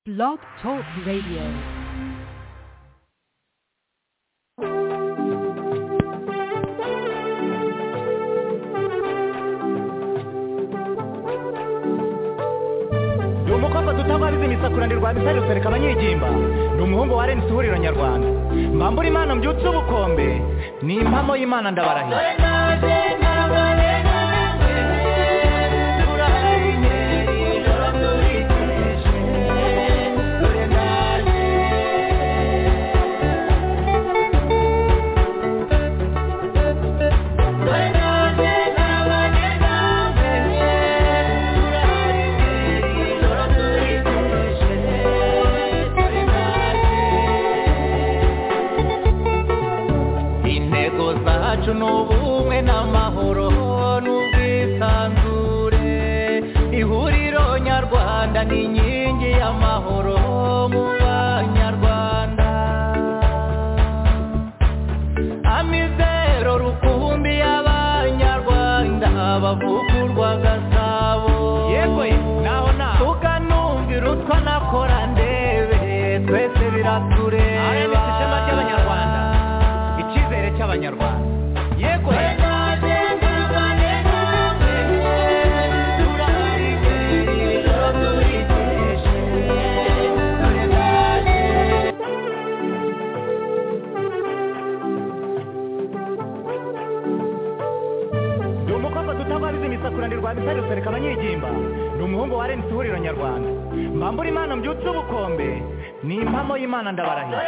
Blog Talk Radio. ni umukobwa duta wabize imisakurane rwa bisari rusereka abanyigimba ni umuhungu wa rnc ihuriro nyarwanda mbambura imana mbyutse ubukombe ni impamo y'imana ndabarahiye intego zacu ni ubumwe n'amahoro n'ubwisanzure ihuriro nyarwanda ni inkingi y'amahoro mu banyarwanda amizero rukumbi y'abanyarwanda bavugurwa gasabo yego naho naho tukanumvira utwo nakora ndebe twese biratureba ishema ry'abanyarwanda icyizere cy'abanyarwanda yego ni umukobwa tutagwabiza imisakurane rwa bisari rusereka abanyigimba ni umuhungu wa rnc ihuriro nyarwanda mbambura imana mbyutse ubukombe ni impamo y'imana ndabarahiye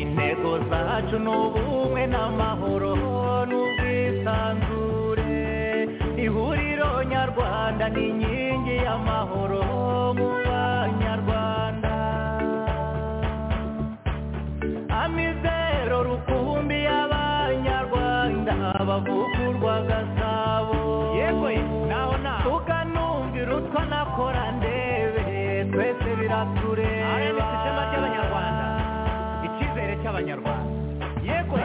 intego zacu ni ubumwe n'amahoro n'ubwisanzure ihuriro nyarwanda ni inkingi y'amahoro mu banyarwanda amizero rukumbi y'abanyarwanda bavugurwa gasabo yego naho naho tukanumvira utwo nakora ndebe twese biratureba ishema ry'abanyarwanda icyizere cy'abanyarwanda yego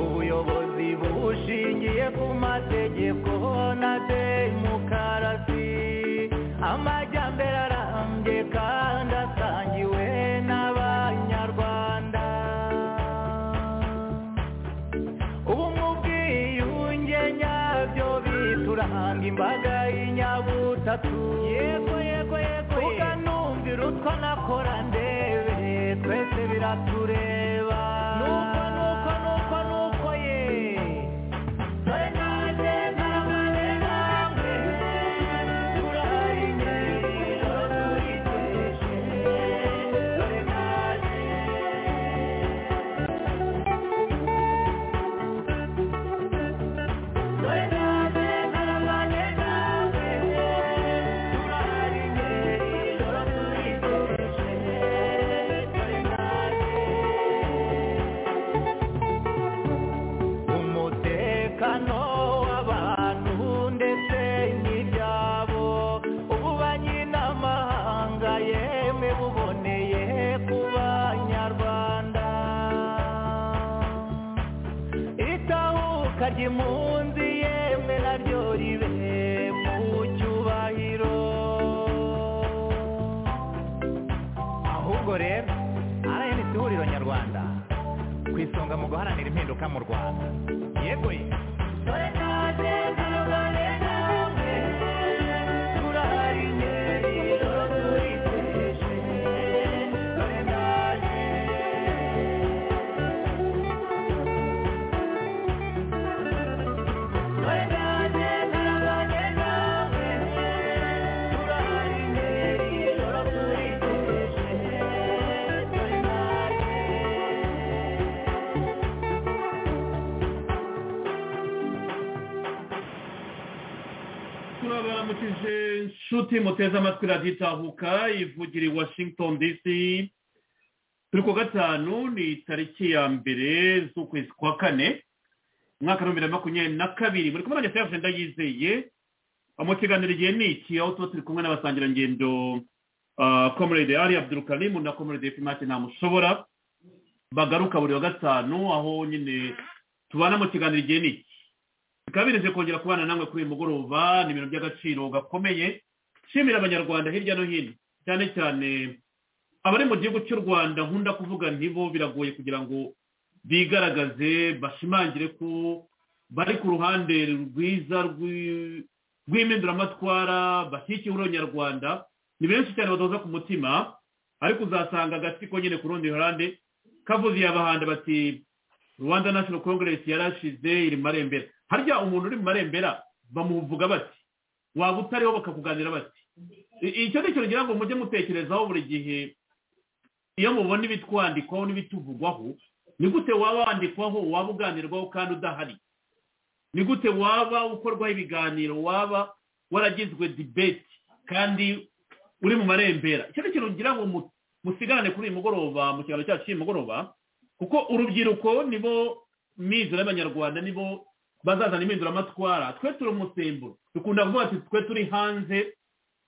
ubuyobozi bushingiye ku mategeko na demokarasi amajyambere arambye kandi asangiwe n'abanyarwanda ubumwe ubwiyunge nyabyo bituranga imbaga y'inyabutatu yego yego yego tukanumvira utwo nakora ndebe twese biratureba nuko nuko nuko nuko ye umutekano w'abantu ndetse n'ibyabo ububanyi n'amahanga yemwe buboneye ku banyarwanda itahuka ry'impunzi yemwe naryo ribe mu cyubahiro ahubwo rero rnc ihuriro nyarwanda ku isonga mu guharanira impinduka mu rwanda yego ye baramukije inshuti muteze amatwi radiyo itahuka ivugira i washington dc turi ku gatanu ni tariki ya mbere z'ukwezi kwa kane umwaka w'ibihumbi bibiri na makumyabiri na kabiri muri kumwe nanjye sayafushe ndayizeye mu kiganiro igihe ni iki aho tuba turi kumwe n'abasangirangendo komerede ari abdurukarimu na komerede fimake ntamushobora bagaruka buri wa gatanu aho nyine tubana mu kiganiro igihe ni iki bikaba birenze kongera kubana namwe kuri uyu mugoroba ni ibintu by'agaciro gakomeye nshimira abanyarwanda hirya no hino cyane cyane abari mu gihugu cy'u rwanda nkunda kuvuga ntibo biragoye kugira ngo bigaragaze bashimangire ko bari ku ruhande rwiza rw'i- rw'impinduramatwara bashyigikiye urwanyarwanda ni benshi cyane badoza ku mutima ariko uzasanga agatsiko nyine ku rundi ruhande kavuze iyabahanda bati rwanda national congress yarashize iri mu marembera harya umuntu uri mu marembera bamuvuga bati waba utariho bakakuganira bati I- icyo ni ikintu ngira ngo mujye mutekerezaho buri gihe iyo mubona ibitwandikwaho n'ibituvugwaho ni gute waba wandikwaho waba uganirwaho kandi udahari ni gute waba ukorwaho ibiganiro waba waragizwe debate kandi uri mu marembera icyo ni ikintu ngira ngo mu- musigarane kuri uyu mugoroba mu kiganiro cyacu cy'uyu mugoroba kuko urubyiruko nibo mizero y'abanyarwanda nibo bazazana impinduramatwara twe turi umusemburo dukunda kuvuga ati twe turi hanze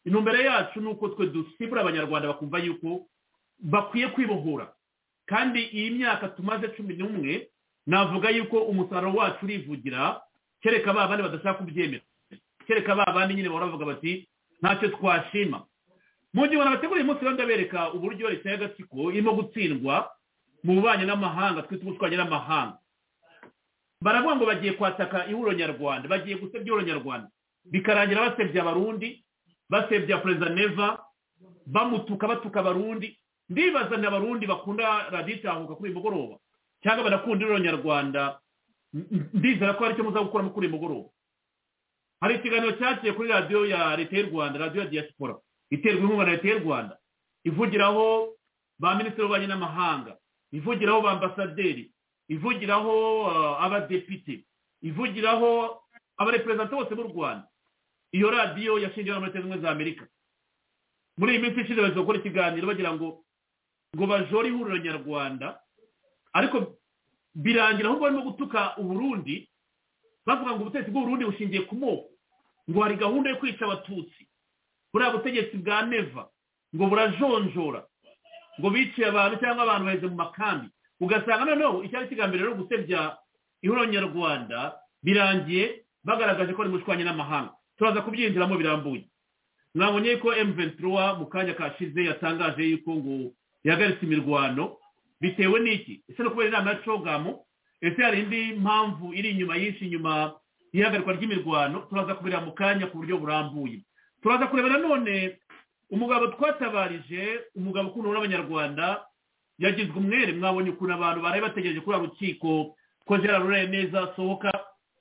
intumbero yacu ni uko twe dusimbura abanyarwanda bakumva yuko bakwiye kwibohora kandi iyi myaka tumaze cumi n'umwe navuga yuko umusaruro wacu urivugira kereka ba bandi badashaka kubyemera kereka ba bandi nyine bahora bavuga bati ntacyo twashima mu gihe abantu bategura uyu munsi rero ndabereka uburyo leta y'agatsiko irimo gutsindwa mu bubanyi n'amahanga twita ubutwanyi n'amahanga baravuga ngo bagiye kwataka ihuriro nyarwanda bagiye gusebya ihuriro nyarwanda bikarangira basebya abarundi basebya perezida neva bamutuka batuka abarundi ndibaza ni abarundi bakunda radiyo itahuka kuri uyu mugoroba cyangwa banakunda ihuriro nyarwanda N- n- ndizera ko hari icyo muza gukuramo kuri uyu mugoroba hari ikiganiro cyaciye kuri radiyo ya leta y'u rwanda radiyo ya diaspora iterwa inkunga na leta y'u rwanda ivugiraho ba minisitiri w'ububanyi n'amahanga ivugiraho ba ambasaderi ivugiraho ah, abadepite ivugiraho abareperezanta bose b'u rwanda iyo radiyo yashingiwe na leta zunze ubumwe za amerika muri iyi minsi ishize bagiye gukora ikiganiro bagira ngo ngo bajore ihuriro nyarwanda ariko birangira ahubwo barimo gutuka uburundi bavuga ngo ubutegetsi bw'uburundi bushingiye ku moko ngo hari gahunda yo kwica abatutsi buriya butegetsi bwa neva ngo burajonjora ngo biciye abantu cyangwa abantu baheze mu makambi ugasanga noneho icyari kigambi rero gusebya ihuriro nyarwanda birangiye bagaragaje ko rimushwanye n'amahanga turaza kubyinjiramo birambuye mwabonye ko M23 mu kanya kashize yatangaje yuko ngo yahagaritse imirwano bitewe n'iki ese no kubera inama ya cogamu ese hari indi mpamvu iri inyuma yinshi inyuma y'ihagarikwa ry'imirwano turaza kubireba mu kanya ku buryo burambuye turaza kureba nanone umugabo twatabarije umugabo ukundwa n'abanyarwanda yagizwe umwere mwabonye ukuntu abantu baraye bategereje kuri uru rukiko ko gerard rureye neza asohoka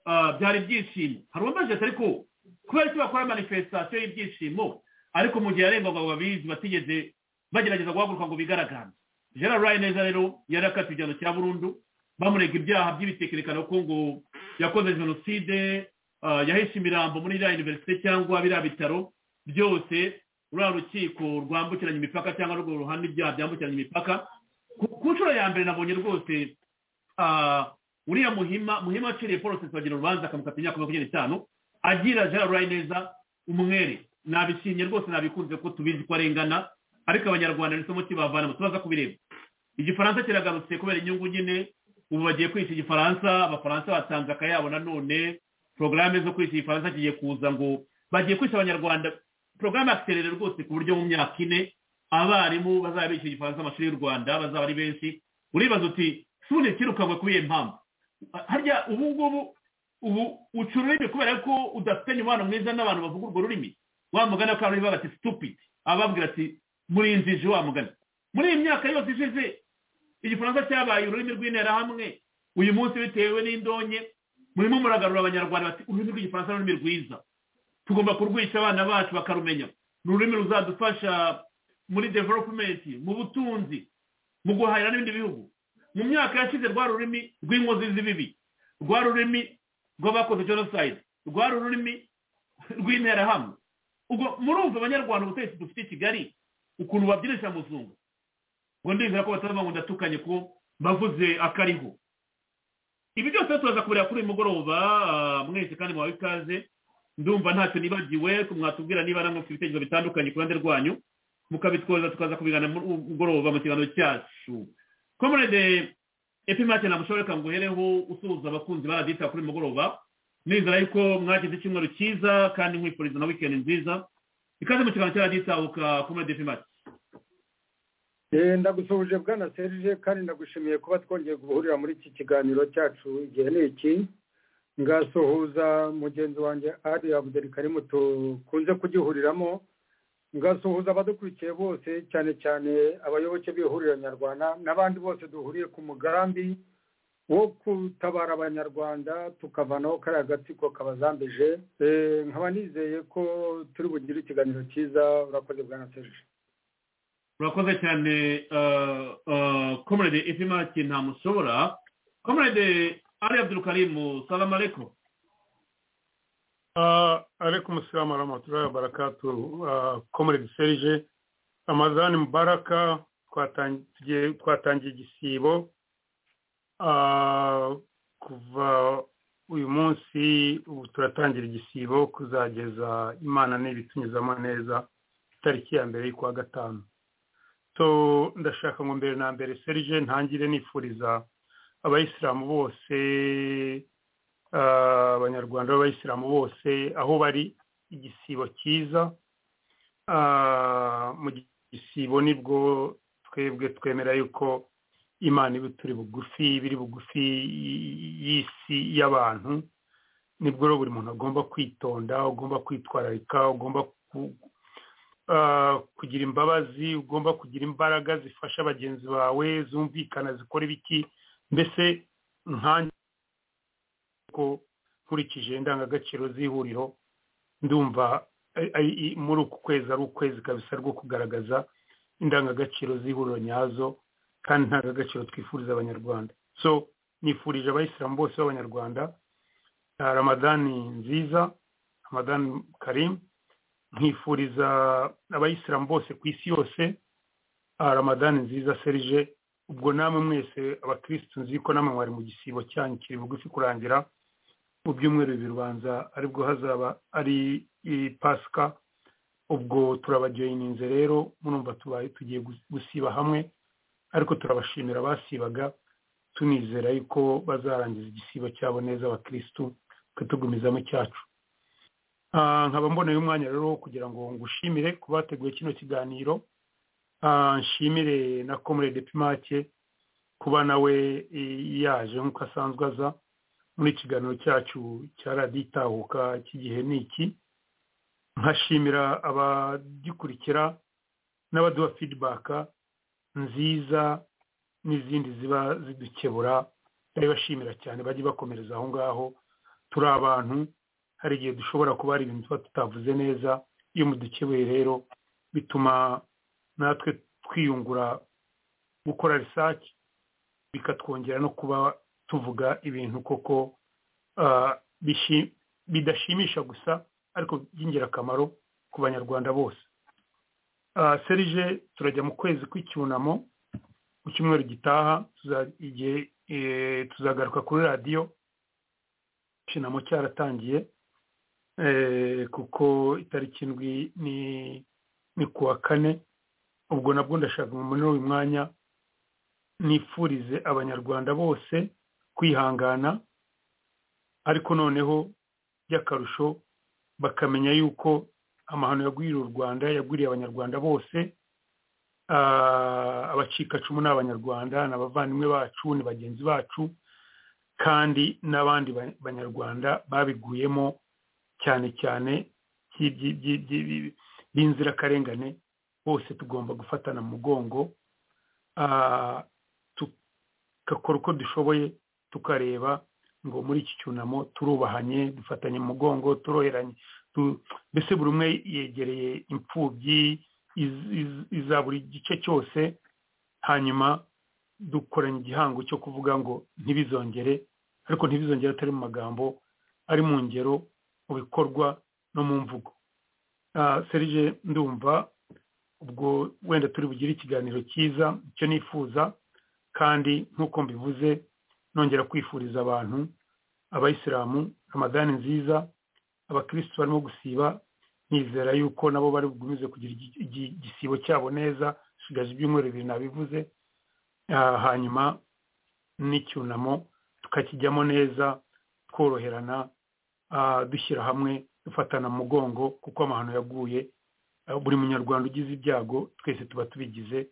ah, byari ibyishimo hari uwambaje ati ariko kubera icyo bakora manifestation y'ibyishimo ariko mu gihe yarengwaga ngo babizi batigeze bagerageza guhaguruka ngo bigaragaze gerard rureye neza rero yari akatiwe igihano cya burundu bamurega ibyaha by'ibitekerekano ko ngo yakoze jenoside ah, yahishe imirambo muri iriya universite cyangwa biriya bitaro byose ruriya rukiko rwambukiranya imipaka cyangwa rwo ruhana ibyaha byambukiranya imipaka ku- ku nshuro ya mbere nabonye rwose ah, uriya muhima muhima aciriye paul bagira urubanza akamukata imyaka makumyabiri n'itanu agira gerard neza umwere nabishimye rwose nabikunze ko tubizi ko arengana ariko abanyarwanda nisemo kibavanamo turaza kubireba igifaransa kiragarutse kubera inyungu nyine ubu bagiye kwica igifaransa abafaransa batanze akayabo nanone porogaramu zo kwica igifaransa kigiye kuza ngo bagiye kwica abanyarwanda porogaramu yaterere rwose ku buryo mu myaka ine abarimu bazaba bica igifaransa amashuri y'u rwanda bazaba ari benshi uribaza uti suni ikirukanwe kuri iyo mpamvu harya ubu ngubu ubu uca ururimi kubera ko udafite umubano mwiza n'abantu bavuga urwo rurimi wa mugani ko bariho bati stupidi ababwira ati murinzije wa mugani muri iyi myaka yose ishize igifaransa cyabaye ururimi rw'interahamwe uyu munsi bitewe n'indonke murimo muragarura abanyarwanda bati ururimi rw'igifaransa ni ururimi rwiza tugomba kurwica abana bacu bakarumenya ni ururimi ruzadufasha muri development mu butunzi mu guhahira n'ibindi bihugu mu myaka yashize rwa rurimi rw'inkozi z'ibibi rwa rurimi rw'abakoze genocide rwa rurimi rw'interahamwe ubwo murumva abanyarwanda ubutegetsi dufite i kigali ukuntu babyinisha muzungu ngo ndizera ko batavuga ngo ndatukanye ko bavuze akariho ibi byose turaza kureba kuri uyu mugoroba ah, mwese kandi muhawe ikaze ndumva ntacyo nibagiwe mwatubwira niba namwe mufite ibitekerezo bitandukanye ku ruhande rwanyu mukabitwoza tukaza kubigana muri ubu mugoroba mu kiganiro cyacu komerede epimake namushoreka ngo uhereho usuhuza abakunzi ba radiyo kuri uyu mugoroba nizera yuko mwagize icyumweru cyiza kandi nkwifuriza na wikendi nziza ikaze mu kiganiro cya radiyo itahuka komerede epimake Eh, ndagusuhuje bwana serge kandi ndagushimiye kuba twongeye guhurira muri iki kiganiro cyacu igihe ni iki ngasuhuza mugenzi wanjye ari abudeli karimu tukunze kugihuriramo ngasuhuza abadukurikiye bose cyane cyane abayoboke b'ihuriro nyarwanda n'abandi bose duhuriye ku mugambi wo gutabara abanyarwanda tukavanaho kariya gatsiko kabazambije Eh, nkaba nizeye ko turi bugire ikiganiro cyiza urakoze bwana serge urakoze cyane komerede epimaki ntamushobora komerede ari abdurukarimu salamu aleko Ah, alaikum salamu warahmatullahi wabarakatu Ah, comrade serge amazani mubaraka twatangiye twatangiye igisibo Ah, kuva uyu munsi ubu turatangira igisibo kuzageza imana n'ibitunyuzamo neza itariki ya mbere y'ukwa gatanu so ndashaka ngo mbere na mbere serge ntangire nifuriza abayisilamu bose ah, abanyarwanda b'abayisilamu bose aho bari igisibo cyiza Ah, mu gisibo nibwo twebwe twemera yuko imana iba turi bugufi biri bugufi y'isi y'abantu nibwo rero buri muntu agomba kwitonda ugomba kwitwararika ugomba ku- ah, kugira imbabazi ugomba kugira imbaraga zifasha bagenzi bawe zumvikana zikora ibiki mbese nkanjye ko nkurikije indangagaciro z'ihuriro ndumva ari- ari- i- muri uku kwezi ari ukwezi kabisa rwo kugaragaza indangagaciro z'ihuriro nyazo kandi indangagaciro twifuriza abanyarwanda so nifurije abayisilamu bose b'abanyarwanda ah, ramadani nziza ramadani karim nkifuriza abayisilamu bose ku isi yose ah, ramadani nziza serge ubwo namwe mwese abakirisitu nzi ko namwe mwari mu gisibo cyanyu kiri bugufi kurangira mu byumweru bibiri ubanza aribwo hazaba ari i pasika ubwo turabajoyininze rero murumva tubaye tugiye gus- gusiba hamwe ariko turabashimira abasibaga tunizera yuko bazarangiza igisibo cyabo neza abakirisitu tukatugumizamo icyacu Ah, nkaba mboneye umwanya rero wo kugira ngo ngushimire kuba wateguye kino kiganiro Ah, nshimire na comrade pimake kuba nawe eh, yaje nk'uko asanzwe aza muri ikiganiro cyacu cya radiyo itahuka cy'igihe ni iki nkashimira abagikurikira n'abaduha fidibaka nziza n'izindi ziba zidukebura ndabibashimira cyane bajye bakomereza aho ngaho turi abantu hari igihe dushobora kuba hari ibintu tuba tutavuze neza iyo mudukebeye rero bituma natwe twiyungura gukora research bikatwongera no kuba tuvuga ibintu koko ah, bishi- bidashimisha gusa ariko by'ingirakamaro ku banyarwanda bose Ah, serge turajya mu kwezi kw'icyunamo mu cyumweru gitaha tuza- igihe eh, tuzagaruka kuri radiyo icyunamo cyaratangiye eh, kuko itariki indwi ni ni kuwa kane ubwo nabwo ndashaka ngo muri uyu mwanya nifurize abanyarwanda bose kwihangana ariko noneho by'akarusho bakamenya yuko amahano yagwiriye u rwanda yagwiriye abanyarwanda bose Ah, abacikacumu ni abanyarwanda ni abavandimwe bacu ni bagenzi bacu kandi n'abandi ba- banyarwanda babiguyemo cyane cyane by'ibyi- by'ibyi- by'ibyi- b'inzirakarengane bose tugomba gufatana mu mugongo ah, tugakora uko dushoboye tukareba ngo muri iki cyunamo turubahanye dufatanye mu mugongo turoheranye tu- mbese buri umwe yegereye imfubyi iz- iz- iza buri gice cyose hanyuma dukoranye igihango cyo kuvuga ngo ntibizongere ariko ntibizongere atari mu magambo ari mu ngero mu bikorwa no mu mvugo serije ndumva ubwo wenda turi bugire ikiganiro cyiza icyo nifuza kandi nk'uko mbivuze nongera kwifuriza abantu abayisilamu ramadani nziza abakirisitu barimo gusiba nizera yuko nabo bari bugumize kugira igisibo cyabo neza hasigaje ibyumweru bibiri nabivuze hanyuma n'icyunamo tukakijyamo neza tworoherana dushyira hamwe dufatana mugongo kuko amahano yaguye buri munyarwanda ugize ibyago twese tuba tubigize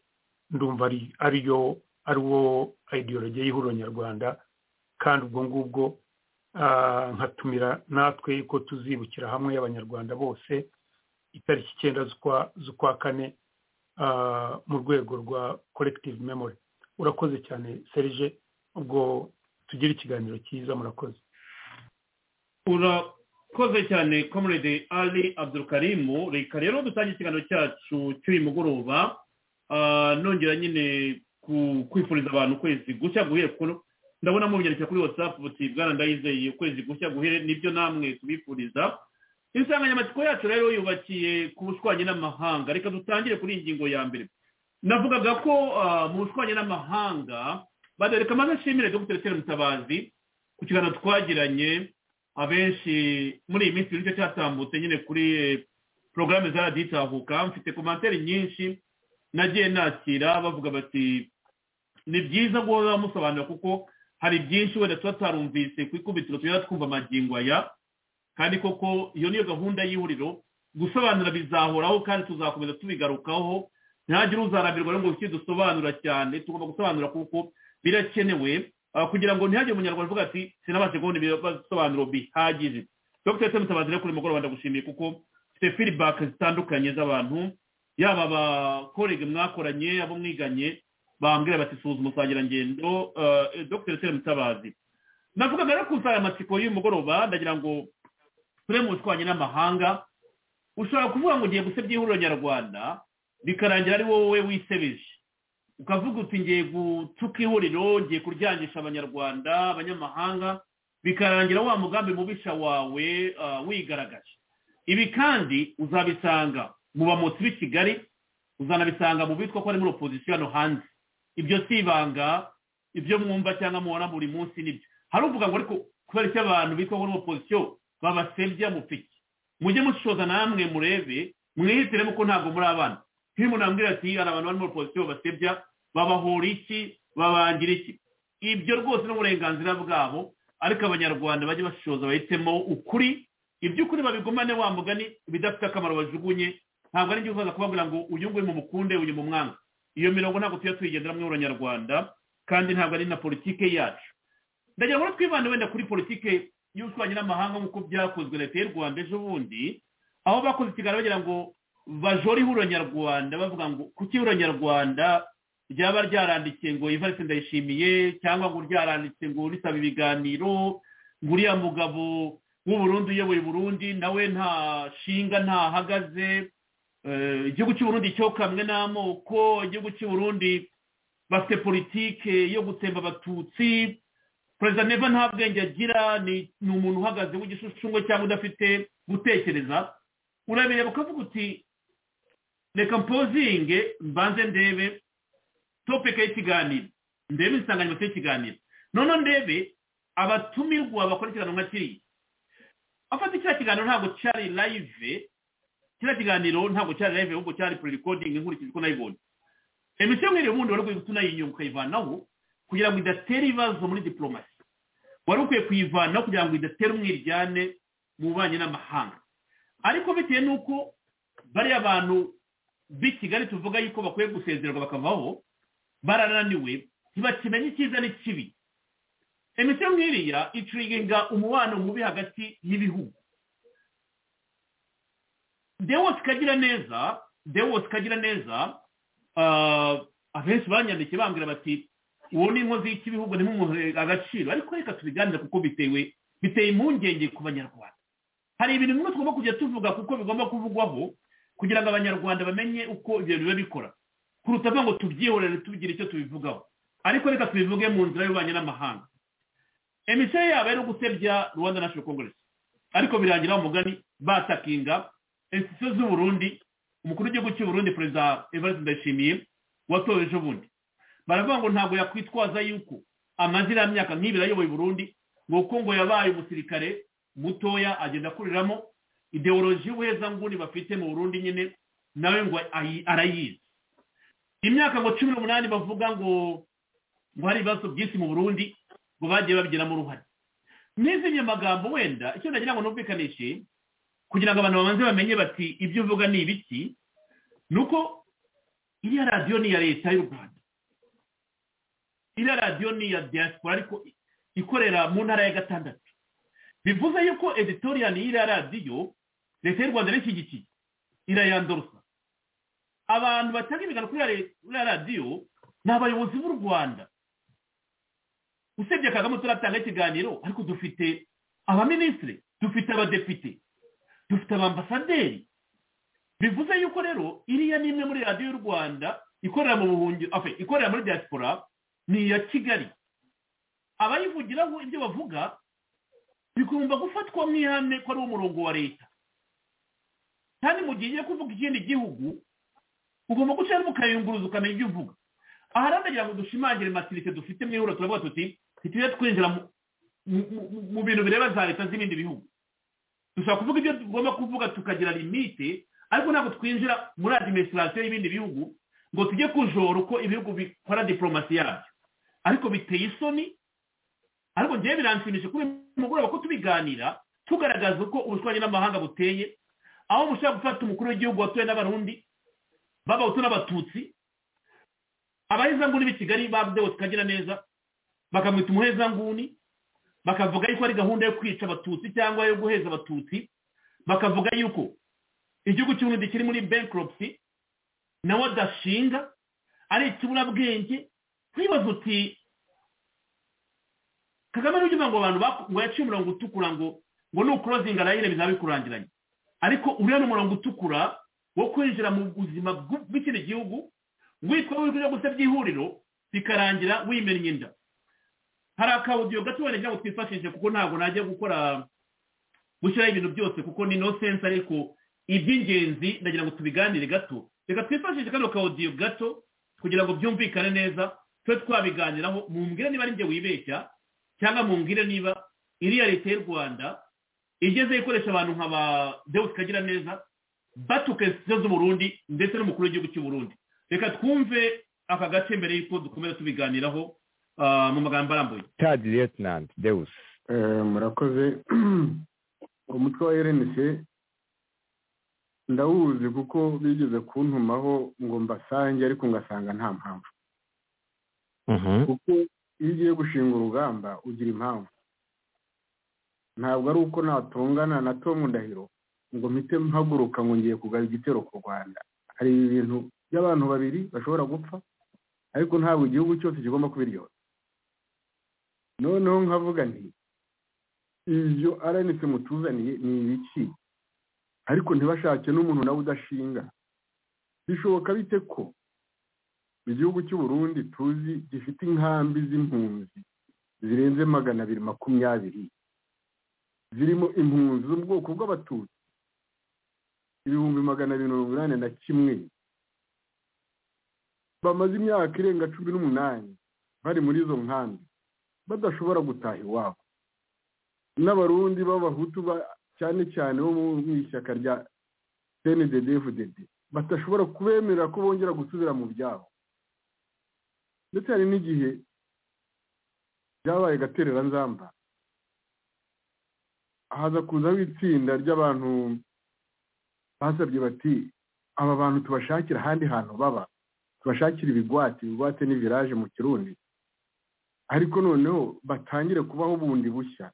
ndumva ariyo ari wo ideologiya y'ihuriro nyarwanda kandi ubwo ngubwo nkatumira natwe yuko tuzibukira hamwe y'abanyarwanda bose itariki icyenda z'ukwa kane mu rwego rwa korekitivu memori urakoze cyane serije ubwo tugira ikiganiro cyiza murakoze urakoze cyane comrade ali abdurukarimu reka rero dutange ikiganiro cyacu cy'uyu mugoroba nongera nyine kwifuriza abantu ukwezi gushya guhera kuno ndabona mubyandikira kuri watsapu buti bwana ndayizeye ukwezi gushya guhere nibyo namwe tubifuriza insanganyamatsiko yacu rero yubakiye ku bushwanye n'amahanga reka dutangire kuri iyi ngingo ya mbere navugaga ko mu bushwanye n'amahanga reka maze nshimire dogiteri tere mutabazi ku kiganiro twagiranye abenshi muri iyi minsi nicyo cyatambutse nyine kuri porogaramu za radiyo itahuka mfite komantere nyinshi nagiye nakira bavuga bati ni byiza guhora musobanura kuko hari byinshi wenda tuba tutarumvise ku ikubitiro tugenda twumva amagingo aya kandi koko iyo niyo gahunda y'ihuriro gusobanura bizahoraho kandi tuzakomeza tubigarukaho ntihagire uzarambirwa ngo iki dusobanura cyane tugomba gusobanura kuko birakenewe kugira ngo ntihagire umunyarwanda uvuga ati sinabashe kubona ibisobanuro bihagije dr mutabazi rero kuri mugoroba ndagushimiye kuko mfite feedback zitandukanye z'abantu yaba abakorege mwakoranye abo mwiganye bambwira bati suzuma usangirangendo dr tere mutabazi navugaga rero ku nsanganyamatsiko y'umugoroba ndagira ngo turi mu bushwanye n'amahanga ushobora kuvuga ngo ugiye gusebya ihuriro nyarwanda bikarangira ari wowe wisebeje ukavuga uti ngiye gutuka ihuriro ngiye kuryangisha abanyarwanda abanyamahanga bikarangira wa mugambi mubisha wawe wigaragaje ibi kandi uzabisanga mu bamotsi b'i kigali uzanabisanga mu bitwa ko ari muri opozisiyo hano hanze ibyo si ibanga ibyo mwumva cyangwa mubona buri munsi nibyo haruvuga ngo ariko kubera icyo abantu bitwa ngo opozisiyo babasebya mupiki mujye mushoza namwe murebe mwihitiremo ko ntabwo muri abana nk'iyo umuntu ambwira ati hari abantu bari muri opozisiyo basebya babahora iki babangira iki ibyo rwose ni uburenganzira bwabo ariko abanyarwanda bajye bashoza bahitemo ukuri iby'ukuri babigumane wa mugani bidafite akamaro bajugunye ntabwo ari byo uzaza kubabwira ngo uyu nguyu mumukunde uyu mu mwanga iyo mirongo ntabwo tujya tuyigenderamo abanyarwanda kandi ntabwo ari na politike yacu ndagira ngo twibande wenda kuri politike y'ubushwanyi n'amahanga nk'uko byakozwe leta y'u rwanda ejo bundi aho bakoze ikiganiro bagira ngo bajore ihuriro nyarwanda bavuga ngo kuki ihuriro nyarwanda ryaba ryarandikiye ngo ivarisi ndayishimiye cyangwa ngo ryaranditse ngo risaba ibiganiro ngo uriya mugabo w'uburundi uyoboye uburundi nawe nta shinga ntahagaze igihugu cy'uburundi cyo kamwe n'amoko igihugu cy'uburundi bafite politike yo gutemba abatutsi perezida neva nta bwenge agira ni umuntu uhagaze w'igishushungwe cyangwa udafite gutekereza urabireba ukavuga uti reka mpozinge mbanze ndebe topike y'ikiganiro ndebe insanganyamatsiko y'ikiganiro noneho ndebe abatumirwa bakora ikiganiro nka kiriya afata icya kiganiro ntabwo cyari layive kiriya kiganiro ntabwo cyari live ahubwo cyari pre-recording nkurikije uko nayibonye emisiyo nk'iri ubundi wari ukwiye tunayinyunga ukayivanaho kugira ngo idatera ibibazo muri diporomasi wari ukwiye kuyivanaho kugira ngo idatera umwiryane mu bubanyi n'amahanga ariko bitewe n'uko bariya bantu b'i kigali tuvuga yuko bakwiye gusezererwa bakavaho barananiwe ntibakimenye icyiza n'ikibi emisiyo nk'iriya icuriginga umubano mubi hagati y'ibihugu dewose kagira neza dewose kagira neza abenshi banyandikiye bambwira bati uwo ni inkozi y'ikibihugu ni nk'umuntu agaciro ariko reka tubiganire kuko bitewe biteye impungenge ku banyarwanda hari ibintu bimwe tugomba kujya tuvuga kuko bigomba kuvugwaho kugira ngo abanyarwanda bamenye uko ibyo biba bikora kuruta ngo tubyihorere tubigire icyo tubivugaho ariko reka tubivuge mu nzira y'ububanyi n'amahanga emisiyo yabo ari ugusebya rwanda national congress ariko birangira umugani batakinga institution z'uburundi umukuru w'igihugu cy'uburundi perezida evariste ndayishimiye watowe ejo bundi baravuga ngo ntabwo yakwitwaza yuko amazina y'imyaka nk'ibiri ayoboye uburundi ngo kuko ngo yabaye umusirikare mutoya agenda akuriramo ideoloji y'ubuhezanguni bafite mu burundi nyine nawe ngo ayi- arayizi imyaka ngo cumi n'umunani bavuga ngo ngo hari ibibazo byinshi mu burundi ngo bagiye babigiramo uruhare n'izindi magambo wenda icyo nagira ngo numvikanishe kugira ngo abantu babanze bamenye bati ibyo uvuga ni ibiki ni uko iriya radiyo ni iya leta y'u rwanda iriya radiyo ni iya diaspora ariko ikorera mu ntara ya gatandatu bivuze yuko editoriyani y'iriya radiyo leta y'u rwanda n'ishyigikiye irayandorosa abantu batanga imigano kuri iriya re- kuri iriya radiyo ni abayobozi b'u rwanda usibye kagame turatanga ikiganiro ariko dufite abaminisitiri dufite abadepite dufite abambasaderi bivuze yuko rero iriya ni imwe muri radiyo y'u rwanda ikorera mu buhungiro afe ikorera muri diaspora ni iya kigali abayivugiraho ibyo bavuga bigomba gufatwa nk'ihame ko ari umurongo wa leta kandi mu gihe ugiye kuvuga ikindi gihugu ugomba gucamo ukayunguruza ukamenya ibyo uvuga aha rero ndagira ngo dushimangire matirike dufite mu ihuriro turavuga tuti ntitujye twinjira mu- mu- mu- mu bintu bireba za leta z'ibindi bihugu dushobora kuvuga ibyo tugomba kuvuga tukagira limite ariko ntabwo twinjira muri adiminisitirasiyo y'ibindi bihugu ngo tujye kujora uko ibihugu bikora diporomasi yabyo ariko biteye isoni ariko ngewe biranshimisha kuri uyu mugoroba ko tubiganira tugaragaza uko ubushwanyi n'amahanga buteye aho mushobora gufata umukuru w'igihugu watowe n'abarundi b'abahutu n'abatutsi abahezanguni b'i kigali babdewe tukagira neza bakamwita umuhezanguni bakavuga yuko ari gahunda yo kwica abatutsi cyangwa yo guheza abatutsi bakavuga yuko igihugu cy'uburundi kiri muri bankruptcy nawe adashinga ari ikiburabwenge nkibaza uti kagame n'ujya uvuga ngo abantu baku- ngo yaciye umurongo utukura ngo ngo ni ukurozinga arayire bizaba bikurangiranye ariko uriya ni umurongo utukura wo kwinjira mu buzima bw'u- bw'ikindi gihugu witwa w'ibyo gusa by'ihuriro bikarangira wimennye inda hari akawudiyo gato wenda cyangwa twifashishe kuko ntabwo najya gukora gushyiraho ibintu byose kuko ni no sense ariko iby'ingenzi ndagira ngo tubiganire gato reka twifashishe kano kawudiyo gato kugira ngo byumvikane neza tube twabiganiraho mumbwire niba ari njye wibeshya cyangwa mumbwire niba iriya leta y'u rwanda igeze ikoresha abantu nka ba deus kagira neza batuka institution z'uburundi ndetse n'umukuru w'igihugu cy'uburundi reka twumve aka gace mbere y'uko dukomeza tubiganiraho ah, mu magambo arambuye third lieutenant deus Eh, murakoze umutwe wa rnc ndawuzi kuko bigeze kuntumaho ngo mbasange ariko ngasanga nta mpamvu kuko iyo ugiye gushinga urugamba ugira impamvu ntabwo ari uko natungana na tomu ndahiro ngo mpite mpaguruka ngo ngiye kugaba igitero ku rwanda hari ibintu by'abantu babiri bashobora gupfa ariko ntabwo igihugu cyose kigomba kubiryoza noneho nkavuga nti ibyo aranitse mutuzaniye ni ibiki ariko ntibashake n'umuntu nawe udashinga bishoboka bite ko igihugu cy'u Burundi tuzi gifite inkambi z'impunzi zirenze magana abiri makumyabiri zirimo impunzi zo mu bwoko bw'abatutsi ibihumbi magana abiri mirongo inani na kimwe bamaze imyaka irenga cumi n'umunani bari muri izo nkambi badashobora gutaha iwabo n'abarundi b'abahutu ba- cyane cyane bo mu ishyaka rya cnddd badashobora kubemerera ko bongera gusubira mu byabo ndetse hari n'igihe byabaye gatereranzamba haza kuzaho itsinda ry'abantu basabye bati aba bantu tubashakira ahandi hantu baba tubashakira ibigwati ibigwate ni village mu kirundi ariko noneho batangire kubaho bundi bushya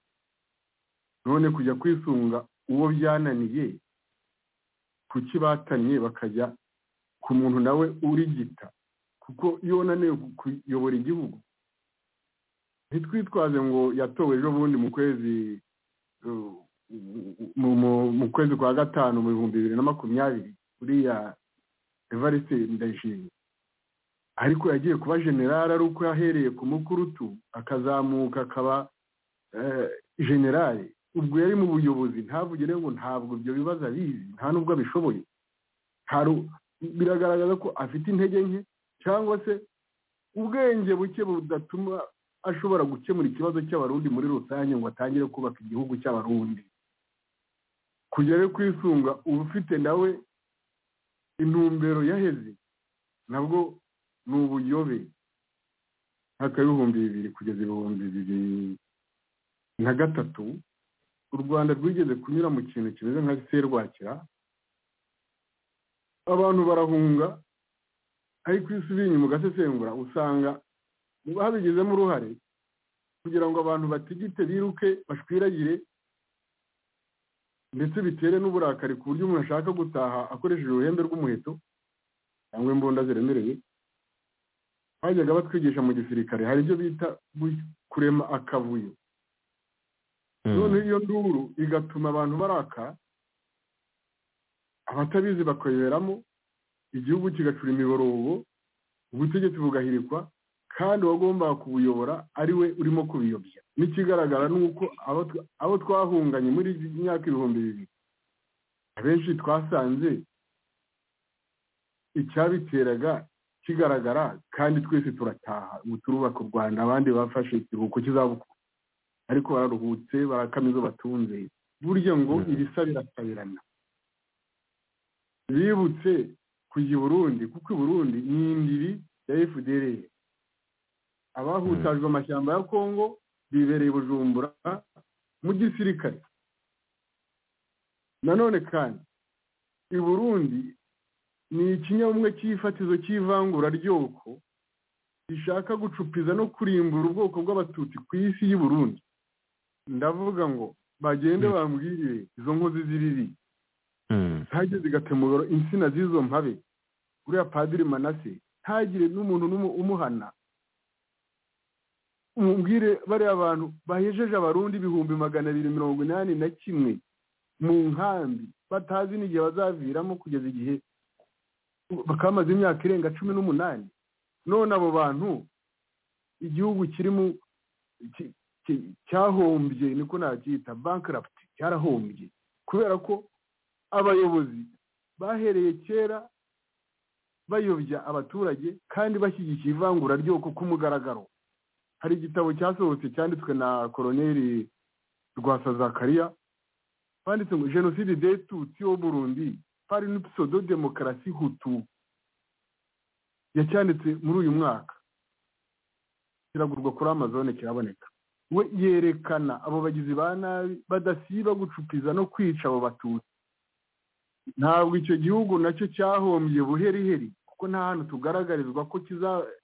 none kujya kwisunga uwo byananiye kuki bataniye bakajya ku muntu nawe urigita kuko iyo unaniwe kuyobora igihugu ntitwitwaze ngo yatowe ejo bundi mu kwezi uh, mu- mu- mu kwezi kwa gatanu mu bihumbi bibiri na makumyabiri uriya evariste ndayishimiye ariko yagiye kuba generali ari uko yahereye ku mukurutu akazamuka akaba eh, generali ubwo yari mu buyobozi ntavuge rero ngo ntabwo ibyo bibazo abizi nta n'ubwo abishoboye biragaragaza ko afite intege nke cyangwa se ubwenge buke budatuma ashobora gukemura ikibazo cy'abarundi muri rusange ngo atangire kubaka igihugu cy'abarundi kugera kwisunga uba ufite nawe intumbero yaheze nabwo ni ubuyobe nk'aka ibihumbi bibiri kugeza ibihumbi bibiri na gatatu u rwanda rwigeze kunyura mu kintu kimeze nka serwakira abantu barahunga ariko iyo usubiye inyuma ugasesengura usanga babigizemo uruhare kugira ngo abantu batigite biruke bashwiragire ndetse bitere n'uburakari ku buryo umuntu ashaka gutaha akoresheje uruhembe rw'umuheto cyangwa imbunda ziremereye bajyaga batwigisha mu gisirikare hari ibyo bita kurema akavuyo noneho iyo nduru igatuma abantu baraka abatabizi bakoberamo igihugu kigacura imiborogo ubutegetsi bugahirikwa kandi uwagombaga kubuyobora ari we urimo kubiyobya n'ikigaragara ni uko abo twahunganye muri iyi myaka ibihumbi bibiri abenshi twasanze icyabiteraga kigaragara kandi twese turataha ubu turubaka u rwanda abandi bafashe ikiruhuko kizabukuru ariko bararuhutse barakama izo batunze burya ngo ibisa birasabirana bibutse kujya i burundi kuko i burundi ni indiri ya fdr abahutajwe amashyamba ya kongo bibereye bujumbura mu gisirikare nanone kandi i burundi ni ikinyabumwe cy'ifatizo cy'ivangura ryoko rishaka gucupiza no kurimbura ubwoko bw'abatutsi ku isi y'i burundi ndavuga ngo bagende bambwirire izo nkozi ziriri ntajye zigatemura insina z'izo mpabe uriya padiri manase ntagire n'umuntu n'umwe umuhana umubwire bariya bantu bahejeje abarundi ibihumbi magana abiri mirongo inani na kimwe mu nkambi batazi n'igihe bazaviramo kugeza igihe bakamaze imyaka irenga cumi n'umunani none abo bantu igihugu kirimo cyahombye niko nabyita bankaraputi cyarahombye kubera ko abayobozi bahereye kera bayobya abaturage kandi bashyigikiye ivangura ryoko ku mugaragaro hari igitabo cyasohotse cyanditswe na koroneri rwasazakariya banditse ngo jenoside detutsi wo burundi pari n'ipsodo demokarasi hutu yacyanditse muri uyu mwaka kiragurwa kuri amazone kiraboneka we yerekana abo bagizi ba nabi badasiba gucupiza no kwica abo batutsi ntabwo icyo gihugu nacyo cyahombye buheriheri kuko nta hantu tugaragarizwa ko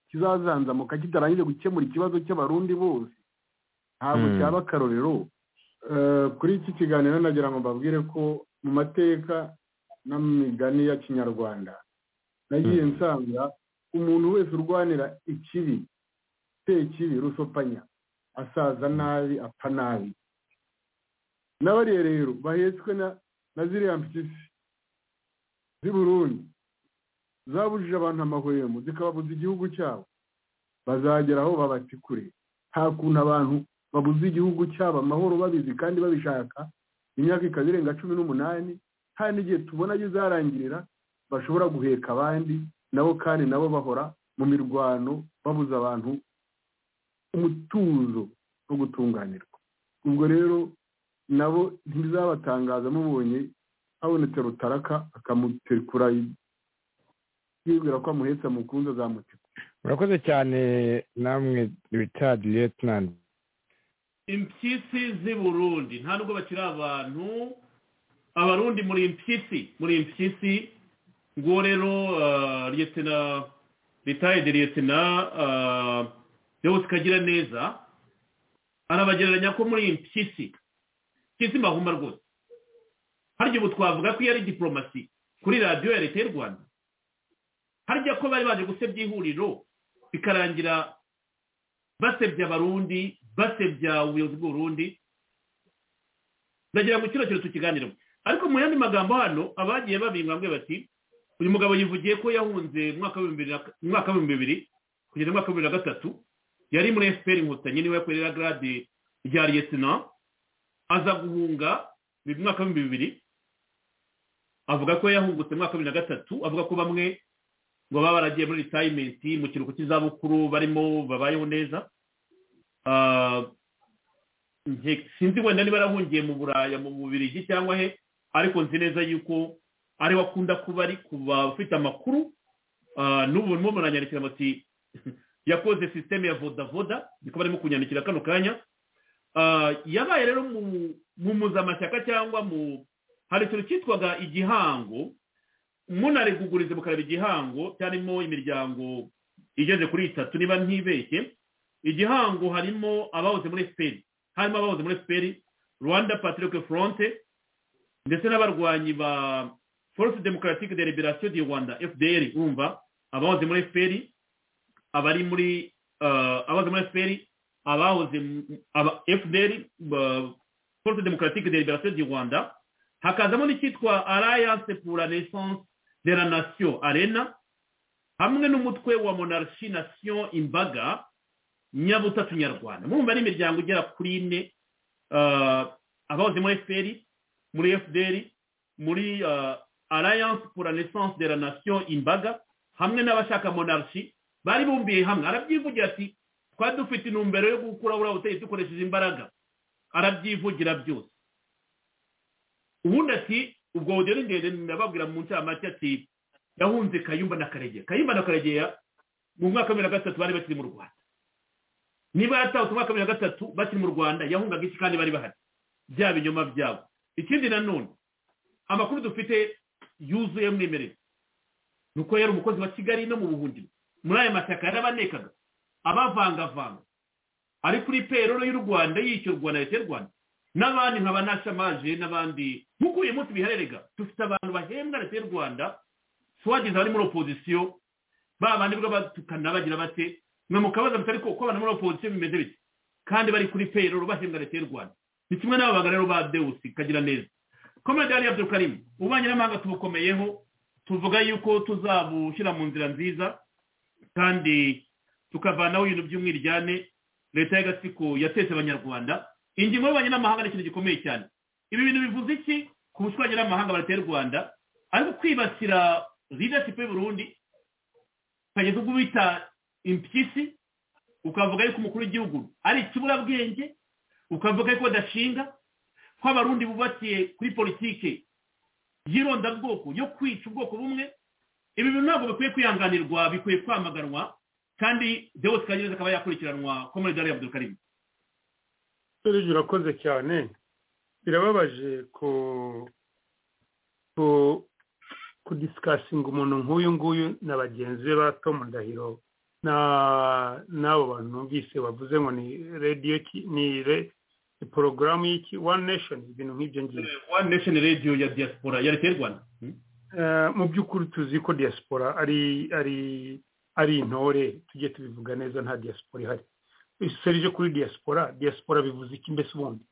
kizazanzamuka kitarangije gukemura ikibazo cy'abarundi bose ntabwo cyaba akarorero kuri iki kiganiro nagira ngo mbabwire ko mu mateka n'imigani ya kinyarwanda nagiye nsanga umuntu wese urwanira ikibi se ikibi rusopanya asaza nabi apfa nabi n'abariya rero bahetswe na ziriya mpyisi z'i burundi zabujije abantu amahwemo zikababuza igihugu cyabo bazagera aho babatikure nta kuntu abantu babuze igihugu cyabo amahoro babizi kandi babishaka imyaka ikaba irenga cumi n'umunani kandi igihe tubona ayo izarangirira bashobora guheka abandi nabo kandi nabo bahora mu mirwano babuza abantu umutuzo wo gutunganirwa ubwo rero nabo ntibizabatangaza mubonye habonetse rutaraka akamutekura yibwira ko amuhetse amukunze azamutekura murakoze cyane namwe richard lieutenant impyisi z'i burundi nta nubwo bakiri abantu abarundi muri impyisi muri impyisi ubwo rero liyetena ritayide liyetena yose ikagira neza arabagereranya ko muri impyisi impyisi mbahuma rwose harya ubu twavuga ko iyo ari diporomasi kuri radiyo ya leta y'u rwanda harya ko bari baje gusebya ihuriro bikarangira basebya abarundi basebya ubuyobozi bw'uburundi ndagira ngo kino kintu tukiganireho ariko mu yandi magambo hano abagiye babingamwe bati uyu mugabo yivugiye ko yahunze mu mwaka w'ibihumbi bibiri kugeza mu mwaka wa bibiri na gatatu yari muri efuperi inkotanyi niwe yakorera garade rya liyetina aza guhunga mu mwaka w'ibihumbi bibiri avuga ko yahungutse mu mwaka wa bibiri na gatatu avuga ko bamwe ngo baba baragiye muri ritayimenti mu kiruhuko cy'izabukuru barimo babayeho neza Ah, nge- sinzi wenda niba yarahungiye mu buraya mu bubirigi cyangwa he ariko nzi neza yuko ari we akunda kuba ari kuba ufite amakuru Ah, n'ubu barimo baranyandikira bati yakoze sisiteme ya vodavoda niko barimo kunyandikira kano kanya Ah, yabaye rero mu- mu muzamashyaka cyangwa mu hari ikintu cyitwaga igihango munarigugurize mukareba igihango cyarimo imiryango igeze kuri itatu niba ntibeshye igihango harimo abahoze muri fpr harimo abahoze muri fpr rwanda patriotic front ndetse n'abarwanyi ba force democratique de liberation du rwanda fdr umva abahoze muri fpr abari muri eh, abahoze muri fpr abahoze mu- aba fdr ba- force democratique de liberation du rwanda hakazamo n'icyitwa alliance pour la naissance de la nation arena hamwe n'umutwe wa monarchie nation imbaga nyabutatu nyarwanda murumva ari imiryango igera kuri ine ah, abahoze muri fpr muri fdr muri ah, alliance pour la naissance de la nation imbaga hamwe n'abashaka monarchi bari bumbiye hamwe arabyivugira ati twari dufite intumbero yo gukura buriya butegetsi dukoresheje imbaraga arabyivugira byose ubundi ati ubwo buryo ni ndende ndababwira mu ncamake ati yahunze kayumba na karegeya kayumba na karegeya mu mwaka wa bibiri na gatatu bari bakiri mu rwanda niba yatahutse umwaka wa bibiri na gatatu bakiri mu rwanda yahungaga iki kandi bari bahari bya binyoma byabo ikindi nanone amakuru dufite yuzuye mwemerere ni uko yari umukozi wa kigali no mu buhungiro muri aya mashyaka yarabanekaga abavangavanga ari kuri peroro y'u rwanda yishyurwa na leta y'u rwanda n'abandi nka banashamaje n'abandi nk'uko uyu munsi biharerega dufite abantu bahembwa leta y'u rwanda si wagize abari muri opozisiyo ba bandi bwo batukana bagira bate mwe mukabaza muti ariko uko abantu muri opozisiyo bimeze bite kandi bari kuri peroro bahembwa leta y'u rwanda ni kimwe n'ababanga rero ba dewusi kagira neza komedi yari abdukarimu ububanyi n'amahanga tubukomeyeho tuvuga yuko tuzabushyira mu nzira nziza kandi tukavanaho ibintu by'umwiryane leta y'agatsiko yatetse abanyarwanda ingingo y'ububanyi n'amahanga ni ikintu gikomeye cyane ibi bintu bivuze iki ku bushwanyi n'amahanga ba leta y'u rwanda ariko kwibasira leadership y'u Burundi ukageza ubwo bita impyisi ukavuga yuko umukuru w'igihugu ari ikiburabwenge ukavuga yuko badashinga ko abarundi bubakiye kuri politike y'irondabwoko yo kwica ubwoko bumwe ibi bintu ntabwo bikwiye kwihanganirwa bikwiye kwamaganwa kandi dewose kagereza akaba yakurikiranwa ko muri dore ya karimu serivisi urakoze cyane birababaje ku- ku kudisikasinga umuntu nk'uyu nguyu na bagenzi be ba tom ndahiro na- n'abo bantu numvise bavuze ngo ni radiyo ki- ni re- ni porogaramu y'iki one nation ibintu nk'ibyo ngibyo one nation radio ya diaspora ya leta y'u rwanda Hmm? Eh, mu by'ukuri tuzi ko diaspora ari ari ari intore tujye tubivuga neza nta diaspora ihari serije kuri diaspora diaspora bivuze iki mbese ubundi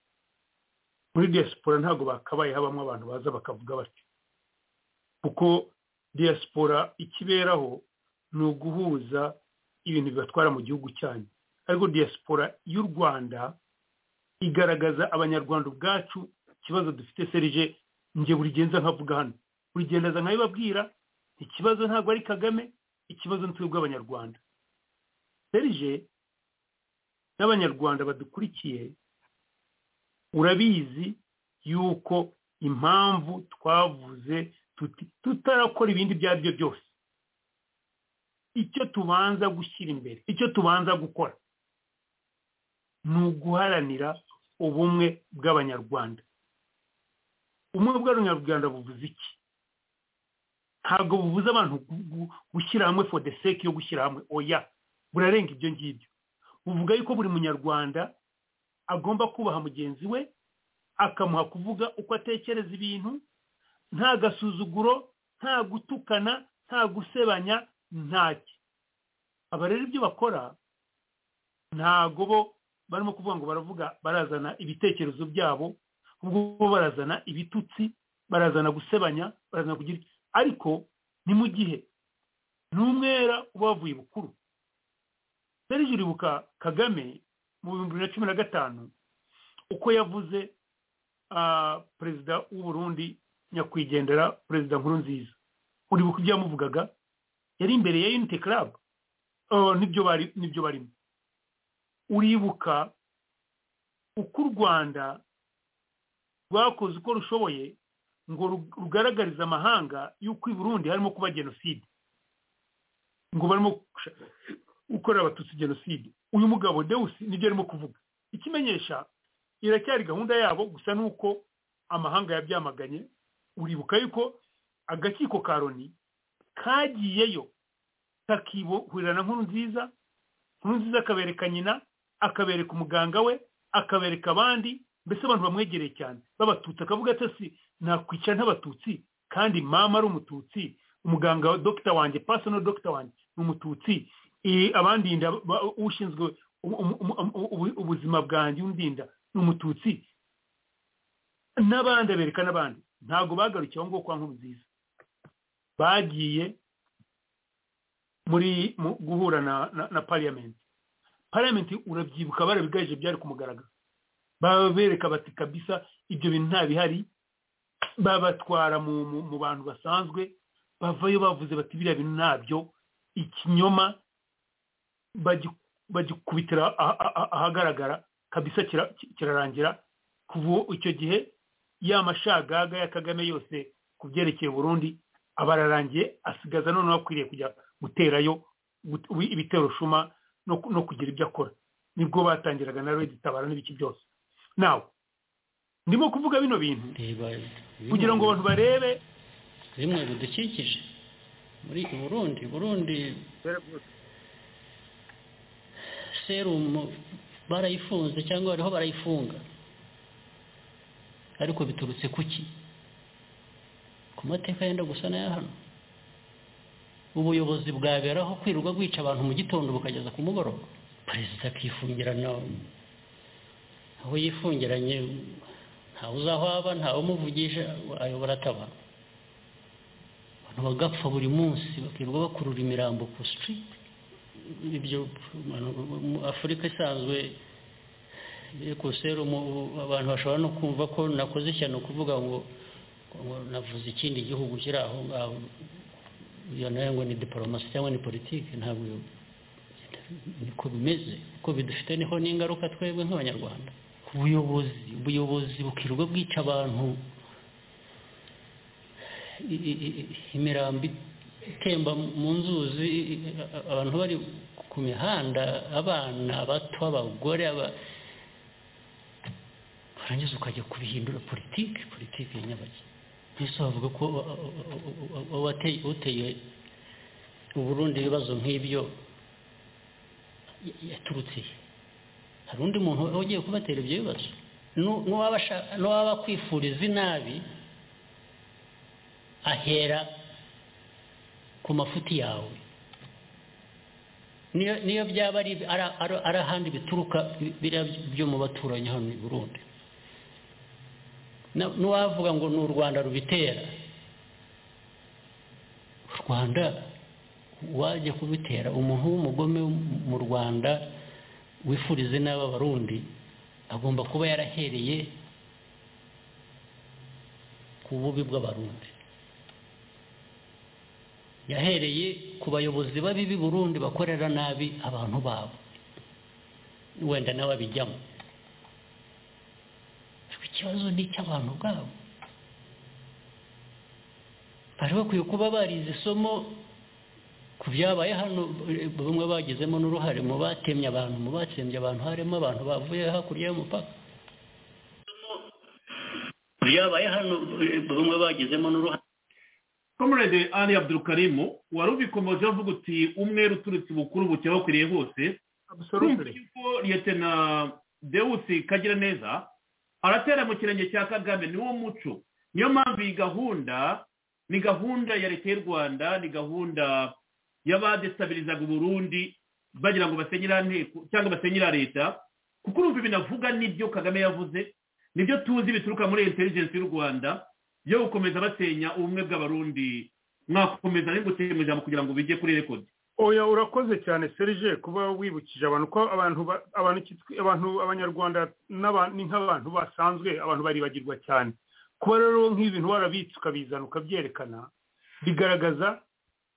muri diaspora ntabwo bakabaye habamo abantu baza bakavuga batyo kuko diaspora ikiberaho ni uguhuza ibintu bibatwara mu gihugu cyanyu ariko diaspora y'u rwanda igaragaza abanyarwanda ubwacu ikibazo dufite serije njye buri gihe nza nkavuga hano urigendaza nkabibabwira ikibazo ntabwo ari kagame ikibazo ni twebwe abanyarwanda serije n'abanyarwanda badukurikiye urabizi yuko impamvu twavuze tuti tutarakora ibindi ibyo ari byo byose icyo tubanza gushyira imbere icyo tubanza gukora ni uguharanira ubumwe bw'abanyarwanda ubumwe bw'abanyarwanda buvuze iki ntabwo bubuza abantu gu- gu- gushyira hamwe for the sake yo gushyira hamwe oya burarenga ibyo ngibyo buvuga yuko buri munyarwanda agomba kubaha mugenzi we akamuha kuvuga uko atekereza ibintu nta gasuzuguro nta gutukana nta gusebanya ntacyo aba rero ibyo bakora ntago bo barimo kuvuga ngo baravuga barazana ibitekerezo byabo ubwo bo barazana ibitutsi barazana gusebanya barazana kugira ariko ni mu gihe n'umwera uba wavuye bukuru serije uribuka kagame mu bihumbi bibiri na cumi na gatanu uko yavuze ah, perezida w'uburundi nyakwigendera perezida nkuru nziza uribuka ibyo yamuvugaga yari imbere ya unity club Ah, nibyo bari nibyo barimo uribuka uko u rwanda rwakoze uko rushoboye ngo ru- rugaragarize amahanga y'uko i burundi harimo kuba jenoside ngo barimo gushaka gukorera abatutsi jenoside uyu mugabo dewusi nibyo arimo kuvuga ikimenyesha iracyari gahunda yabo gusa nuko amahanga yabyamaganye uribuka yuko agakiko ka loni kagiyeyo kakiburirana nkuru nziza nkuru nziza akabereka nyina akabereka umuganga we akabereka abandi mbese abantu bamwegereye cyane b'abatutsi akavuga ati si nakwicara nk'abatutsi kandi mama ari umututsi umuganga wa dogita wanjye personal dogita wanjye ni umututsi Eh, abandinda ba- ushinzwe ubu- ubu- ubu- ubu- ubuzima bwanjye undinda ni umututsi n'abandi abereka n'abandi ntabwo bagarukiye aho ngaho kwa nkuru nziza bagiye muri mu guhura na na, na parliament parliament urabyibuka barabigaje byari kumugaragara babereka bati kabisa ibyo bintu nta bihari babatwara mu, mu, mu bantu basanzwe bavayo bavuze bati biriya bintu ntabyo ikinyoma bagi- bagikubitira aha- aha- ahagaragara kabisa kira- ki- kirarangira kuva icyo gihe ya mashagaga ya kagame yose ku byerekeye burundi aba ararangiye asigaza noneho akwiriye kujya guterayo gut- ubi- ibitero shuma no ku- no kugira ibyo akora nibwo batangiraga na redi tabara n'ibiki byose nawe ndimo kuvuga bino bintu reba kugira ngo abantu barebe bimwe bidukikije muri burundi burundi serumu barayifunze cyangwa bariho barayifunga ariko biturutse kuki ku mateka yenda gusa n'aya hano ubuyobozi bwaberaho kwirirwa bwica abantu mu gitondo bukageza ku mugoroba perezida akifungirana aho yifungiranye ntawe uzaho aba ntawe umuvugisha ayobora atabara abantu bagapfa buri munsi bakirirwa bakurura imirambo ku sitiriti ibyo mu afurika isanzwe ekuserumu abantu bashobora no kumva ko nakoze ishyano kuvuga ngo ngo navuze ikindi gihugu kiri aho ngaho iyo nayo ngo ni diporomasi cyangwa ni politiki ntabwo iyo- niko bimeze kuko bidufite niho n'ingaruka twebwe nk'abanyarwanda ubuyobozi ubuyobozi bukirirwa bwica abantu i- i- i- imirambi itemba mu nzuzi i- i- abantu bari ku mihanda abana abato abagore aba- warangiza ukajya kubihindura politiki politiki ya nyabaki mbese bavuga ko wateye- uteye uburundi ibibazo nk'ibyo ya- yaturutse he? hari undi muntu wari ugiye kubatera ibyo bibazo Nu- nuwaba ashaka- nuwaba akwifuriza inabi ahera ku mafuti yawe niyo niyo byaba ari ari- ari- ari ahandi bituruka biriya byo mu baturanyi hano i burundi Na- n'uwavuga ngo ni u rwanda rubitera u rwanda wajya kubitera umuntu w'umugome mu rwanda wifurize n'aba barundi agomba kuba yarahereye ku bubi bw'abarundi yahereye ku bayobozi babi b'i burundi bakorera nabi abantu babo wenda nawe abijyamo ariko ikibazo ni icy'abantu ubwabo bari bakwiye kuba barize isomo ku byabaye hano eh, bamwe bagizemo n'uruhare mu batemye abantu mu batsembye abantu harimo abantu bavuye hakurya y'umupaka ku byabaye hano eh, bamwe bagizemo n'uruhare comrade ali abdulkarimu wari ubikomoje avuga uti umwere uturutse ibukuru bucya bakwiriye hose urumva abusorutire yuko liyetena dewusi kagira neza aratera mu kirenge cya kagame ni wo muco niyo mpamvu iyi gahunda ni gahunda ya leta y'u rwanda ni gahunda y'abadesitabilizaga uburundi bagira ngo basenye iriya nteko cyangwa basenye iriya leta kuko urumva binavuga n'ibyo kagame yavuze nibyo tuzi bituruka muri intelligence y'u rwanda yo gukomeza basenya ubumwe bw'abarundi mwakomeza n'ingutse mu ijambo kugira ngo bijye kuri rekodi oya urakoze cyane serije kuba wibukije abantu ko abantu ba- abantu kitwi- abantu abanyarwanda n'aba- ni nk'abantu basanzwe abantu baribagirwa cyane kuba rero nk'ibintu warabitse ukabizana ukabyerekana bigaragaza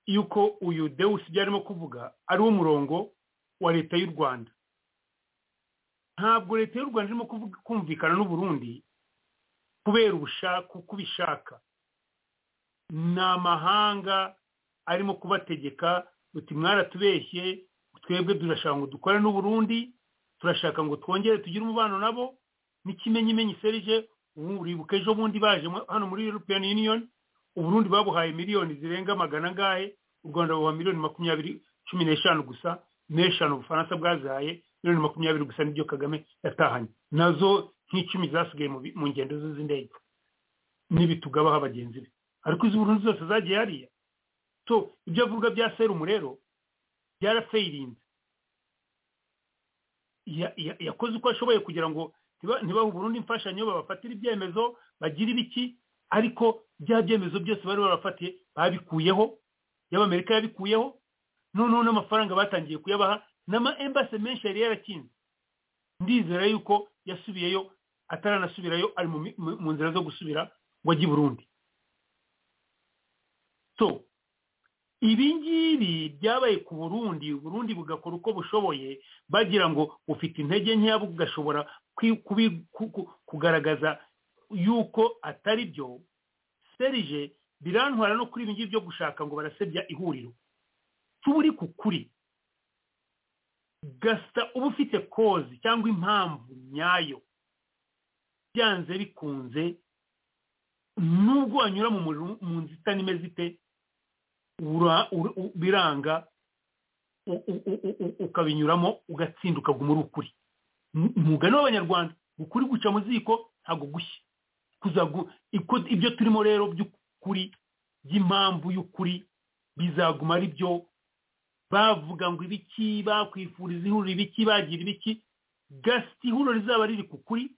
yuko uyu dewusi ibyo arimo kuvuga ari umurongo wa leta y'u rwanda ntabwo leta y'u rwanda irimo kuvuga- kumvikana n'uburundi kubera ubushaka uko ubishaka ni amahanga arimo kubategeka uti mwaratubeshye twebwe turashaka ngo dukore n'uburundi turashaka ngo twongere tugire umubano nabo n'ikimenyimenyi serije ubu uribuka ejo bundi baje mu- hano muri european union uburundi babuhaye miliyoni zirenga magana angahe u rwanda buha miliyoni makumyabiri cumi n'eshanu gusa n'eshanu ubufaransa bwazahaye miliyoni makumyabiri gusa nibyo kagame yatahanye nazo nk'icumi zasigaye mu bi- mu ngendo ze z'indege n'ibitugabaho bagenzi be ariko izi burundu zose zagiye hariya so ibyo avuga bya serumu rero byarafayirinze Ya- ya- yakoze uko ashoboye kugira ngo ntiba- ntibahe burundu imfashanyo babafatire ibyemezo bagire ibiki ariko bya byemezo byose bari barafatiye babikuyeho y'abamerika yabikuyeho noneho n'amafaranga batangiye kuyabaha n'ama embase menshi yari yarakinze ndizera yuko yasubiyeyo ataranasubirayo ari mu mi- mu- mu nzira zo gusubira ngo ajye i burundi so ibi ngibi byabaye ku burundi burundi bugakora uko bushoboye bagira ngo bufite intege nkeya bugashobora kwi- kubi- ku- ku- kugaragaza yuko atari byo serije birantwara no kuri ibi ngibi byo gushaka ngo barasebya ihuriro tuba uri ku kuri gasita uba ufite kozi cyangwa impamvu nyayo byanze bikunze nubwo wanyura mu muriro- mu nzitane imeze ite ura- ur- u- biranga u- u- u- u- u- ukabinyuramo ugatsinda ukaguma uri ukuri M- umugani w'abanyarwanda ukuri guca mu ziko ntabwo gushya kuzagu iko- ibyo turimo rero by'ukuri by'impamvu y'ukuri bizaguma ari byo bavuga ngo ibiki bakwifuriza ihuriro ibiki bagira ibiki gasita ihuriro rizaba riri ku kuri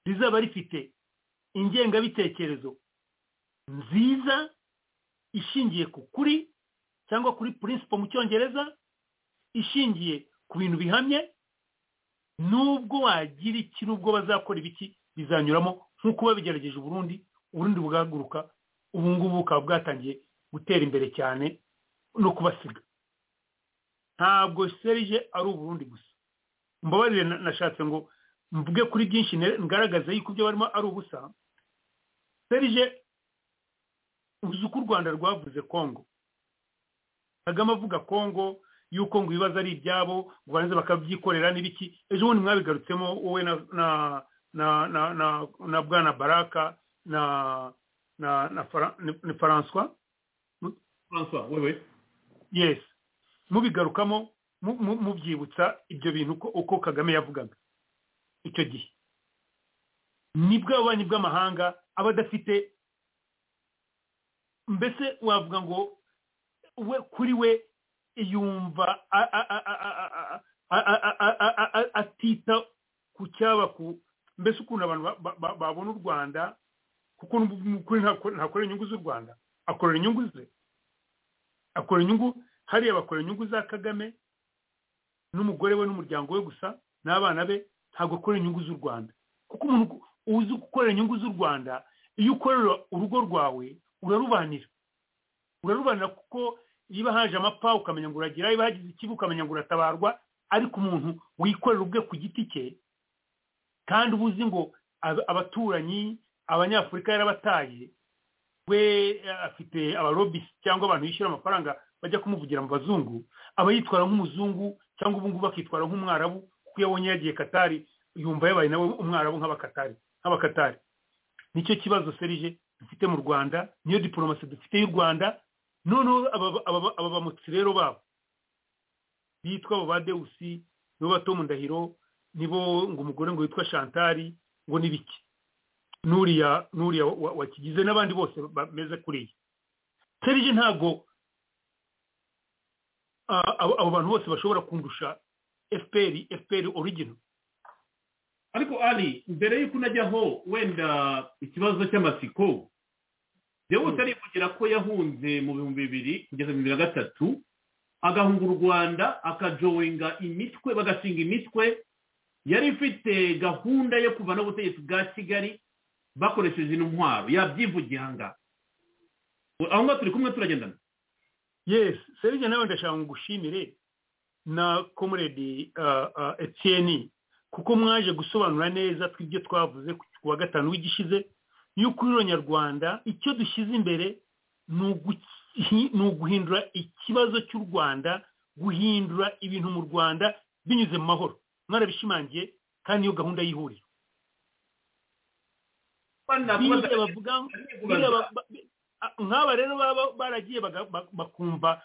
rizaba rifite ingengabitekerezo nziza ishingiye ku kuri cyangwa kuri principle mu cyongereza ishingiye ku bintu bihamye nubwo wagira iki nubwo bazakora ibiki bizanyuramo nk'uko babigerageje uburundi uburundi bugahaguruka ubu ngubu bukaba bwatangiye gutera imbere cyane no kubasiga ntabwo serije ari uburundi gusa mbabarire na- nashatse ngo mvuge kuri byinshi ne- ngaragaza yuko ibyo barimo ari ubusa serije uzi uko u rwanda rwavuze kongo kagame avuga kongo yuko ngo ibibazo ari ibyabo ngo barangize bakabyikorera n'ibiki ejo bundi mwabigarutsemo wowe na na na na na, na bwana baraka na na na, Fra- ni- ni francois francois wewe yes mubigarukamo mu- mu- mubyibutsa ibyo bintu uko- uko kagame yavugaga icyo gihe nibwo ububanyi bw'amahanga aba adafite mbese wavuga ngo we kuri we yumva a- a- a- a- a- a- a- a- a- a- a- a- atita ku cyaba ku mbese ukuntu abantu ba- ba- ba- babona u rwanda kuko mu kuri ntakore- ntakorera inyungu z'u rwanda akorera inyungu ze akora inyungu hariya bakora inyungu za kagame n'umugore we n'umuryango we gusa n'abana be ntabwo akora inyungu z'u rwanda kuko umuntu uzi gukorera inyungu z'u rwanda iyo ukorera urugo rwawe urarubanira urarubanira kuko niba haje amapfa ukamenya ngo uragira niba hagize ikibi ukamenya ngo uratabarwa ariko umuntu wikorera ubwe ku giti cye kandi uba uzi ngo ab- abaturanyi abanyafurika yarabataye we eh, afite abarobisi cyangwa abantu bishyura amafaranga bajya kumuvugira mu bazungu aba yitwara nk'umuzungu cyangwa ubungubu akitwara nk'umwarabu kuko iyo abonye yagiye katari yumva yabaye nawe umwarabu nk'abakatari nk'abakatari nicyo kibazo serije dufite mu rwanda niyo diporomasi dufite y'u rwanda noneho aba- aba- aba bamutsi rero babo bitwa abo ba dewusi nibo bato mu ndahiro nibo ngo umugore ngo witwa shantari ngo n'ibiki n'uriya n'uriya wa- wa- wakigize n'abandi bose bameze kuriya serije ntabwo ah, abo abo bantu bose bashobora kundusha fpr fpr origino ariko ari mbere y'uko unajyaho wenda ikibazo cy'amasiko yewe utari kugira ko yahunze mu bihumbi bibiri kugeza bibiri na gatatu agahunga u rwanda akajowinga imitwe bagashinga imitwe yari ifite gahunda yo kuvanaho ubutegetsi bwa kigali bakoresheje intwaro yabyivugiye aha ngaha aho ngaho turi kumwe turagendana yesi serivisi nawe ndashaka ngo ngushimire na komuredi etiyeni kuko mwaje gusobanura neza tw'ibyo twavuze ku wa gatanu w'igishize y'uko nyarwanda icyo dushyize imbere ni uguhindura ikibazo cy'u rwanda guhindura ibintu mu rwanda binyuze mu mahoro mwarabishimangiye kandi niyo gahunda y'ihuriro nk'aba rero baba baragiye bakumva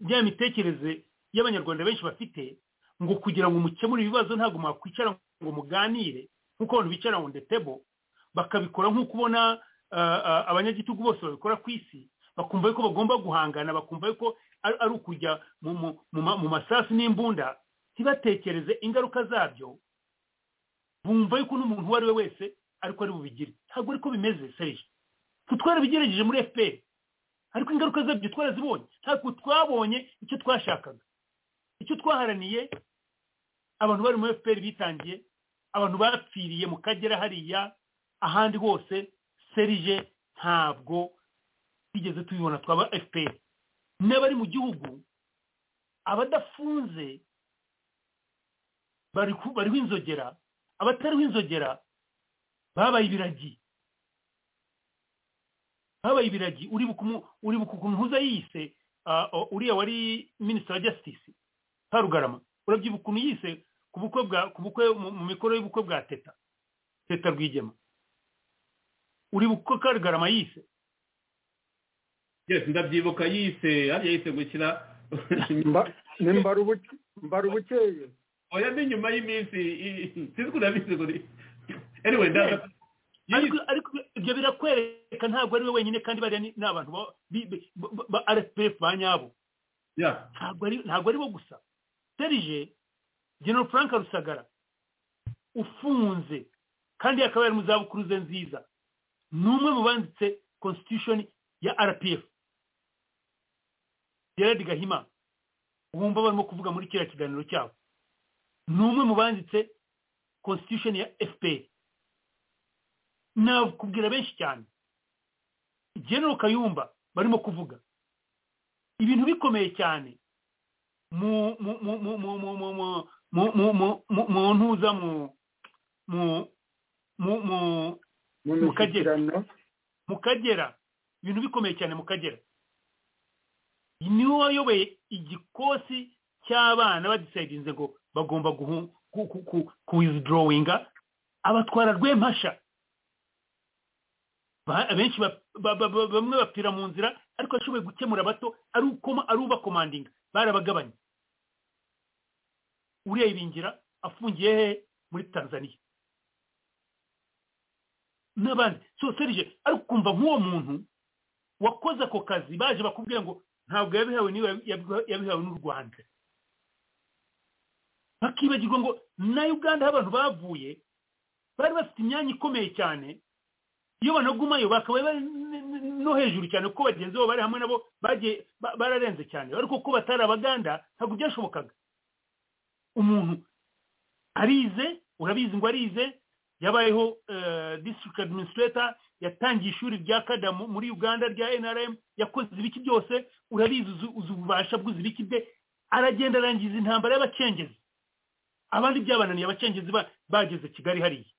bya mitekerereze y'abanyarwanda benshi bafite ngo kugira ngo mukemure ibibazo ntabwo mwakwicara ngo muganire nk'uko abantu bicara ngo ndetebo bakabikora nk'uko ubona abanyagitugu bose babikora ku isi bakumva yuko bagomba guhangana bakumva yuko ari ukujya mu masasu n'imbunda ntibatekereze ingaruka zabyo bumva yuko n'umuntu uwo ari we wese ariko ari bubigire ntabwo ariko bimeze serije twarabigeregeje muri fpr ariko ingaruka zabyo twarazibonye ntabwo twabonye icyo twashakaga icyo twaharaniye abantu bari muri fpr bitangiye abantu bapfiriye mu kagera hariya ahandi hose serije ntabwo twigeze tubibona twaba fpr n'abari mu gihugu abadafunze bariho inzogera abatariho inzogera babaye ibiragi habaye ibiragi uribuka ukuntu uza yise uriya wari minisitiri wa jasitisi karugarama urabyibuka ukuntu yise ku bukwe bwa ku bukwe mu mikoro y'ubukwe bwa teta teta rwigema uribuka uko karugarama yise ndabyibuka yise hariya yise gukina mbara ubukeye oya ni nyuma y'iminsi sinzi ko nabizi ngo ni anyway ndaza ariko ibyo birakwereka ntabwo ari we wenyine kandi bariya ni abantu ba rfpf ba nyabo ntabwo ari bo gusa serije general frank rusagara ufunze kandi akaba yari mu zabukuru ze nziza ni umwe mu banditse constitution ya rpf gerard gahima wumva barimo kuvuga muri kiriya kiganiro cyabo ni umwe mu banditse constitution ya fpr nakubwira benshi cyane general kayumba barimo kuvuga ibintu bikomeye cyane mu ntuza mu kagera mu kagera ibintu bikomeye cyane mu kagera niwe wayoboye igikosi cy'abana badisayidinze ngo bagomba kuwizidorowinga abatwara rwempasha abenshi bamwe bapfira mu nzira ariko ashoboye gukemura bato ari ubakomandinga barabagabanya uriya ibingira afungiye he muri tanzania n'abandi so serije ariko ukumva nk'uwo muntu wakoze ako kazi baje bakubwira ngo ntabwo yabihawe niwe yabihawe n'u rwanda bakibagirwa ngo na uganda aho abantu bavuye bari bafite imyanya ikomeye cyane iyo banagumayo bakaba bari no hejuru cyane kuko bagenzi babo bari hamwe nabo bagiye bararenze cyane ariko kuko batari abaganda ntabwo byashobokaga umuntu arize urabizi ngo arize yabayeho district administrator yatangiye ishuri rya kada muri uganda rya nrm yakoze ibiki byose urabizi uzi ububasha bw'uzi ibiki bye aragenda arangiza intambara y'abacengezi abandi byabananiye abacengezi bageze kigali hariya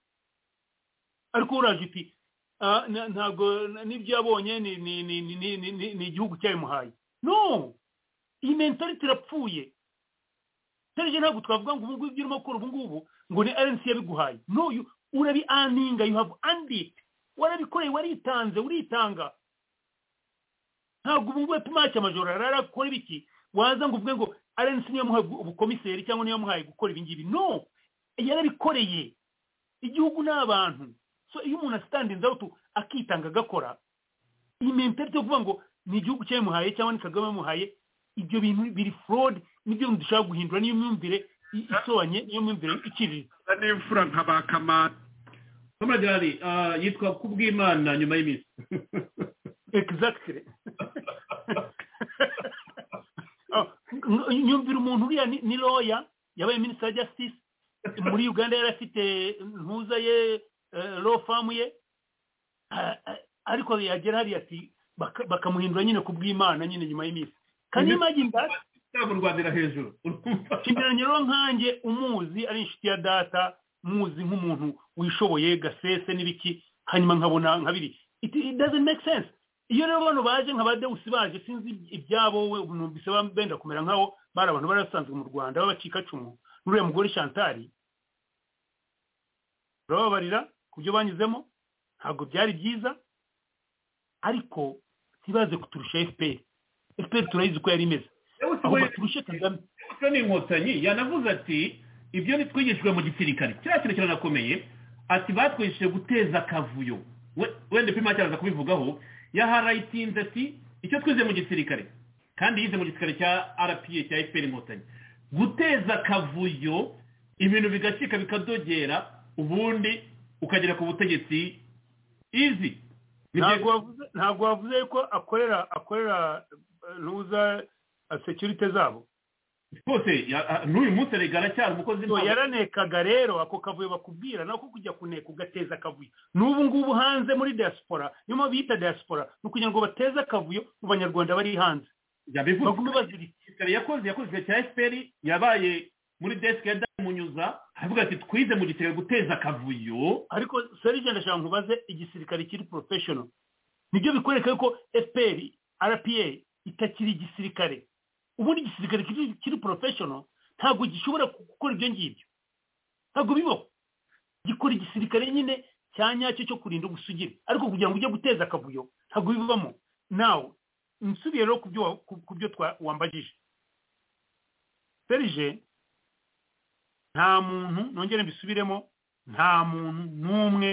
ariko uraje uti ntabwo n'ibyo yabonye ni igihugu cyabimuhaye no iyi mentalite irapfuye serije ntabwo twavuga ngo ubungubu ibyo urimo gukora ubungubu ngo ni rnc yabiguhaye no urabi aninga you have andit warabikoreye waritanze uritanga ntabwo ubu wepfa umwaka amajoro arara gukora ibiki waza ngo uvuge ngo rnc niyo yamuhaye ubukomiseri cyangwa niyo yamuhaye gukora ibingibi no yarabikoreye igihugu ni abantu so iyo umuntu asitandinze aho akitanga agakora iyi mentalite yo kuvuga ngo ni igihugu cyabimuhaye cyangwa ni kagame yamuhaye ibyo bintu biri forode nibyo bintu dushobora guhindura niyo myumvire isobanye niyo myumvire iciriritse n'imfura nka ba kamara kamaragirari yitwa kubwimana nyuma y'iminsi egizagitire nyumvira umuntu uriya ni- ni roya yabaye minisita wa justice muri uganda yari afite ntuza ye lo famu ye Ah, ah, ariko yagera hariya ati baka- bakamuhindura nyine ku bw'imana nyine nyuma y'iminsi kandi imagine that yaba urwandira hejuru urumva kinyaranyiro nkanjye umuzi ari inshuti ya data muzi nk'umuntu wishoboye gasese n'ibiki hanyuma nkabona nkabiri it, it doesn't make sense iyo rero bano baje nka ba dewusi baje sinzi ibyabo we numvise ba- benda kumera nk'aho bari abantu bari basanzwe mu rwanda b'abacikacumu n'uriya mugore shantari urababarira ku byo banyuzemo ntabwo byari byiza ariko ntibaze kuturusha fpr fpr turayizi ko yari imeze yewe si ahubwo we- turushe kagame Ese ni inkotanyi yanavuze ati ibyo ntitwigishijwe mu gisirikare kiriya kintu kiranakomeye ati batwigishije guteza akavuyo We- wenda pima cyaraza kubivugaho yaharayitinze ati icyo twize mu gisirikare kandi yize mu gisirikare cya rpa cya fpr inkotanyi guteza akavuyo ibintu bigacika bikadogera ubundi ukagera ku butegetsi izi ntabwo wavuze ntabwo wavuze ko akorera akorera eh, ntuza eh, security zabo rwose ya- a- n'uyu munsi erega aracyari umukozi So, yaranekaga rero ako kavuyo bakubwira nako kujya kuneka ugateza akavuyo n'ubu ngubu hanze muri diaspora niyo mpamvu bita diaspora ni ukugira ngo bateze akavuyo mu banyarwanda bari hanze yabivuze bagume bazirika gisirikare yakoze yakoze igihe cya fpr yabaye muri desike ya dani munyuza aravuga ati twize mu gisirikare guteza akavuyo ariko serije ndashaka nkubaze igisirikare kiri professional nibyo bikwereka yuko fpr rpa itakiri igisirikare ubundi igisirikare kiri, kiri professional ntabwo gishobora ku- gukora ibyo ngibyo ntabwo bibaho gikora igisirikare nyine cya nyacyo cyo kurinda ubusugire ariko kugira ngo ujye guteza akavuyo ntabwo bibamo nawe nsubiye rero ku byo wa- ku- ku byo twa- wambajije serije nta muntu nongere mbisubiremo nta muntu n'umwe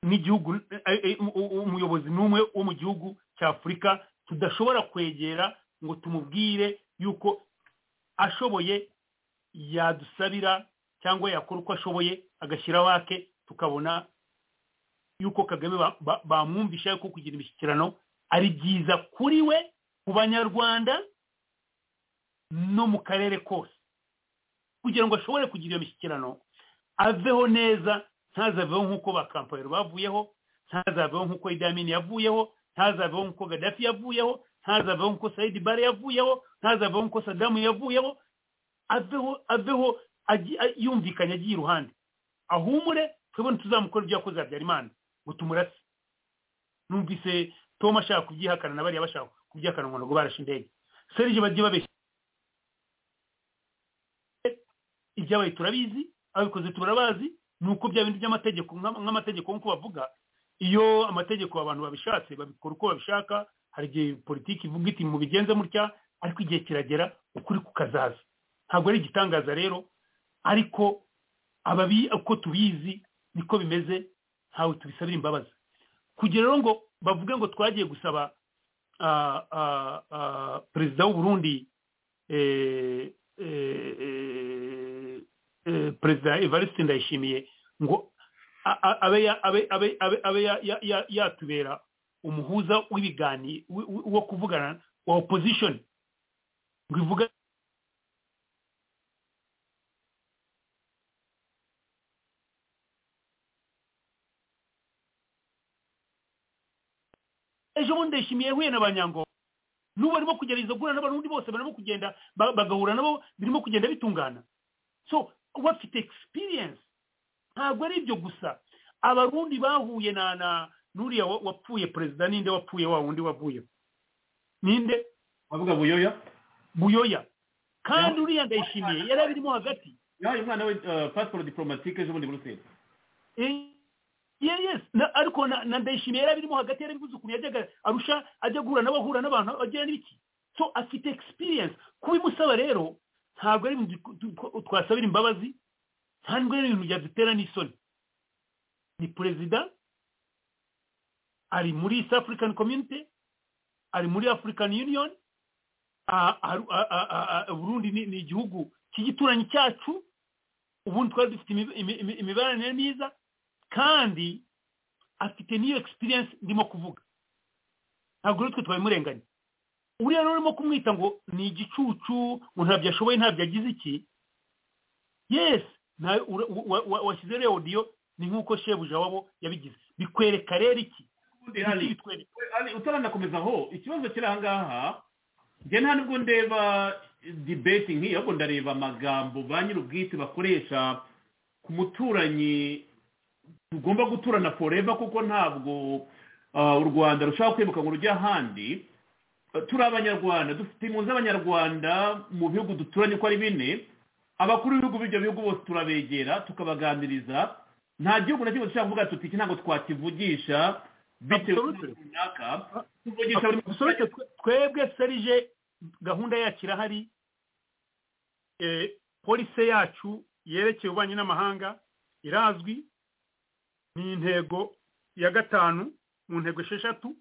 n'igihugu eh, eh, u- u- umuyobozi n'umwe wo mu gihugu cya afurika tudashobora kwegera ngo tumubwire yuko ashoboye yadusabira cyangwa yakora uko ashoboye agashyira wake tukabona yuko kagame ba- ba- bamwumvisha yuko kugira imishyikirano ari byiza kuri we ku banyarwanda no mu karere kose kugira ngo ashobore kugira iyo mishyikirano aveho neza ntazaveho nk'uko ba kampani bavuyeho ntazaveho nk'uko idamini yavuyeho ntazaveho nk'uko gadafi yavuyeho ntazaveho nk'uko sayidi bare yavuyeho ntazaveho nk'uko sadamu yavuyeho aveho aveho agi- a- yumvikanye agiye iruhande ahumure twebwe ntituzamukora ibyo yakoze habyarimana ngo tumurase numvise tom ashaka kubyihakana na bariya bashaka kubyihakana ngo ntabwo barashe indege serije bagiye babeshya ibyabaye turabizi ababikoze turabazi ni uko bya bindi by'amategeko nk'ama- nk'amategeko nk'uko bavuga iyo amategeko abantu babishatse babikora uko babishaka hari igihe politiki ivuga iti mubigenze mutya ariko igihe kiragera ukuri kukazaza ntabwo ari igitangaza rero ariko ababi uko tubizi niko bimeze ntawe tubisabira imbabazi kugira rero ngo bavuge ngo twagiye gusaba ah, ah, ah, perezida w'u Burundi eh, eh, eh, eh, perezida evariste ndayishimiye ngo a- a- abe ya- abe- abe- abe- abe ya- ya- ya- yatubera umuhuza w'ibiganiro wi- wi- wo kuvugana wa opposition ngo ivuga ejo bundi ndayishimiye yahuye n'abanyango n'ubu barimo kugerageza guhura n'abarundi bose barimo kugenda ba- bagahura nabo birimo kugenda bitungana so bafite experience ntabwo ari ibyo gusa abarundi bahuye na na n'uriya wa- wapfuye perezida ninde wapfuye wa wundi wavuye ninde bavuga buyoya buyoya kandi uriya ndayishimiye yari abirimo hagati yahaye umwana we eh, pasiporo diporomatike ejo bundi buruseli Eh, ye- yes na- ariko na na ndayishimiye yari abirimo hagati yari abivuze ukuntu yajyaga arusha ajya guhura n'abahura n'abantu agira n'ibiki so afite experience kubimusaba rero ntabwo ari ibintu tu- tu- twasabira imbabazi ntabwo ari ibintu byadutera n'isoni ni perezida ari muri east african community ari muri african union a- a- a- a- a- burundi ni ni igihugu cy'igituranyi cyacu ubundi twari dufite imi- imi- imi- imibanire myiza kandi afite n'iyo experience ndimo kuvuga ntabwo rero twe twabimurenganya uriya rero urimo kumwita ngo ni igicucu ngo ntabyo ashoboye ntabyo agize iki yesi nawe washyize rero odiyo ni nk'uko shebuja wabo yabigize bikwereka rero iki hari- Iki bitwereka ari- utaranakomeza aho ikibazo kiri aha ngaha njye nta nubwo ndeba dibeti nk'iyi ahubwo ndareba amagambo ba nyir'ubwite bakoresha ku muturanyi tugomba guturana foreva kuko ntabwo ah, u rwanda rushobora kwibuka ngo rujye ahandi Ah, turi abanyarwanda dufite impunzi z'abanyarwanda mu bihugu duturanye uko ari bine abakuru b'ibihugu b'ibyo bihugu bose turabegera tukabaganiriza nta gihugu na kimwe dushobora kuvuga tuti iki ntabwo twakivugisha bitewe Absolutely. n'impamvu runaka tuvugisha buri muturage Absolute, twe- twebwe serije gahunda yacu irahari Eh, polisi yacu yerekeye ububanyi n'amahanga irazwi ni intego ya gatanu mu ntego esheshatu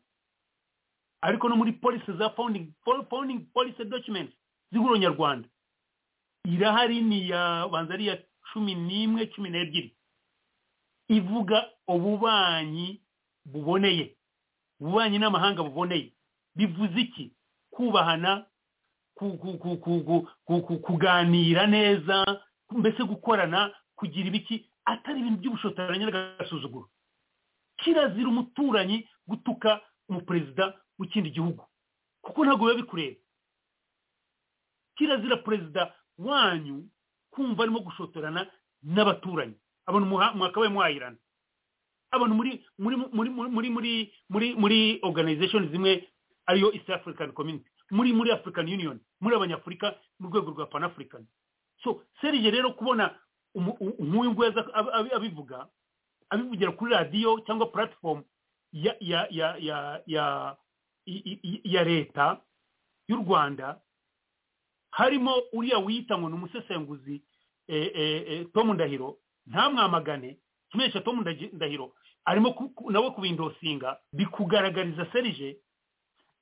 ariko no muri polisi za founding fo- founding policy documents z'ihuriro nyarwanda irahari ni iya banza ari iya cumi n'imwe cumi n'ebyiri ivuga ububanyi buboneye ububanyi n'amahanga buboneye bivuze iki kubahana ku- ku- ku- ku- ku- ku- ku- kuganira neza mbese gukorana kugira ibiki atari ibintu by'ubushotoranyi n'agasuzuguro kirazira umuturanyi gutuka umuperezida w'ikindi gihugu kuko ntabwo biba bikureba kirazira perezida wanyu kumva arimo gushotorana n'abaturanyi abantu muha- mwakabaye mwahirana abantu muri muri muri muri muri muri muri muri organization zimwe ariyo East African Community muri muri African Union muri abanyafurika mu rwego rwa Pan African so Serge rero kubona umu- u- nk'uyu nguyu aza ab- ab- abivuga abivugira kuri radiyo cyangwa platform ya ya ya ya ya i- i- i- ya leta y'u Rwanda harimo uriya wita ngo ni umusesenguzi eh, eh, eh, Tom Ndahiro ntamwamagane kimenyesha tom Ndagi- ndahiro arimo ku- ku- nawe kubindosinga bikugaragariza serije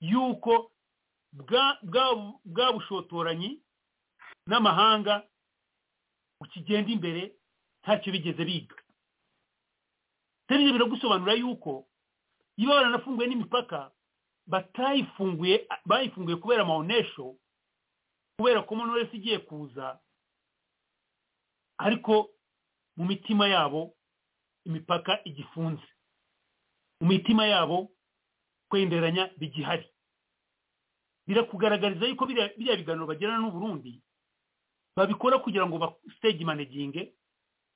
yuko bwa bwa- bwa bushotoranyi n'amahanga ukigenda imbere ntacyo bigeze biga serije biragusobanura yuko iyo baranafunguye n'imipaka batayifunguye bayifunguye kubera amaonesho kubera ko monoresi igiye kuza ariko mu mitima yabo imipaka igifunze mu mitima yabo kwenderanya bigihari birakugaragariza yuko biriya biriya biganiro bagirana n'uburundi babikora kugira ngo ba stage managinge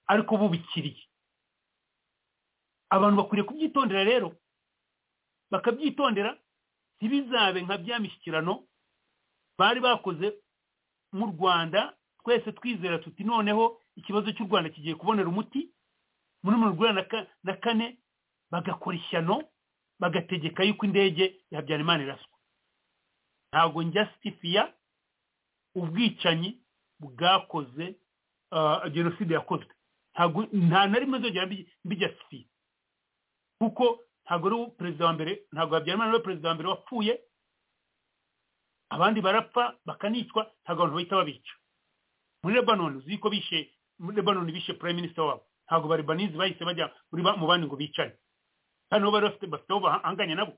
ariko bubikiriye abantu bakwiriye kubyitondera rero bakabyitondera ntibizabe nka bya mishyikirano bari bakoze mu rwanda twese twizera tuti noneho ikibazo cy'u rwanda kigiye kubonera umuti muri mirongo inani na ka- na kane bagakora ishyano bagategeka yuko indege ya habyarimana iraswa ntabwo njya sitifiya ubwicanyi bwakoze ah, jenoside yakozwe ntabwo nta na rimwe nzongera mbi- mbijya sitifiya kuko ntabwo ari we perezida wa mbere ntabwo habyarimana ari we perezida wa mbere wapfuye abandi barapfa bakanicwa ntabwo abantu bahita babica muri lebanon uzi ko bishe muri lebanon bishe prime minister wabo ntabwo baribanizi bahise bajya muri ba- mu bandi ngo bicane kandi nabo bari bafite bafite aho bahanganye nabo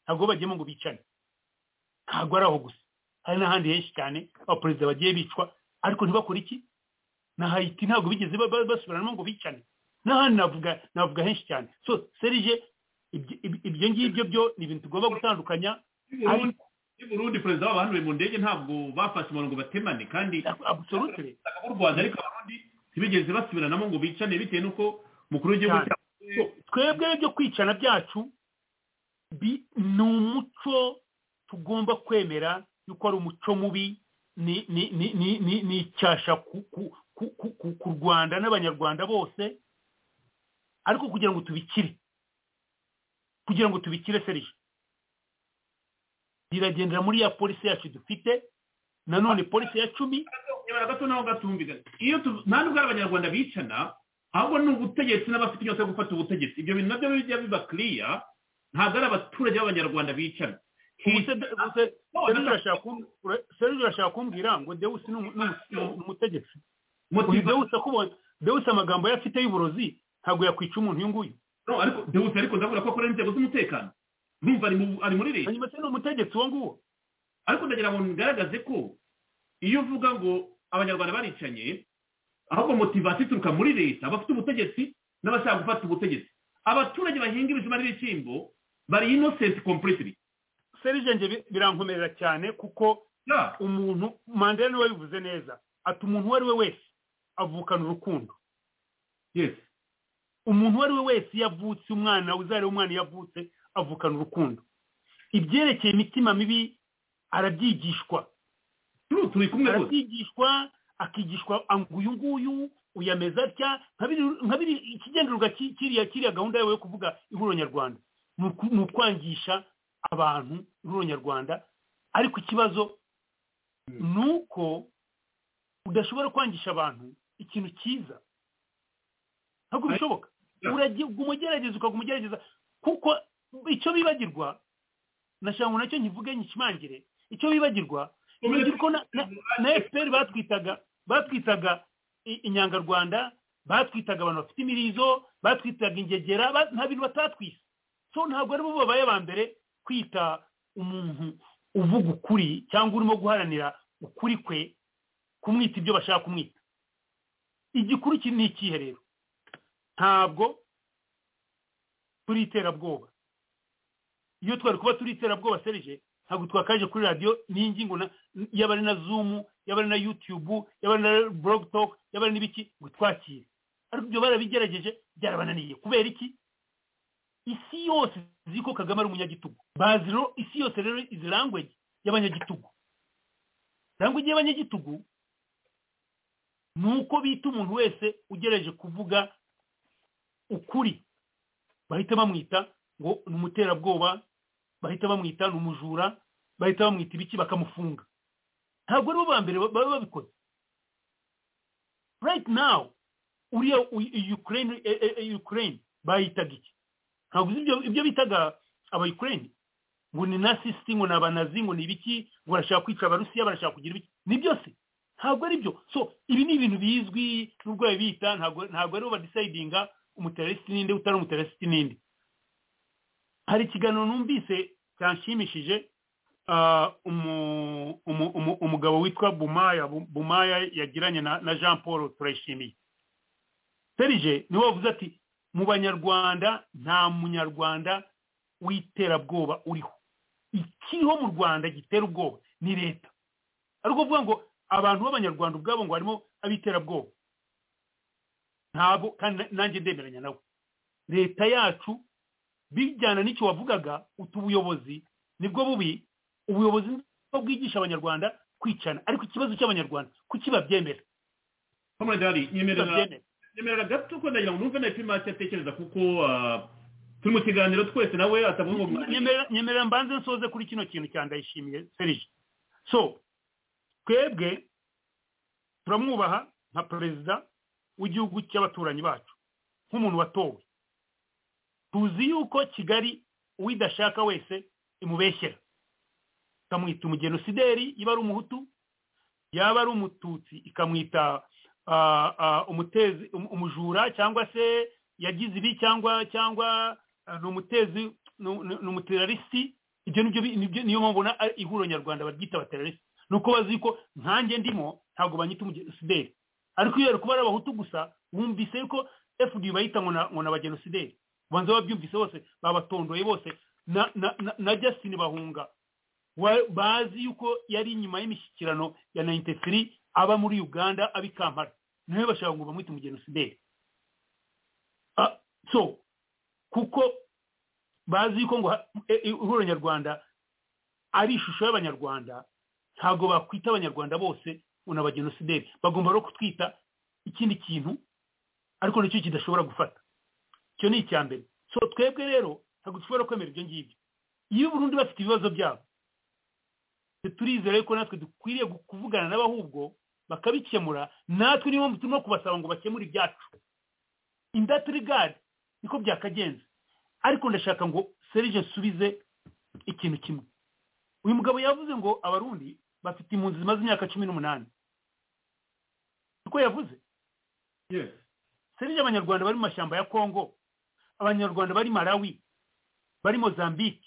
ntabwo bajyemo ngo bicane ntabwo ari aho gusa hari n'ahandi henshi cyane abaperezida bagiye bicwa ariko ntibakore iki na hayiti ntabwo bigeze ba- ba- basubiranamo ngo bicane n'ahandi navuga navuga henshi cyane so serije ibyo- ibyo- ibyo ngibyo byo ni ibintu tugomba gutandukanya Burundi- i burundi perezida wabo bahanuwe mu ndege ntabwo bafashe umuntu ngo batemane kandi absolutely ubutaka bw'u rwanda ariko abarundi ntibigeze basubiranamo ngo bicane bitewe n'uko umukuru w'igihugu Cyane. cyabo twebwe byo kwicana byacu bi- ni umuco tugomba kwemera yuko ari umuco mubi ni ni ni ni ni- ni icyasha ku ku- ku- ku- ku- ku rwanda n'abanyarwanda bose ariko kugira ngo tubikire kugira ngo tubikire serije biragendera muri ya polisi yacu dufite nanone polisi ya cumi nyamara gato naho gatumvikana iyo tu- nta nubwo ari abanyarwanda bicana ahubwo ni ubutegetsi n'abafite inyota yo gufata ubutegetsi ibyo bintu nabyo bijya biba kiriya ntabwo ari abaturage b'abanyarwanda bicana ubuse- ubuse- No, serije no, urashaka kum- ura- serije urashaka kumbwira ngo dewusi ni umu- ni umu- ni umu- ni umutegetsi Motiva- uyu dewusi akubonye dewusi amagambo ye afite y'uburozi ntabwo yakwica umuntu uyu nguyu no, ariko dewusi ariko ndabona ko akora n'inzego z'umutekano numva ari mu- ari muri leta hanyuma se ni umutegetsi uwo nguwo ariko ndagira ngo ngaragaze ko iyo uvuga ngo abanyarwanda baricanye ahubwo motivasiyo ituruka muri leta abafite ubutegetsi n'abashaka gufata ubutegetsi abaturage bahinga ibijumba n'ibishyimbo bari inosenti kompuritiri serije birankomerera cyane kuko umuntu mandela niwe bivuze neza ati umuntu uwo ari we wese avukana urukundo yesi umuntu uwo ari we wese iyo avutse umwana uzareba umwana iyo avutse avukana urukundo ibyerekeye imitima mibi arabyigishwa turi kumwe rwose arabyigishwa akigishwa ngo uyu nguyu uyameza atya nka biri ikigendererwa kiriya kiriya gahunda yawe yo kuvuga ihuriro nyarwanda ni ukwangisha abantu ihuriro nyarwanda ariko ikibazo ni uko udashobora kwangisha abantu ikintu cyiza ntabwo bishoboka umugerageza ukaguma ugerageza kuko icyo bibagirwa nashanga nacyo nkivuge nyikimangire icyo bibagirwa ko na efuperi batwitaga batwitaga inyangarwanda batwitaga abantu bafite imirizo batwitaga ingegera nta bintu batatwise so ntabwo aribo babaye aba mbere kwita umuntu uvuga ukuri cyangwa urimo guharanira ukuri kwe kumwita ibyo bashaka kumwita igikuru iki ni ikihe rero ntabwo turi iterabwoba iyo twari kuba turi iterabwoba serije ntabwo twakaje kuri radiyo n'ingingo yaba ari na zumu yaba ari na yutubu yaba ari na borogotoke yaba ari n'ibiki ngo twakire ariko ibyo barabigerageje byarabananiye kubera iki isi yose izi ko kagame ari umunyagitugu bazi isi yose rero izi langwegi y'abanyagitugu langwegi y'abanyagitugu ni uko bita umuntu wese ugerageje kuvuga ukuri bahita bamwita ngo ni umuterabwoba bahita bamwita ni umujura bahita bamwita ibiki bakamufunga ntabwo aribo ba mbere baba babikoze right now uriya ukraine ukraine bayitaga iki ntabwo ibyo bitaga aba ukraine ngo ni nasisiti ngo ni abanazi ngo ni ibiki ngo barashaka kwica abarusiya barashaka kugira ibiki ni byose ntabwo ari byo so ibi ni ibintu bizwi n'ubwo babita ntabwo aribo badisayidinga umuteresiti n'indi utari umuteresiti n'indi hari ikiganiro numvise cyanshimishije umugabo witwa bumaya bumaya yagiranye na jean paul turayishimiye serije niwe wavuze ati mu banyarwanda nta munyarwanda w'iterabwoba uriho ikiriho mu rwanda gitera ubwoba ni leta ari ukuvuga ngo abantu b'abanyarwanda ubwabo ngo harimo ab'iterabwoba ntabwo kandi nanjye ndemeranya nawe leta yacu bijyana n'icyo wavugaga utu ubuyobozi nibwo bubi ubuyobozi nibwo bwigisha abanyarwanda kwicana ariko ikibazo cy'abanyarwanda kuki babyemera nyemerera gato ko ndagira ngo numve na ipima icyo atekereza kuko turi mu kiganiro twese nawe atavuga umwanya nyemerera mbanze nsoze kuri kino kintu cya ndayishimiye serije so twebwe turamwubaha nka perezida w'igihugu cy'abaturanyi bacu nk'umuntu watowe tuzi yuko kigali uwidashaka wese imubeshyera ikamwita umugenosideri iba ari umuhutu yaba ari umututsi ikamwita umutezi umujura cyangwa se yagize ibi cyangwa cyangwa ni umutezi ni umuterarisi ibyo nibyo niyo mpamvu ihuriro nyarwanda baryita abaterarisi ni uko bazi ko nkanjye ndimo ntabwo banyita umugenosideri ariko iyo bari kuba ari abahutu gusa bumvise yuko fd bayita ngo ni abagenosideri banza babyumvise bose babatondoye bose na justin bahunga bazi yuko yari inyuma y'imishyikirano ya nayinite aba muri uganda aba i kampala nawe bashaka ngo bamwite umugenosideri so kuko bazi yuko ngo ihuriro nyarwanda ari ishusho y'abanyarwanda ntabwo bakwita abanyarwanda bose ngo ni abagenosideri bagomba no kutwita ikindi kintu ariko nicyo kidashobora gufata icyo ni icya mbere so twebwe rero ntabwo dushobora kwemera ibyo ngibyo iyo burundu bafite ibibazo byabo turizere ko natwe dukwiriye kuvugana n'abahubwo bakabikemura natwe niyo mpamvu turimo kubasaba ngo bakemure ibyacu indatiri gadi niko byakagenze ariko ndashaka ngo serije nsubize ikintu kimwe uyu mugabo yavuze ngo abarundi bafite impunzi zimaze imyaka cumi n'umunani niko yavuze serije abanyarwanda bari mu mashyamba ya kongo abanyarwanda bari malawi bari mozambique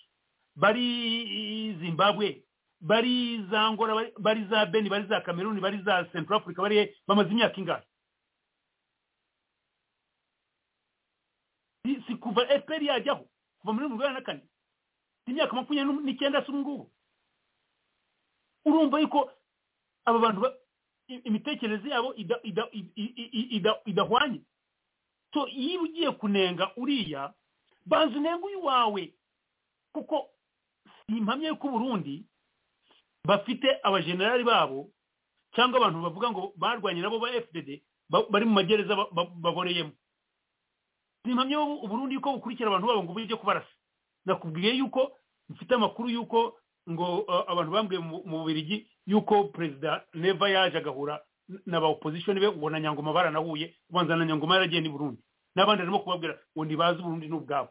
bari zimbabwe bari za ngora bari za beni bari za kameruni bari za central africa bari bamaze imyaka ingahe si si kuva eperi yajyaho kuva muri mirongo inani na kane imyaka makumyabiri n'icyenda si ubu ngubu urumva yuko aba bantu ba- i- imitekerereze yabo ida- ida- i- i- i- ida- idahwanye so iyo ugiye kunenga uriya banza unenge uyu wawe kuko si impamya y'uko uburundi bafite abajenerali babo cyangwa abantu bavuga ngo barwanye nabo ba fdd ba- bari mu magereza ba- ba- baboreyemo si impamya y'ubu- uburundi yuko bukurikira abantu babo ngo bujye kubarasa nakubwiye yuko mfite amakuru yuko ngo uh, abantu bambwiye mu mu bubirigi yuko perezida neva yaje agahura n- n'aba opposition be ubona nyangoma baranahuye kubanza na nyangoma yaragiye ni burundi n'abandi arimo kubabwira ngo ntibazi uburundi n'ubwabo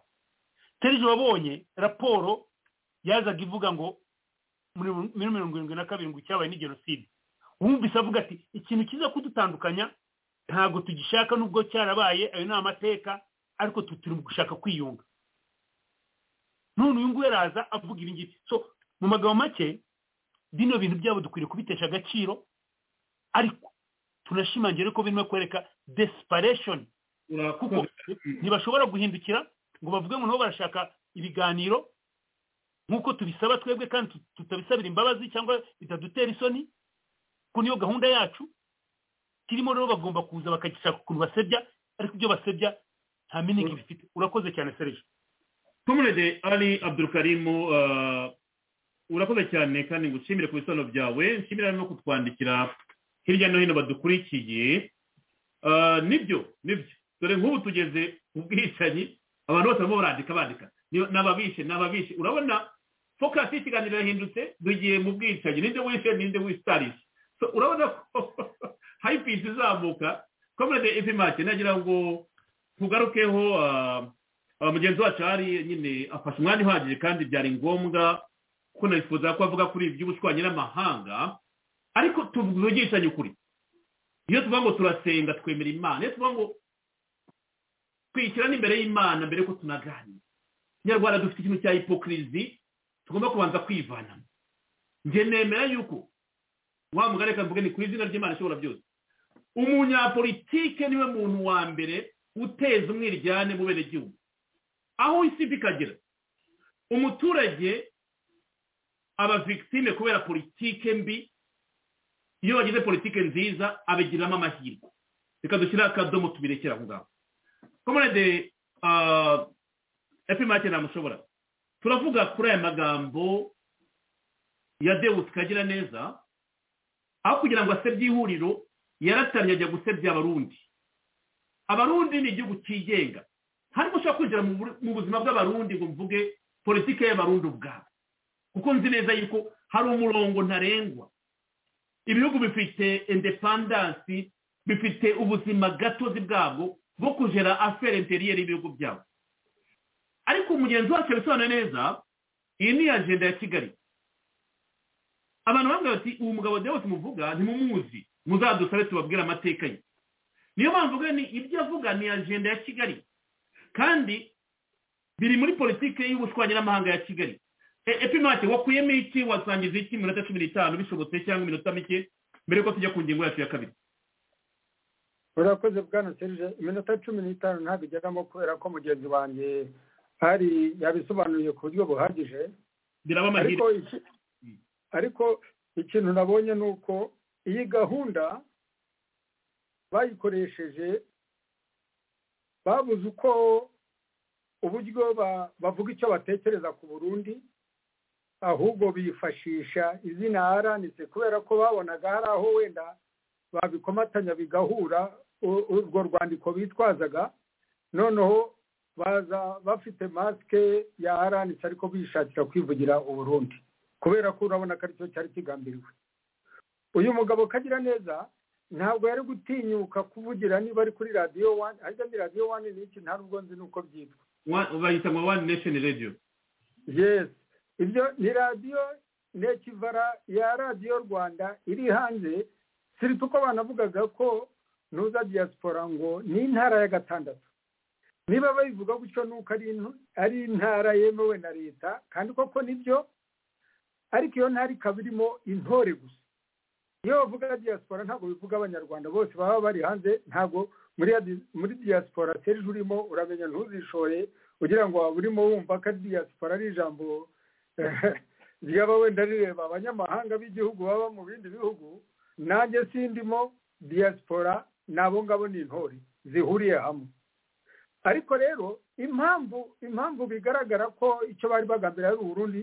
serije wabonye raporo yazaga ivuga ngo muri muri mirongo irindwi na kabiri ngo icyabaye ni jenoside wumvise avuga ati ikintu kiza kudutandukanya ntabwo tugishaka nubwo cyarabaye ayo ni amateka ariko tutiri gushaka kwiyunga none uyu nguyu araza avuga ibi ngibi so mu magambo make bino bintu byabo dukwiriye kubitesha agaciro ariko tunashimangire ko birimo kwereka desperation kuko ntibashobora guhindukira ngo bavuge ngo nabo barashaka ibiganiro nk'uko tubisaba twebwe kandi tut- tutabisabira imbabazi cyangwa bitadutera isoni ko niyo gahunda yacu kirimo rero bagomba kuza bakagishaka ukuntu basebya ariko ibyo basebya nta miningi bifite urakoze cyane serije comrade ali abdulkarimu ah, urakoze cyane kandi ngushimire ku bisobanuro byawe nshimira no kutwandikira hirya no hino badukurikiye Ah, nibyo nibyo dore nk'ubu tugeze ku bwicanyi abantu bose barimo barandika bandika Ni- n'ababishe n'ababishe urabona focus y'ikiganiro yahindutse dugiye mu bwicanyi ninde wishe ninde wisitarije So, urabona ko hypes izamuka comrade epimake nagira ngo tugarukeho ah, Uh, mugenzi wacu hari nyine afashe umwanya uhagije kandi byari ngombwa kuko nifuza ko avuga kuri ibi by'ubushwanyi n'amahanga ariko tuvugishanye ukuri iyo tuvuga ngo turasenga twemera imana iyo tuvuga ngo twishyira n'imbere y'imana mbere yuko tunaganira nyarwanda dufite ikintu cya hipokirizi tugomba kubanza kwivanamo njye nemera yuko wa mugari reka mvuge ni ku izina ry'imana ishobora byose umunyapolitike niwe muntu wa mbere uteza umwiryane mu benegihugu aho isi mbi ikagera umuturage aba victime kubera politike mbi iyo bagize politike nziza abigiriramo amahirwe reka dushyire akadomo tubirekere aho ngaho komerede epimake ntamushobora turavuga kuri aya magambo ya dewusi kagira neza aho kugira ngo asebye ihuriro yaratamye ajya gusebya abarundi abarundi ni igihugu cyigenga harimo ushobora kwinjira mu bur- mu buzima bw'abarundi ngo mvuge politike y'abarundi ubwabo kuko nzi neza yuko hari umurongo ntarengwa ibihugu bifite indepandansi bifite ubuzima gatozi bwabwo bwo kugera afere interiyeri y'ibihugu byabo ariko mugenzi wacu yabisobanura neza iyi ni ajenda ya kigali abantu bambwira bati uyu mugabo Deus muvuga ntimumuzi muzadusabe tubabwire amateka ye niyo mpamvu ubwo ni ibyo avuga ni ajenda ya kigali kandi biri muri politike y'ubushwanyi n'amahanga ya kigali E- epimake wakuyemo iki wasangiza iki iminota cumi n'itanu bishobotse cyangwa iminota mike mbere yuko tujya ku ngingo yacu ya kabiri urakoze bwana serije iminota cumi n'itanu ntabwo igeramo kubera ko mugenzi wanjye hari yabisobanuriye ku buryo buhagije biraba amahirwe ariko iki- ariko ikintu nabonye ni uko iyi gahunda bayikoresheje babuze uko uburyo ba- bavuga icyo batekereza ku burundi ahubwo bifashisha izina aranitse kubera ko babonaga hari aho wenda babikomatanya bigahura u- urwo rwandiko bitwazaga noneho baza bafite masike ya aranitse ariko bishakira kwivugira uburundi kubera ko urabona ko aricyo cyari kigambiriwe uyu mugabo kagira neza ntabwo yari gutinyuka kuvugira niba ari kuri radiyo wani ariko ni radiyo wani ni iki nta n'ubwo nzi n'uko byitwa Wa- bayita ngo one nation radio yes ibyo ni radiyo nekivara ya radiyo rwanda iri hanze sirita uko banavugaga ko nuza diaspora ngo ni intara ya gatandatu niba babivuga gutyo nuko ari intu- ari intara yemewe na leta kandi koko nibyo ariko iyo ntari ikaba irimo intore gusa iyo bavuga diaspora ntabwo bivuga abanyarwanda bose baba bari hanze ntabwo muri muri diaspora serije urimo uramenya ntuzishore kugira ngo waba urimo wumva ko diaspora ari ijambo ryaba wenda rireba abanyamahanga b'igihugu baba mu bindi bihugu nanjye sindimo diaspora ni abo ngabo ni intore zihuriye hamwe ariko rero impamvu impamvu bigaragara ko icyo bari bagambira ari uburundi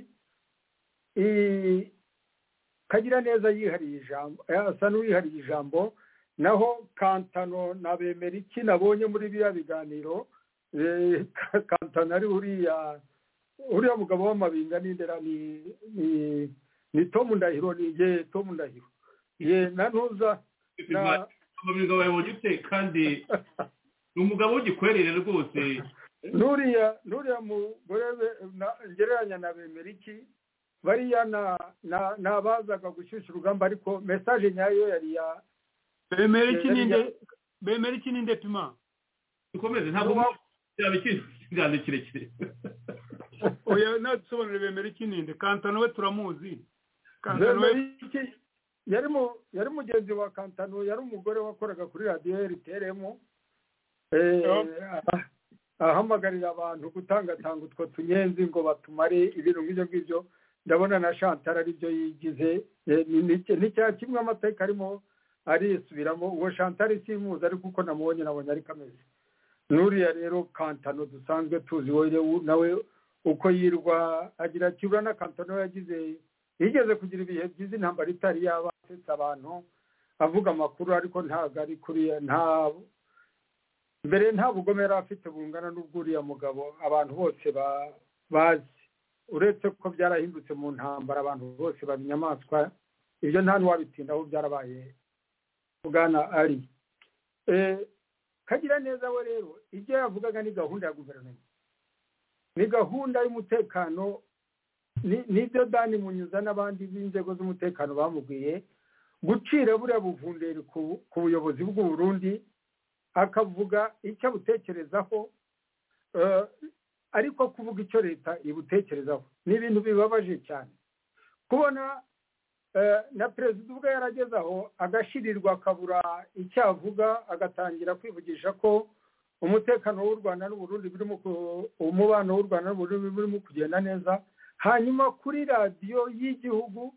kagira neza yihariye ijambo asa n'uwihariye ijambo naho kantano na bemeriki nabonye muri biriya biganiro kantano ari uriya uriya mugabo w'amabinga n'indera ni ni tomu ndahiro ni ye tomu ndahiro ye na ntuza umugabo yabonye ute kandi ni umugabo w'igikwerere rwose nuriya nuriya mugore ngereranya na bemeriki bariya nabazaga gushyushya urugamba ariko mesaje nyayo yari ya bemera iki ninde pima dukomeze ntabwo byaba ikiganza kirekire oya nadusobanurire bemera iki ninde kantano we turamuzi kantano we bemeriki yari mu yari mugenzi wa kantano yari umugore wakoraga kuri radiyo rtrm ahamagarira abantu gutangatanga utwo tunyenzi ngo batumare ibintu nk'ibyo ngibyo ndabona na shantara aribyo yigize ni cya kimwe amateka arimo arisubiramo uwo shantara isimuzi ariko uko namubonye nabonye ari kameze n'uriya rero kantano dusanzwe tuzi wowe nawe uko yirwa agira kibura na kantano yagize yigeze kugira ibihe byiza intambara itari yaba asetsa abantu avuga amakuru ariko ntabwo ari kuriya nta mbere nta bugome yari afite bungana n'ubw'uriya mugabo abantu bose bazi uretse ko byarahindutse mu ntambara abantu bose baba inyamaswa ibyo nta n'uwabitindaho byarabaye bwana ari kagira neza we rero ibyo yavugaga ni gahunda ya guverinoma ni gahunda y'umutekano nibyo dani munyuza n'abandi b'inzego z'umutekano bamubwiye gucira buriya buvunderi ku buyobozi bw'uburundi akavuga icyo abutekerezaho ariko kuvuga icyo leta ibutekerezaho ni ibintu bibabaje cyane kubona na perezida ubwo yarageze aho agashirirwa akabura icyo avuga agatangira kwivugisha ko umutekano w'u rwanda n'uburundi birimo umubano w'u rwanda n'uburundi birimo kugenda neza hanyuma kuri radiyo y'igihugu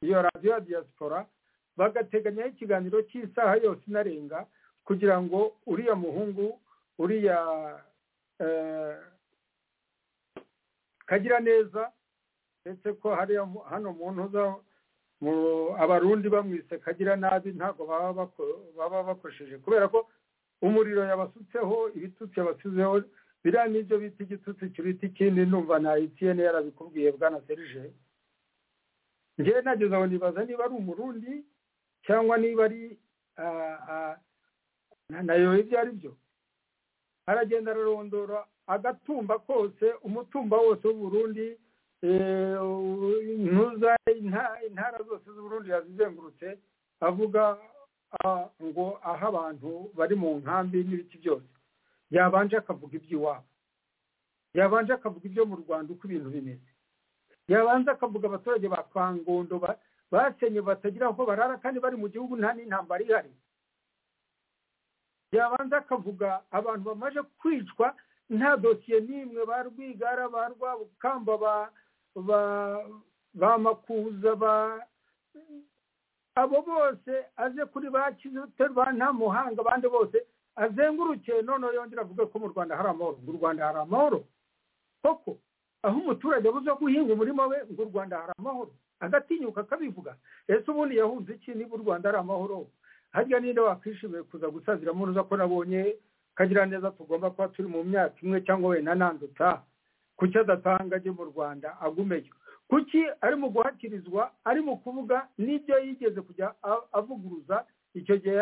iyo radiyo ya diaspora bagateganyaho ikiganiro cy'isaha yose inarenga kugira ngo uriya muhungu uriya kagira neza ndetse ko hariya hano mu ntuza abarundi bamwise kagira nabi ntabwo baba bakoresheje kubera ko umuriro yabasutseho ibitutsi yabasuzeho biriya nibyo bita igitutsi kiruta ikindi numva na etiyene yarabikubwiye bwana serije ngewe nageze aho nibaza niba ari umurundi cyangwa niba ari nayo ibyo ari byo aragenda ararondora agatumba kose umutumba wose w'uburundi ntuza intara zose z'uburundi yazizengurutse avuga ngo aho abantu bari mu nkambi n'ibiki byose yabanje akavuga iby'iwabo yabanje akavuga ibyo mu rwanda uko ibintu bimeze yabanje akavuga abaturage ba twangondo basenye batagira aho barara kandi bari mu gihugu nta n'intambara ihari yabanza akavuga abantu bamaze kwicwa nta dosiye n'imwe ba rwigara ba rwabukamba ba makuza ba abo bose aze kuri ba ba ntamuhanga abandi bose azenguruke noneho yongera avuge ko mu rwanda hari amahoro ngo u rwanda hari amahoro koko aho umuturage abuze guhinga umurima we ngo u rwanda hari amahoro agatinyuka akabivuga ese ubundi yahunze iki niba u rwanda ari amahoro harya ninde wakwishimiye kuza gusaziramo uruza ko nabonye kagira neza tugomba kuba turi mu myaka imwe cyangwa wenda nandutsa kuki adatanga ajye mu rwanda agumeyo kuki ari mu guhakirizwa ari mu kuvuga n'ibyo yigeze kujya avuguruza icyo gihe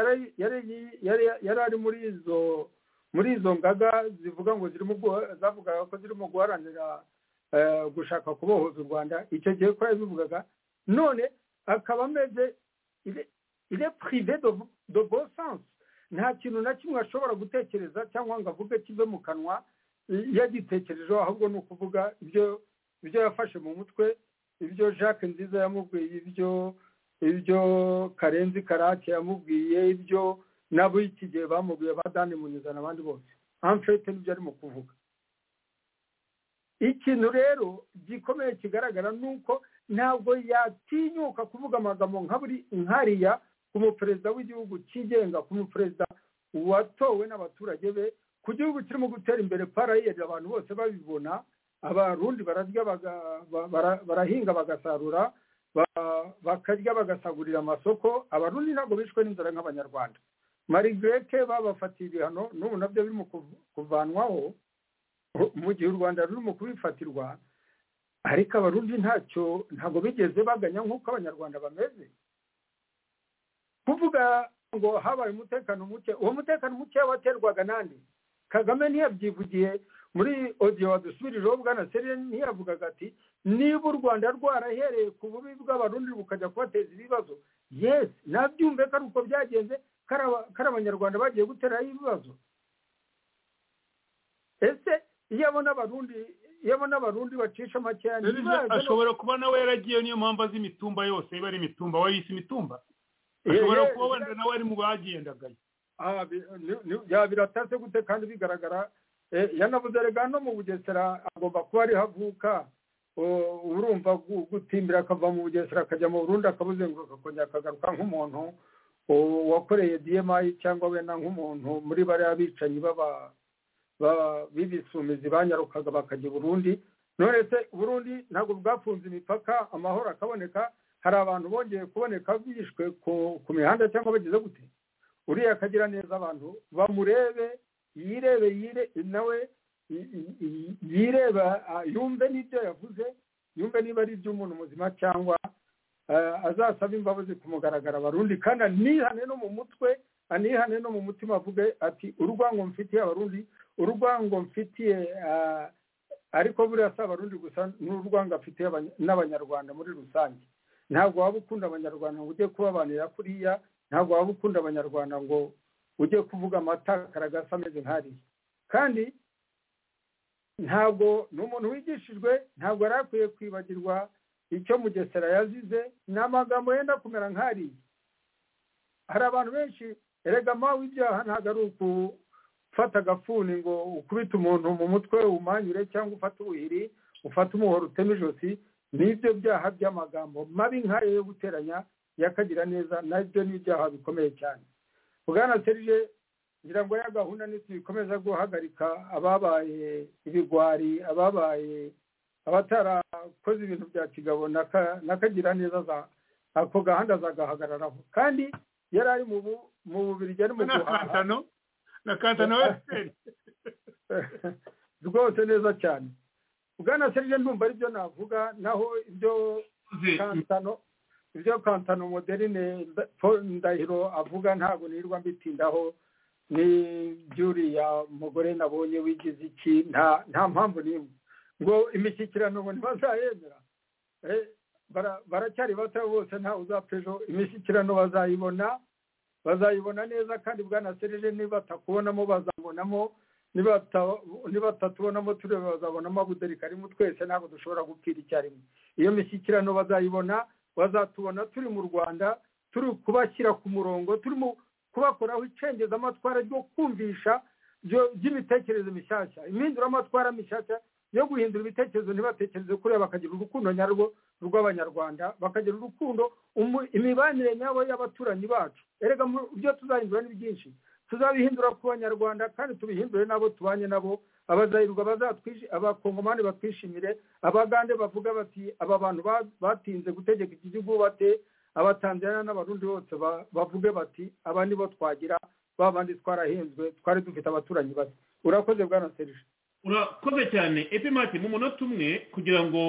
yari ari muri izo muri izo ngaga zivuga ngo zirimo zavugaga ko zirimo guharanira gushaka kubohoza u rwanda icyo gihe ko yabivugaga none akaba ameze ile prive de bon sens nta kintu na kimwe ashobora gutekereza cyangwa ngo avuge kive mu kanwa yagitekerejeho ahubwo ni ukuvuga ibyo yafashe mu mutwe ibyo jacques nziza yamubwiye ibyo ibyo karenzi karake yamubwiye ibyo nabo iki gihe bamubwiye ba dani muniza n'abandi bose amfete nibyo arimo kuvuga ikintu rero gikomeye kigaragara ni uko ntabwo yatinyuka kuvuga amagambo nka buri nkariya ku muperezida w'igihugu cyigenga ku muperezida watowe n'abaturage be ku gihugu kirimo gutera imbere parayeri abantu bose babibona abarundi bararya barahinga bagasarura bakarya bagasagurira amasoko abarundi ntabwo bishwe n'inzara nk'abanyarwanda marigireke babafatiye ibihano n'ubu nabyo biri mu kuvanwaho mu gihe u rwanda ruri mu kubifatirwa ariko abarundi ntacyo ntabwo bigeze baganya nk'uko abanyarwanda bameze kuvuga ngo habaye umutekano muke uwo mutekano muke waterwaga nande kagame ntiyabyivugiye muri odiyo wadusubirijeho bwana serire ntiyavugaga ati niba u rwanda rwarahereye ku bubi bw'abarundi bukajya kubateza ibibazo yesi nabyumve ko ari uko byagenze kari abanyarwanda bagiye guteraho ibibazo ese iyo abona abarundi iyo abona abarundi bacisha makeya ashobora kuba nawe yaragiye niyo mpamvu azi imitumba yose iba ari imitumba wari isi imitumba ashobora kuba wenda nawe ari mu bagendagayo biratase gute kandi bigaragara yanavuze rega no mu bugesera agomba kuba ariho avuka urumva gutimbira akava mu bugesera akajya mu burundi akabuzenguruka akongera akagaruka nk'umuntu wakoreye diyemayi cyangwa wenda nk'umuntu muri bariya bicanyi b'ibisumizi banyarukaga bakajya i burundi none se burundi ntabwo bwafunze imipaka amahoro akaboneka hari abantu bongeye kuboneka bishwe ku mihanda cyangwa bagize gute uriya akagira neza abantu bamurebe yirebe yire nawe yireba yumve n'ibyo yavuze yumve niba ari iby'umuntu muzima cyangwa azasaba imbabazi ku mugaragaro abarundi kandi anihane no mu mutwe anihane no mu mutima avuge ati urwango mfitiye abarundi urwango mfitiye ariko buriya si abarundi gusa n'urwango afitiye n'abanyarwanda muri rusange ntabwo waba ukunda abanyarwanda ngo ujye kubabanira kuriya ntabwo waba ukunda abanyarwanda ngo ujye kuvuga amatakara ameze nk'ariya kandi ntabwo ni umuntu wigishijwe ntabwo yari akwiye kwibagirwa icyo mugesera yazize ni amagambo yenda kumera nk'ariya hari abantu benshi erega mawe ibyaha ntabwo ari ugufata agafuni ngo ukubite umuntu mu mutwe umanyure cyangwa ufate ubuhiri ufate umuhoro uteme ijosi n'ibyo byaha by'amagambo mabi nk'ariya yo guteranya yakagira neza nabyo ni ibyaha bikomeye cyane bwana serije ngira ngo ya gahunda ntituyikomeza guhagarika ababaye ibigwari ababaye abatarakoze ibintu bya kigabo n'akagira neza ako gahanda zagahagararaho kandi yari ari mu bubiri ari mu guhaha na kantano wesiteri rwose neza cyane bwana serije ndumva aribyo navuga naho ibyo kantano ibyo kantano moderine ndahiro avuga ntabwo nirirwa mbitindaho n'ibyuriya mugore nabonye wigize iki nta mpamvu n'imwe ngo imishyikirano ngo ntibazayemera baracyari bato bose ntawe uzapfa ejo imishyikirano bazayibona bazayibona neza kandi bwanasereje nibatakubonamo bazabonamo nibatatubonamo turebe bazabonamo abuderi karimo twese ntabwo dushobora gupfira icyarimwe iyo mishyikirano bazayibona bazatubona turi mu rwanda turi kubashyira ku murongo turimo kubakoraho icengezamatwara ryo kumvisha ry'imitekerereze mishyashya impinduramatwara mishyashya yo guhindura ibitekerezo ntibatekereze kuriya bakagira urukundo nyarwo rw'abanyarwanda bakagira urukundo imibanire nyabo y'abaturanyi bacu erega ibyo tuzahindura ni byinshi tuzabihindura ku banyarwanda kandi tubihindure n'abo tubanye nabo abazahirwa abakongomani batwishimire abagande bavuga bati aba bantu batinze gutegeka iki gihugu bate abatanzaniya n'abarundi bose bavuge bati aba nibo twagira ba bandi twarahenzwe twari dufite abaturanyi bake urakoze bwana serije urakoze cyane epi mati mu munota umwe kugira ngo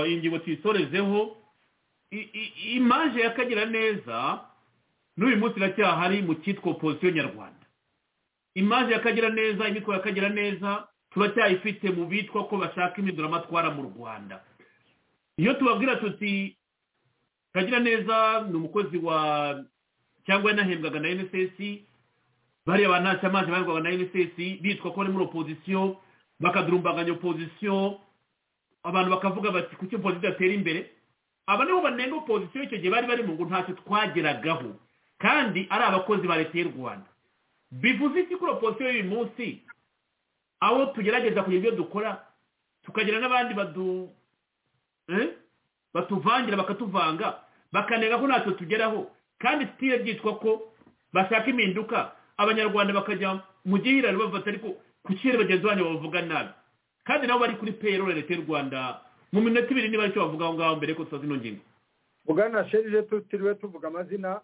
iyi ngingo tuyisorezeho imaje y'akagira neza n'uyu munsi iracyahari mu cyitwa opozisiyo nyarwanda imaze yakagira neza imikoro yakagira neza turacyayifite mu bitwa ko bashaka impinduramatwara mu rwanda iyo tubabwira tuti kagira neza ni umukozi wa cyangwa yanahembwaga na nss bariya ba ntacyo amazi baherwaga na nss bitwa ko bari muri opozisiyo bakadurumbanganya opozisiyo abantu bakavuga bati kuki opozisiyo idatera imbere aba nibo banenga opozisiyo icyo gihe bari barimo ngo ntacyo twageragaho kandi ari abakozi ba leta y'u rwanda bivuze iki kuri opozisiyo y'uyu munsi aho tugerageza kugira ibyo dukora tukagira n'abandi badu batuvangira bakatuvanga bakanenga ko ntacyo tugeraho kandi tutiriwe byitwa ko bashaka impinduka abanyarwanda bakajya mu gihirane bafata ariko kuki bagenzi banyu bavuga nabi kandi nabo bari kuri peyiroli leta y'u rwanda mu minota ibiri niba aricyo bavuga aho ngaho mbere ko tuba zino ngingo bwana sherije tutiriwe tuvuga amazina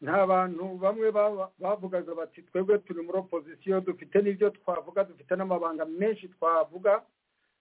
nta bantu bamwe bavugaga bati twebwe turi muri opozisiyo dufite n'ibyo twavuga dufite n'amabanga menshi twavuga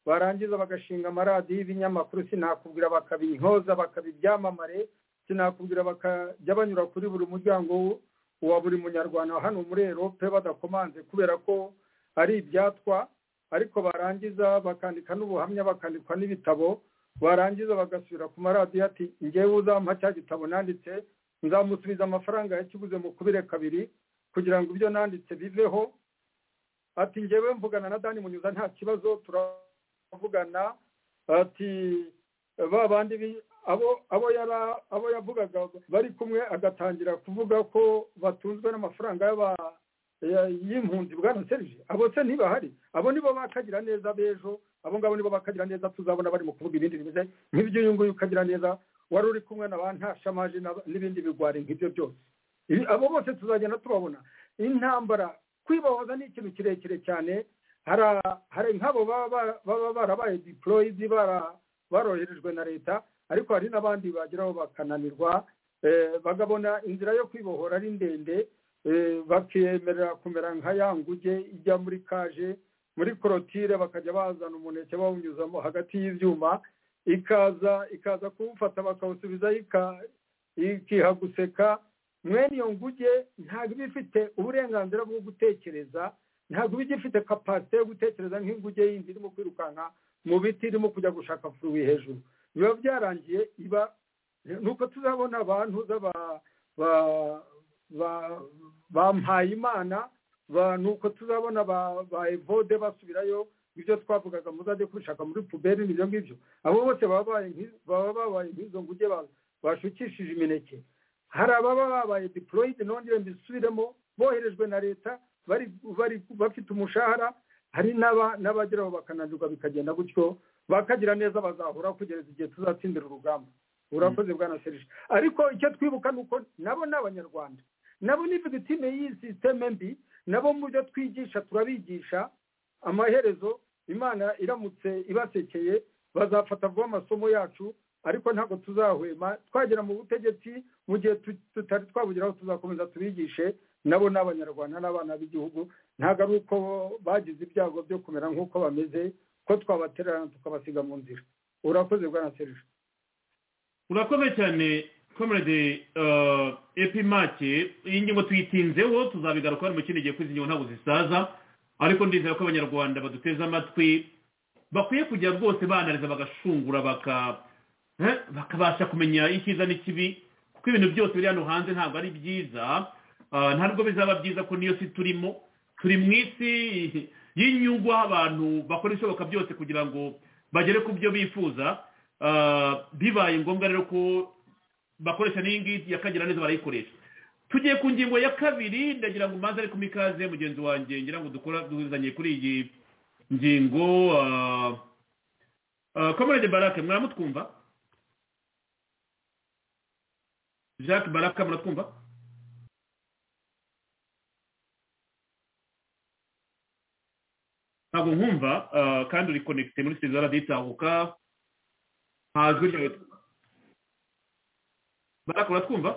barangiza bagashinga amaradiyo y'ibinyamakuru sinakubwira bakabinkoza bakaba ibyamamare sinakubwira bakajya banyura kuri buri muryango wa buri munyarwanda hano muri erope badakomanze kubera ko ari ibyatwa ariko barangiza bakandika n'ubuhamya bakandikwa n'ibitabo barangiza bagasubira ku maradiyo ati ngewe uzampa cya gitabo nanditse nzamusubiza amafaranga yakiguze mu kubire kabiri kugira ngo ibyo nanditse biveho ati ngewe mvugana na dani munyuza nta kibazo turavugana ati ba bandi abo yari abo yavugaga bari kumwe agatangira kuvuga ko batunzwe n'amafaranga y'abantu y'impunzi bwana serije abo se ntibahari abo nibo bakagira neza b'ejo abo ngabo nibo bakagira neza tuzabona bari mu kuvuga ibindi bimeze nk'iby'uyu nguyu ukagira neza wari uri kumwe na ba ntashamaje n'ibindi bigwari nk'ibyo byose abo bose tuzagenda tubabona intambara kwibohoza ni ikintu kirekire cyane hari nk'abo baba barabaye diporoyidi baroherejwe na leta ariko hari n'abandi bageraho bakananirwa bagabona inzira yo kwibohora ari ndende bakemerera kumera nka ya nguge ijya muri kaje muri korotire bakajya bazana umuneke bawunyuzamo hagati y'ibyuma ikaza ikaza kuwufata bakawusubiza ikiha guseka mwene iyo nguge ntabwo iba ifite uburenganzira bwo gutekereza ntabwo iba igifite kapasite yo gutekereza nk'inguge yindi irimo kwirukanka mu biti irimo kujya gushaka furuwi hejuru biba byarangiye iba nuko tuzabona abantu bampaye imana ni uko tuzabona ba evode basubirayo ibyo twavugaga muzajya kubishaka muri puberi n'ibyo ngibyo abo bose baba babaye nk'izo nguge bashukishije imineke hari ababa babaye diporoyidi nongere mbisubiremo boherejwe na leta bafite umushahara hari n'abageraho bakananirwa bikagenda gutyo bakagira neza bazahura kugeza igihe tuzatsindira urugamba urakoze bwa serije ariko icyo twibuka ni uko nabo ni abanyarwanda nabo ni victime y'iyi sisiteme mbi nabo mu byo twigisha turabigisha amaherezo imana iramutse ibasekeye bazafata vuba amasomo yacu ariko ntabwo tuzahwema twagera mu butegetsi mu gihe tutari twabugeraho tuzakomeza tubigishe nabo ni abanyarwanda n'abana b'igihugu ntabwo ari uko bagize ibyago byo kumera nk'uko bameze ko twabatererana tukabasiga mu nzira urakoze bwa serije urakoze cyane komerede epimake iyi ngingo tuyitinzeho tuzabigaruka mu kindi gihe ko izi ngingo ntabwo zisaza ariko ndizera ko abanyarwanda baduteze amatwi bakwiye kujya rwose banariza bagashungura bakabasha kumenya icyiza n'ikibi kuko ibintu byose biri hano hanze ntabwo ari byiza ntabwo bizaba byiza ko niyo si turimo turi mu isi y'inyungu aho abantu bakora ibishoboka byose kugira ngo bagere ku byo bifuza bibaye ngombwa rero ko bakoresha n'iyi ngiyi yakagira neza barayikoresha tugiye ku ngingo ya kabiri ndagira ngo umanze ariko mikaze mugenzi wanjye ngira ngo dukora duhuzanye kuri iyi ngingo komerede barake mwaramutwumva jacques barake muratwumva ntabwo nkumva kandi uri konekite muri sezara ditahuka ntajwi ryawe barakora twumva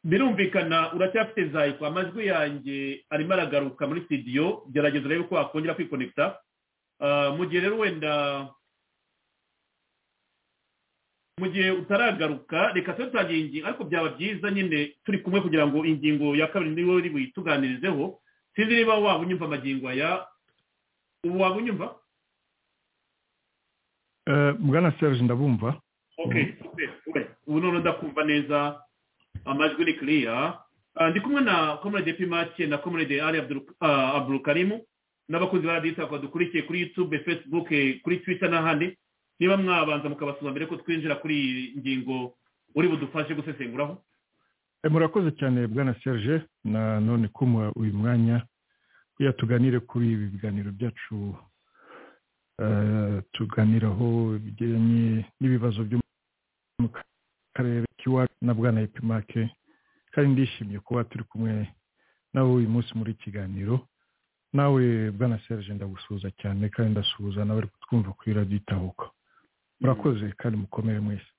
birumvikana uracyafite zayiko amajwi yanjye arimo aragaruka muri studio gerageza urebe ko wakongera kwikonekita mu gihe rero wenda mu gihe utaragaruka reka tube tutangira ingingo ariko byaba byiza nyine turi kumwe kugira ngo ingingo ya kabiri niyo iri buyituganirizeho sinzi niba waba unyumva amagingo aya ubu waba unyumva bwana serge ndabumva ubu noneho ndakumva neza amajwi ni kiriya ndi kumwe na komerede pimake na komerede ari aburukarimu n'abakozi ba radita dukurikiye kuri yutube fesibuke kuri twita n'ahandi niba mwabanza mukabasura mbere ko twinjira kuri iyi ngingo uri budufashe gusesenguraho murakoze cyane bwana serge na none kumuha uyu mwanya kugira tuganire kuri ibi biganiro byacu tuganiraho bijyanye n'ibibazo byo mu karere k'iwacu na bwana epimake kandi ndishimye kuba turi kumwe nawe uyu munsi muri kiganiro nawe bwana serge ndagusuhuza cyane kandi ndasuhuza nawe uri kutwumva kuri radiyo itahuka murakoze kandi mukomere mwese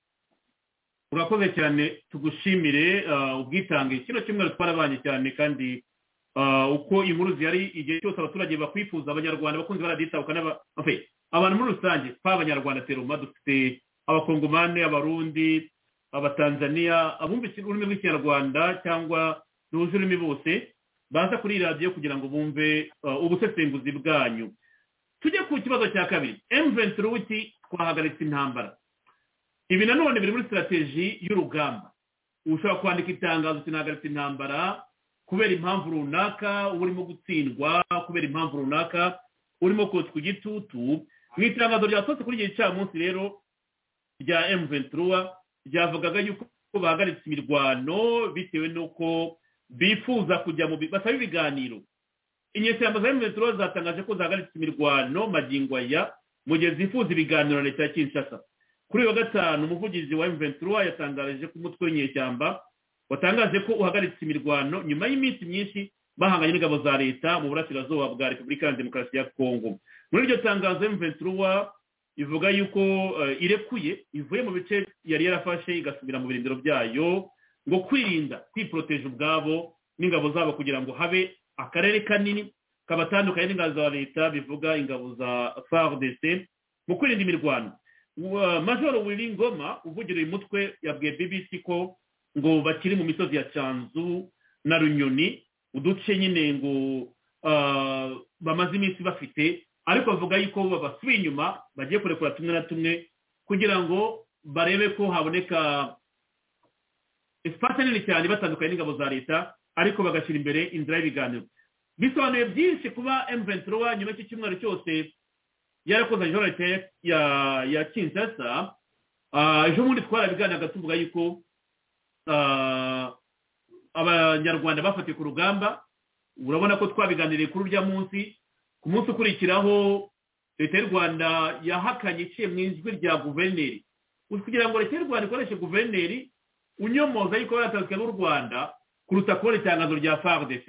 urakoze cyane tugushimire ubwitange kino cyumweru twarabanye cyane kandi uko inkuru zihari igihe cyose abaturage bakwifuza abanyarwanda bakunze baraditabuka abantu muri rusange twaba abanyarwanda teruma dufite abakongomani abarundi abatanzaniya abumva ururimi rw'ikinyarwanda cyangwa duhuze ururimi bose baza kuri radiyo kugira ngo bumve ubusesenguzi bwanyu tujye ku kibazo cya kabiri emuventi ruti twahagaritse intambara ibi nanone biri muri sitarategi y'urugamba ushobora kwandika itangazo sinahagaritse intambara kubera impamvu runaka uba urimo gutsindwa kubera impamvu runaka urimo kotswa igitutu mu itangazo ryasohotse kuri igihe cya munsi rero rya emuventura ryavugaga yuko bahagaritse imirwano bitewe n'uko bifuza kujya mu basaba ibiganiro inyeshyamba za emuventura zatangaje ko zahagaritse imirwano magingo aya mu gihe zifuza ibiganiro na leta ya kinshasa kuri uyu wa gatanu umuvugizi wa emuventura yatangaje ko umutwe w'inyeshyamba watangaje ko uhagaritse imirwano nyuma y'iminsi myinshi bahanganye n'ingabo za leta mu burasirazuba bwa repubulika ya demokarasi ya kongo muri iryo tangazo emuventura ivuga yuko irekuye ivuye mu bice yari yarafashe igasubira mu birindiro byayo ngo kwirinda kwiporoteje ubwabo n'ingabo zabo kugira ngo habe akarere kanini kabatandukanye n'ingabo za leta bivuga ingabo za fardc mu kwirinda imirwano majoro Ngoma uvugira uyu mutwe yabwiye bbc ko ngo bakiri mu misozi ya cyanzu na runyoni uduce nyine ngo bamaze iminsi bafite ariko bavuga yuko babasuye inyuma bagiye kurekura tumwe na tumwe kugira ngo barebe ko haboneka esipati nini cyane batandukanye n'ingabo za leta ariko bagashyira imbere inzira y'ibiganiro bisobanuye byinshi kuba emuventirowa nyuma y'iki cyumweru cyose yarakoze ajorete ya ya kinshasa ejo bundi twarabiganiraga tuvuga yuko abanyarwanda bafatiye ku rugamba urabona ko twabiganiriye kuri urya munsi ku munsi ukurikiraho leta y'u rwanda yahakanye iciye mu ijwi rya guverineri kugira ngo leta y'u rwanda ikoreshe guverineri unyomoza yuko yaratanzwe n'u rwanda kuruta kubona itangazo rya fardc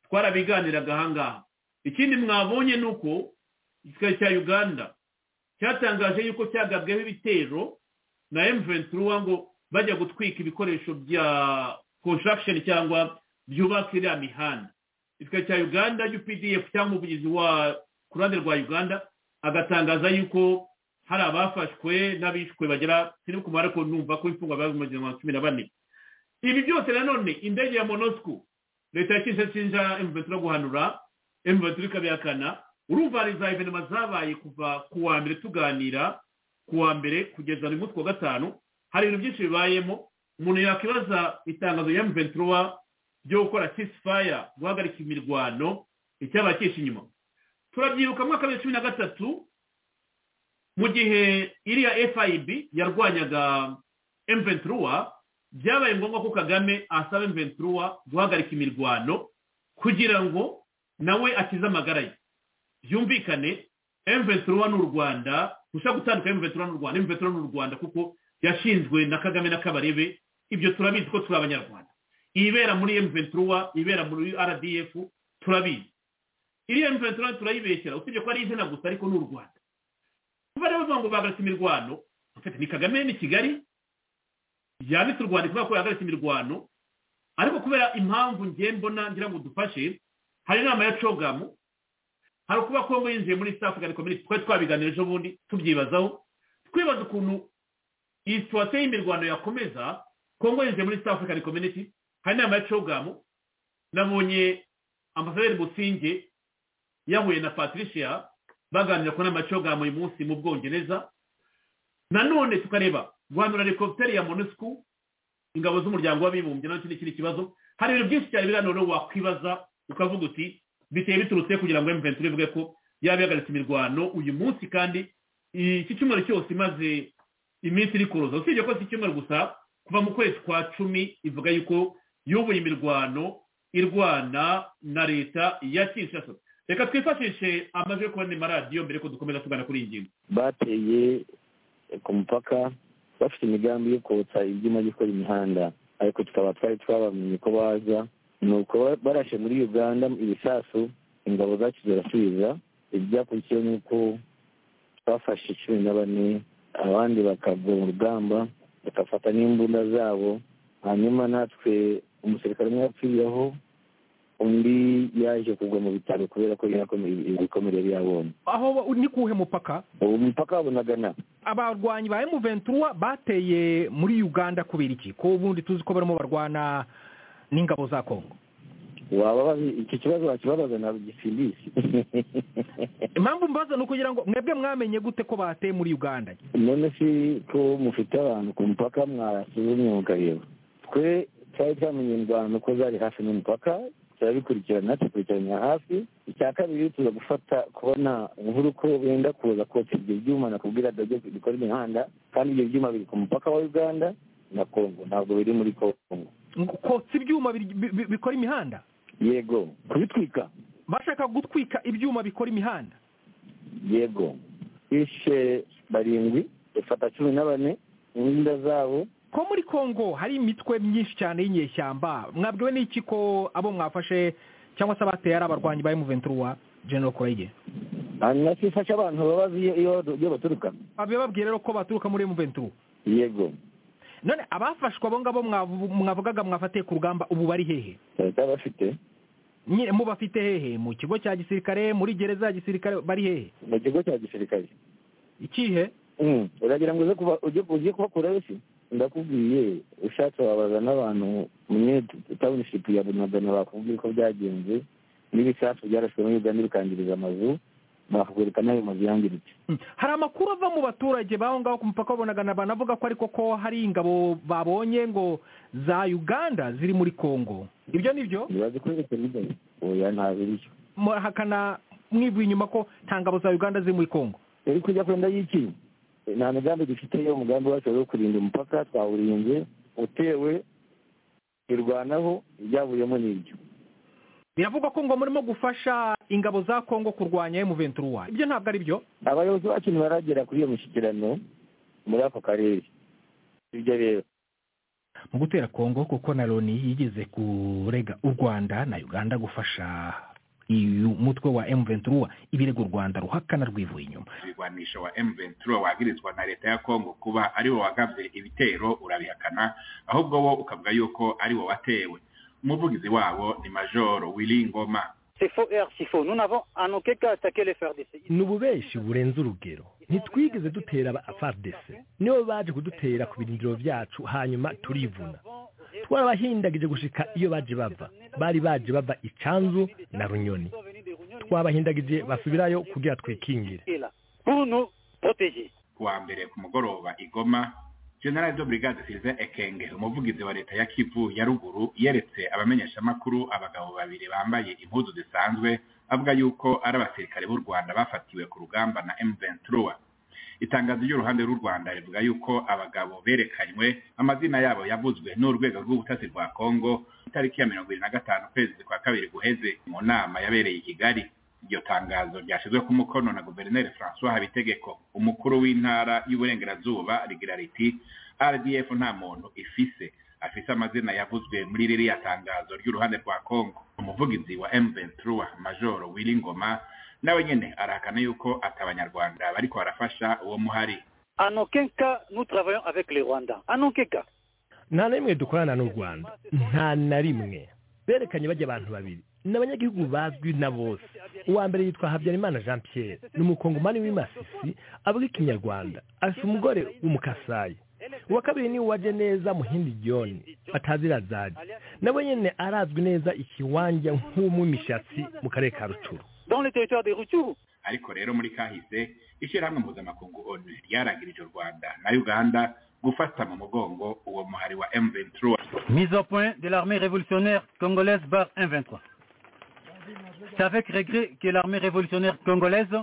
twarabiganiraga ahangaha ikindi mwabonye ni uko igisirikare cya uganda cyatangaje yuko cyagabweho ibitero na emuventura ngo bajya gutwika ibikoresho bya konshakisheni cyangwa byubaka iriya mihanda igisirikare cya uganda updf cyangwa umuvugizi wa ku ruhande rwa uganda agatangaza yuko hari abafashwe n'abishwe bagera sinibuka umubare ko numva ko imfungwa bari mu gihumbi cumi na bane ibi byose nanone indege ya monosiko leta ya kinshasa emuventura guhanura emuventura ikabihakana urumva za evenema zabaye kuva ku wa mbere tuganira ku wa mbere kugeza uyu munsi wa gatanu hari ibintu byinshi bibayemo umuntu yakwibaza itangazo ya mventura ryo gukora kisifaya guhagarika imirwano icyaba cyishe inyuma turabyibuka mwaka wa cumi na gatatu mu gihe iriya fib yarwanyaga mventura byabaye ngombwa ko kagame asaba mventura guhagarika imirwano kugira ngo nawe akize amagara ye byumvikane emuventiruwa ni u rwanda gushaka gutandukanya emuventiruwa n'u rwanda emuventiruwa ni u rwanda kuko yashinzwe na kagame na kabarebe ibyo turabizi ko turi abanyarwanda ibera muri emuventiruwa ibera muri rdf turabizi iriya emuventiruwa turayibeshyira usibye ko ari izina gusa ariko ni u rwanda kuba rero bavuga ngo bahagaritse imirwano ni kagame ni kigali yanditse u rwanda kubera ko yahagaritse imirwano ariko kubera impamvu ngiye mbona ngira ngo dufashe hari inama ya cogamu hari ukuba kongo yinjiye muri east african community twari twabiganira ejo bundi tubyibazaho twibaza ukuntu iyi situwasiyo y'imirwano yakomeza kongo yinjiye muri east african community hari inama ya cogamu nabonye ambasaderi musinge yahuye na patricia baganira ku nama ya cogamu uyu munsi mu bwongereza nanone tukareba guhanura helicopter ya monusco ingabo z'umuryango w'abibumbye nacyo ni ikindi kibazo hari ibintu byinshi cyane biriya noneho wakwibaza ukavuga uti biteye biturutse kugira ngo emuventi ivuge ko yaba yahagaritse imirwano uyu munsi kandi iki cyumweru cyose imaze iminsi iri kuruza usibye ko si icyumweru gusa kuva mu kwezi kwa cumi ivuga yuko yubuye imirwano irwana na leta ya kinshasa reka twifashishe amajwi yo kubona amaradiyo mbere ko dukomeza tugana kuri iyi ngingo bateye ku mupaka bafite imigambi yo kotsa ibyuma byo gukora imihanda ariko tukaba twari twabamenye ko baza ni uko barashe muri uganda ibisasu ingabo zacu zirasubiza ibyakurikiyeho ni uko bafashe cumi na bane abandi bakagwa mu rugamba bagafata n'imbunda zabo hanyuma natwe umusirikare umwe yapfiriyeho undi yaje kugwa mu bitaro kubera ko ibikomere yari yabonye aho ni kuwuhe mupaka ubu mupaka wabonagana abarwanyi ba emuventura bateye muri uganda kubera iki ko ubundi tuzi ko barimo barwana n'ingabo za kongo waba iki kibazo wakibabaza ntabwo gisindisi impamvu mbaza ni ukugira ngo mwebwe mwamenye gute ko bateye muri uganda none si ko mufite abantu ku mupaka mwasuzumye mukareba twe twari twamenye ingwano ko zari hafi n'umupaka turabikurikirana tukurikiranira hafi icya kabiri tuza gufata kubona inkuru ko benda kuza kotsa ibyo byuma nakubwira dabyo bikora imihanda kandi ibyo byuma biri ku mupaka wa uganda na kongo ntabwo biri muri kongo kotsa ibyuma bikora imihanda yego kubitwika bashaka gutwika ibyuma bikora imihanda yego bishe barindwi bafata cumi na bane imbunda zabo ko muri congo hari imitwe myinshi cyane y'inyeshyamba mwabwiwe n'iki ko abo mwafashe cyangwa se abateye ari abarwanyi ba emuventuri wa general kurege hanyuma twifashe abantu babazi iyo baturuka bababwiye rero ko baturuka muri emuventuri yego none abafashwe abo ngabo mwavugaga mwafatiye ku rugamba ubu bari hehe leta bafite nyine mubafite hehe mu kigo cya gisirikare muri gereza ya gisirikare bari hehe mu kigo cya gisirikare ikihe uragira ngo uze kubakurayo si ndakubwiye ushatse wabaza n'abantu umwe tawunishipu ya bunagana bakubwira uko byagenze n'ibisasu byarashwe muri uganda bikangiriza amazu bakakwereka n'ayo mazu yangiritse hari amakuru ava mu baturage b'aho ngaho ku mupaka wa bunagana banavuga ko ariko ko hari ingabo babonye ngo za uganda ziri muri congo ibyo ni byo ntibazikwereke n'ibyo oya ntabwo iricyo murahakana mwivuye inyuma ko nta ngabo za uganda ziri muri congo iri kujya kwenda y'iki nta migambi dufite yo umugambi wacu wo kurinda umupaka twawurinze utewe irwanaho ibyavuyemo ni ibyo biravugwa ko ngo murimo gufasha ingabo za kongo kurwanya emuventuri wayo ibyo ntabwo ari byo abayobozi bacu ntibaragera kuri iyo mishyikirano muri ako karere ibyo rero mu gutera kongo kuko na loni yigeze kurega u rwanda na uganda gufasha uyu mutwe wa M23 ibirego Rwanda ruhakana rwivuye inyuma rwanisha wa M23 wagirizwa na leta ya Kongo kuba ari wo wagavye ibitero urabihakana ahubwo wo ukavuga yuko ari wo watewe umuvugizi wabo ni Major Willy Ngoma ni ububenshi burenze urugero ntitwigeze dutera aba FARDC nibo baje kudutera ku birindiro byacu hanyuma turivuna twarabahindagije gushika iyo baje bava bari baje bava icanzu na runyoni twabahindagije basubirayo kugira twikingire kuwa mbere ku mugoroba igoma general de brigade sylvain ekenge umuvugizi wa leta ya kivu ya ruguru yeretse abamenyeshamakuru abagabo babiri bambaye impuzu zisanzwe avuga yuko ari abasirikare b'u rwanda bafatiwe ku rugamba na m23 itangazo ry'uruhande rw'u rwanda rivuga yuko abagabo berekanywe amazina yabo yavuzwe n'urwego rw'ubutasi rwa kongo itariki ya mirongo irindwi na gatanu ukwezi kwa kabiri guheze mu nama yabereye i kigali iryo tangazo ryashyizwe ku mukono na guverineri francois habitegeko umukuru w'intara y'uburengerazuba rigira riti rdf nta muntu ifise afise amazina yavuzwe muri ririya tangazo ry'uruhande rwa kongo umuvugizi wa m23 major willy ngoma nawe nyine arahakana yuko ati abanyarwanda bariko barafasha uwo muhari nta na rimwe dukorana n'u rwanda nta na rimwe berekanye bajya abantu babiri ni abanyagihugu bazwi na bose uwa mbere yitwa habyarimana jean pierre ni umukongomani w'imasisi avuga ikinyarwanda afite umugore w'umukasayi uwa kabiri ni uwaje neza muhindi joni batazira zaje nawe nyine arazwi neza ikiwanja nk'umwimishatsi mu karere ka rucuru dans le territoire de Ruchuru ariko rero muri kahise ishyirahamwe mpuzamakungu onu ryaragirije u rwanda na uganda gufata mu mugongo uwo muhari wa m23 Mise au point de l'armée révolutionnaire congolaise par M23. C'est avec regret que l'armée révolutionnaire congolaise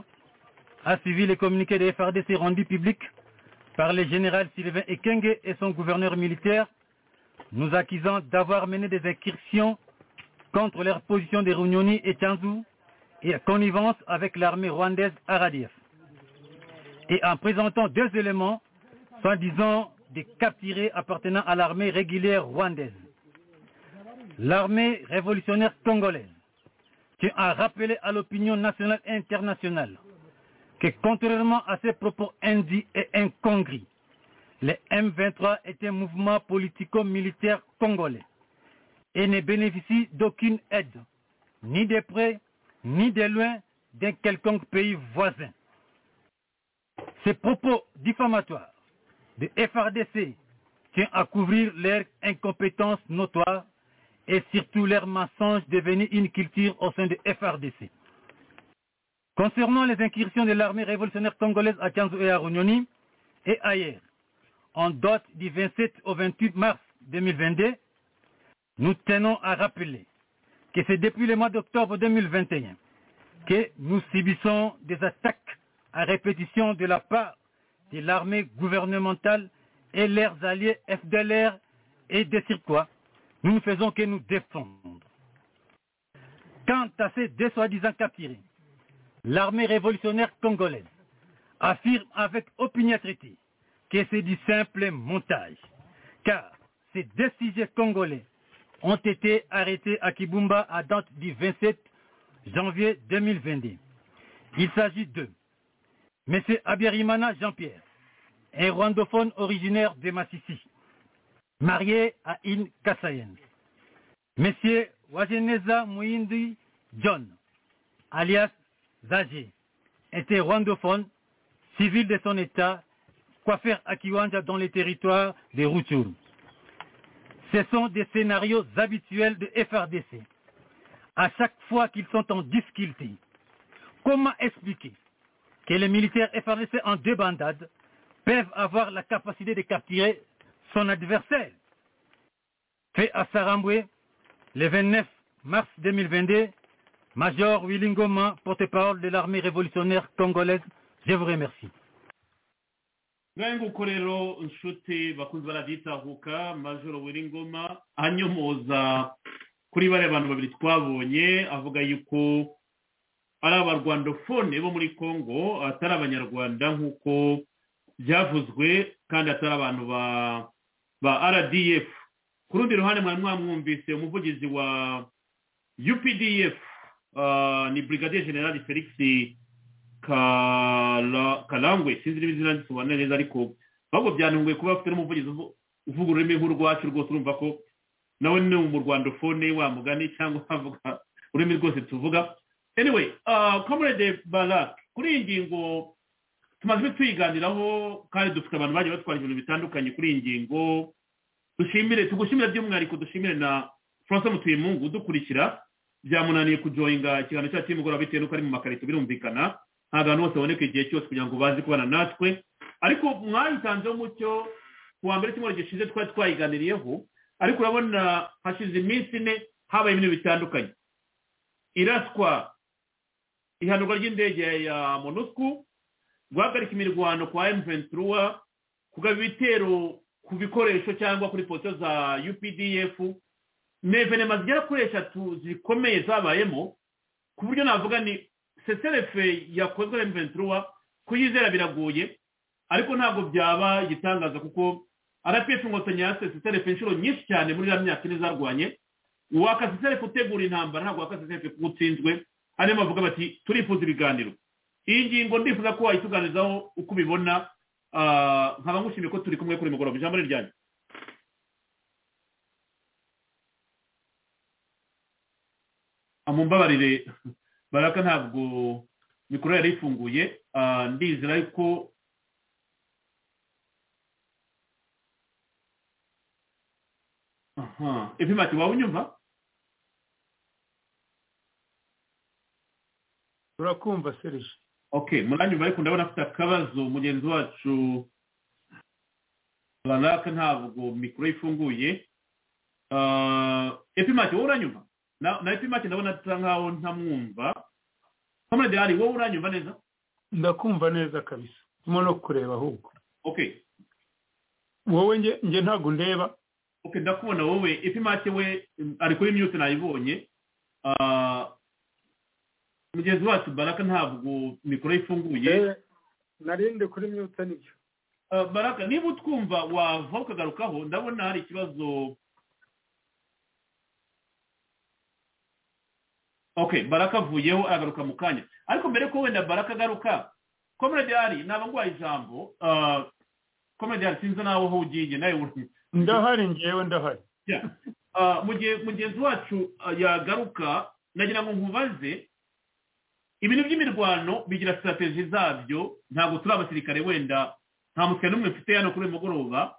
a suivi les communiqués des FRDC rendus publics par le général Sylvain Ekenge et son gouverneur militaire, nous accusant d'avoir mené des incursions contre leur position de Runyoni et Tanzou et en connivence avec l'armée rwandaise Aradief. Et en présentant deux éléments, soi-disant des capturés appartenant à l'armée régulière rwandaise. L'armée révolutionnaire congolaise, qui a rappelé à l'opinion nationale et internationale que contrairement à ses propos indits et incongrus, le M23 est un mouvement politico-militaire congolais et ne bénéficie d'aucune aide, ni de près, ni de loin, d'un quelconque pays voisin. Ces propos diffamatoires de FRDC tient à couvrir leur incompétence notoire et surtout leur mensonge devenu une culture au sein de FRDC. Concernant les incursions de l'armée révolutionnaire congolaise à Tianzou et à Runyoni et ailleurs, en date du 27 au 28 mars 2022, nous tenons à rappeler que c'est depuis le mois d'octobre 2021 que nous subissons des attaques à répétition de la part de l'armée gouvernementale et leurs alliés FDLR et des quoi nous ne faisons que nous défendre. Quant à ces deux soi-disant capturés, l'armée révolutionnaire congolaise affirme avec opiniâtreté que c'est du simple montage, car ces deux sujets congolais ont été arrêtés à Kibumba à date du 27 janvier 2022. Il s'agit d'eux. M. Abiyarimana Jean-Pierre, un rwandophone originaire de Massissi, marié à une Kassayenne. M. Wageneza Mouindi John, alias Zagé, était rwandophone, civil de son État, coiffeur à Kiwanja dans les territoires des Rutshuru. Ce sont des scénarios habituels de FRDC. À chaque fois qu'ils sont en difficulté, comment expliquer que les militaires FRDC en deux bandades peuvent avoir la capacité de capturer son adversaire. Fait à Saramboué, le 29 mars 2022, Major Willingoma, porte-parole de l'armée révolutionnaire congolaise, je vous remercie. ngahe nguko rero inshuti bakunze baraditahuka majoro wiringoma anyomoza kuri bariya bantu babiri twabonye avuga yuko ari abarwandofone bo muri congo atari abanyarwanda nk'uko byavuzwe kandi atari abantu ba rdf ku rundi ruhande mwari mwamwumvise umuvugizi wa updf ni brigadier general felix karangwe sinzi niba izina risobanura neza ariko ahubwo byanunguye kuba bafite n'umuvugizi uvuga ururimi nk'urwacu rwose urumva ko nawe ni mu rwandofone wa mugani cyangwa wavuga ururimi rwose tuvuga anyway comrade barak kuri iyi ngingo tumaze tuyiganiraho kandi dufite abantu bagiye batwara ibintu bitandukanye kuri iyi ngingo dushimire tugushimire by'umwihariko dushimire na franco mutuyemungu udukurikira byamunaniye kujoyinga ikiganiro cyacu cy'imugoroba bitewe n'uko ari mu makarito birumvikana ntabwo abantu bose baboneka igihe cyose kugira ngo baze kubana natwe ariko mwayitanzeho umucyo ku wa mbere cy'umwaka gishize twari twayiganiriyeho ariko urabona hashize iminsi ine habaye ibintu bitandukanye iraswa ihanurwa ry'indege ya monusco guhagarika imirwano kwa m23 kugaba ibitero ku bikoresho cyangwa kuri posiyo za updf ni evenema zigera kuri eshatu zikomeye zabayemo ku buryo navuga ni seserefe yakozwe na m23 kuyizera biragoye ariko ntabwo byaba igitangaza kuko rpf inkotanyi yase seserefe inshuro nyinshi cyane muri iriya myaka ine zarwanye waka seserefe utegura intambara ntabwo waka seserefe kuko utsinzwe hanyuma bavuga bati turifuza ibiganiro iyi ngingo ndifuza ko wayituganizaho uko ubibona nkaba ngushimiye ko turi kumwe kuri mugoroba ijambo ni ryanyu mumbabarire baraka ntabwo mikoro yari ifunguye ndizera ariko ipimati waba unyumva turakumva serije okay munanyuma ariko ndabona afite akabazo mugenzi wacu runaka ntabwo mikoro ifunguye epimake wowe uranyumva na na epimake ndabona asa nkaho ntamwumva kamara dehari wowe uranyumva neza ndakumva neza kabisa ndimo no kureba ahubwo okay wowe nge nge ntabwo ndeba okay ndakubona wowe epimake we mm, ari kuri myute nayibonye Ah, mugenzi wacu baraka ntabwo mikoro ifunguye narinde kuri myute nibyo Ah, baraka niba utwumva wava ukagarukaho ndabona hari ikibazo okay baraka avuyeho aragaruka mu kanya ariko mbere ko wenda baraka agaruka komedi ari naba nguhaye ijambo komedi ari sinzi nawe aho ugiye nawe uri- ndahari ngewe ndahari Yeah. Ah, mu gihe mugenzi wacu ah, yagaruka nagira ngo nkubaze ibintu by'imirwano bigira sitrategi zabyo ntabwo turi abasirikare wenda nta musirikare n'umwe mfite hano kuri uyu mugoroba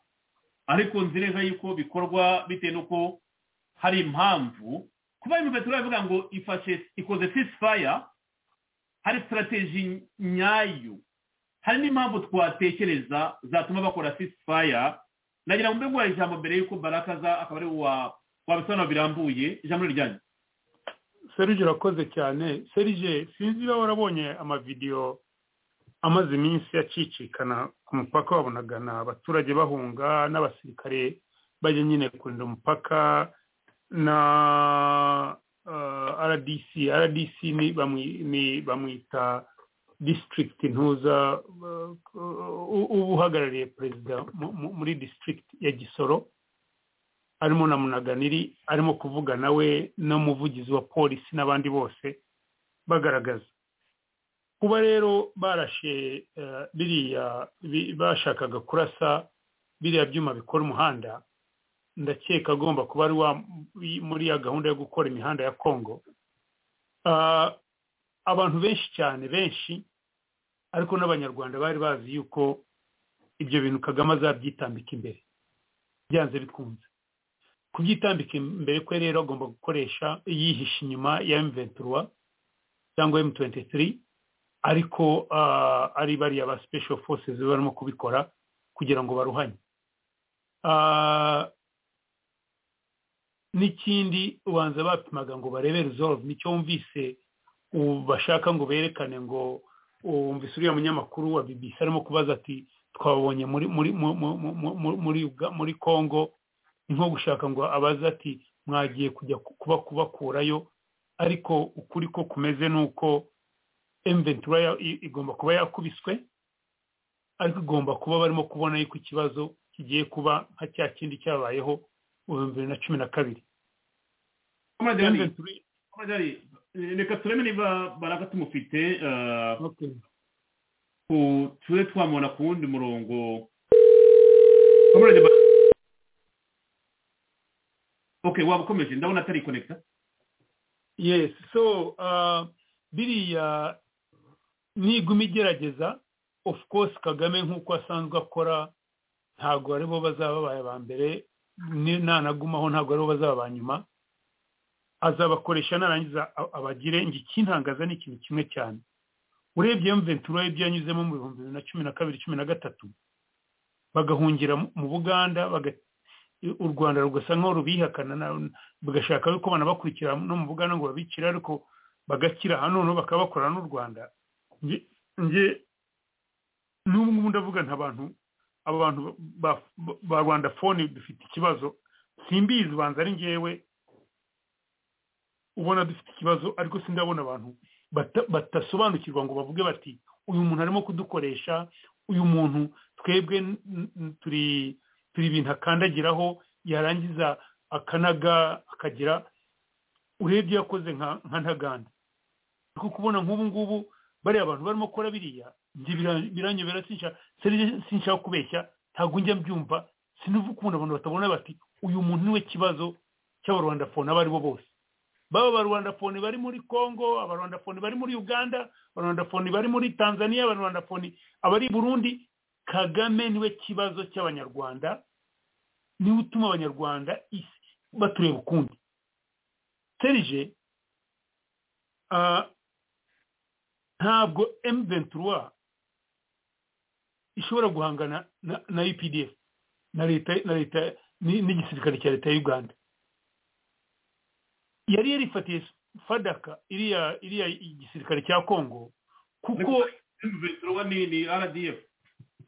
ariko nzi neza yuko bikorwa bitewe n'uko hari impamvu kuba imivetero yavuga ngo ifashe ikoze ceasefire hari sitrategi nyayo hari n'impamvu twatekereza zatuma bakora ceasefire nagira ngo mbe nguhaye ijambo mbere y'uko baraka aza akaba ari we wa- wabisobanura birambuye ijambo ni ryanyu serije urakoze cyane serije sinzi niba warabonye amavidewo amaze iminsi acicikana ku mupaka wabonagana abaturage bahunga n'abasirikare bajya nyine kurinda umupaka na uh, rdc rdc ni bamwi- ni bamwita district ntuza uh, u- uba uhagarariye perezida mu- mu- muri district ya gisoro arimo na munaganiri arimo kuvugana we n'umuvugizi wa polisi n'abandi bose bagaragaza kuba rero barashe eh, biriya bi- bashakaga kurasa biriya byuma bikora umuhanda ndakeka agomba kuba ari wa muri ya gahunda yo gukora imihanda ya kongo Ah, abantu benshi cyane benshi ariko n'abanyarwanda bari bazi yuko ibyo bintu kagame azabyitambika imbere byanze bikunze kubyitambika imbere kwe rero agomba gukoresha yihisha inyuma ya emventura cyangwa emu tuwenti tiri ariko ah, ari bariya ba sipesho fosesi barimo kubikora kugira ngo baruhanye Ah, n'ikindi ubanza bapimaga ngo barebe resolve nicyo wumvise ubu bashaka ngo berekane ngo wumvise uriya munyamakuru wa bbc arimo kubaza ati twabonye muri muri mu- mu- mu- mu- mu- muri Uga- muri congo ni nko gushaka ngo abaze ati mwagiye kujya ku- kuba kubakurayo ariko ukuri ko kumeze ni uko emventura ya- i- igomba kuba yakubiswe ariko igomba kuba barimo kubona yuko ikibazo kigiye kuba nka cya kindi cyabayeho mu bihumbi bibiri na cumi na kabiri Comrade Ali, Comrade Ali, eh, reka turebe niba baraka tumufite eh, ku- tube twamubona ku wundi murongo Comrade Ba- okay waba ukomeje ndabona atari konekita yes so uh, biriya niguma igerageza of course kagame nk'uko asanzwe akora ntabwo ari bo bazaba babaye aba mbere ni- nanagumaho ntabwo ari bo bazaba aba nyuma azabakoresha narangiza a- abagire ngo ikintangaza ni ikintu kimwe cyane urebye mventura ibyo yanyuzemo mu bihumbi bibiri na cumi na kabiri cumi na gatatu bagahungira mu- mu buganda baga- u rwanda rugasa nk'aho rubihakana na- bagashaka yuko banabakurikira no mu buganda ngo babicire ariko bagakira hano noneho bakaba bakorana n'u rwanda nge nge n'ubu ngubu ndavuga nta bantu aba bantu ba- ba- ba rwanda fone dufite ikibazo simbizi ubanza ari ngewe ubona dufite ikibazo ariko sindabona abantu bata- batasobanukirwa ngo bavuge bati uyu muntu arimo kudukoresha uyu muntu twebwe n- n- turi turi ibintu akandagiraho yarangiza akanaga akagira urebye iyo yakoze nka nka ntaganda ariko kubona nk'ubu ngubu bariya bantu barimo gukora biriya njye bira- biranyobera sinsha- seri- sinshaka kubeshya ntabwo njya mbyumva sinuva ukuntu abantu batabona bati uyu muntu niwe kibazo cy'abarwandafone abo aribo bose baba abarwandafone bari muri congo abarwandafone bari muri uganda abarwandafone bari muri tanzania abarwandafone abari i burundi kagame niwe kibazo cy'abanyarwanda niwe utuma abanyarwanda isi batureba ukundi serije ntabwo M23 ishobora guhangana na- na UPDF na leta na leta ni- n'igisirikare cya leta ya Uganda yari yarifatiye fadaka iriya iriya igisirikare cya Congo kuko M23 ni ni RDF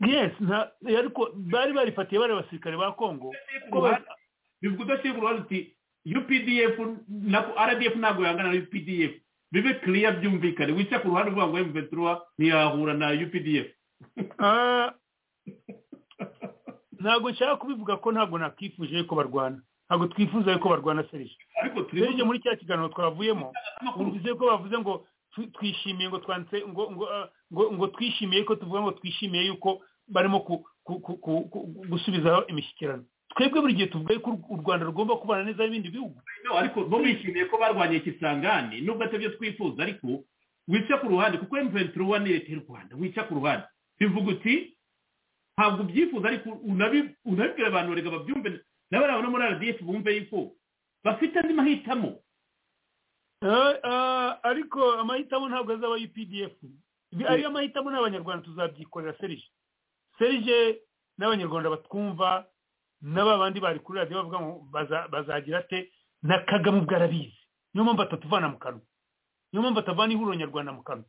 yes nta- ariko bari barifatiye bari abasirikare ba Congo kuko ba- bivuga udashyira ku ruhande uti UPDF na RDF ntabwo yangana na UPDF bibe clear byumvikane wica ku ruhande uvuga ngo M23 ntiyahura na UPDF Ah, ntabwo nshaka kubivuga ko ntabwo nakwifuje yuko barwana ntabwo twifuza yuko barwana serije ariko serije muri cya kiganiro twavuyemo twumvise ko bavuze ngo tw- twishimiye ngo twanditse ngo ngo ah, ngo ngo twishimiye ko tuvuga ngo twishimiye yuko barimo ku- ku- ku- ku- ku- gusubizaho imishyikirano twebwe buri gihe tuvuga yuko u rwanda rugomba kubana neza n'ibindi bihugu No, ariko bo bishimiye ko barwanye ikisangani nubwo atari byo twifuza ariko wica ku ruhande kuko M23 ni leta y'u Rwanda wica ku ruhande bivuga uti ntabwo ubyifuza ariko unabi- unabibwira abantu reka babyumve n'abari aho no muri RDF bumve yuko bafite andi mahitamo Eh, ah, ariko amahitamo ntabwo azaba UPDF Ibi- ariyo mahitamo n'abanyarwanda tuzabyikorera serije serije n'abanyarwanda batwumva n'aba bandi bari kuri radiyo bavuga ngo baza- bazagira ate na kagame ubwo arabizi niyo mpamvu atatuvana mu kanwa niyo mpamvu atavana ihuriro nyarwanda mu kanwa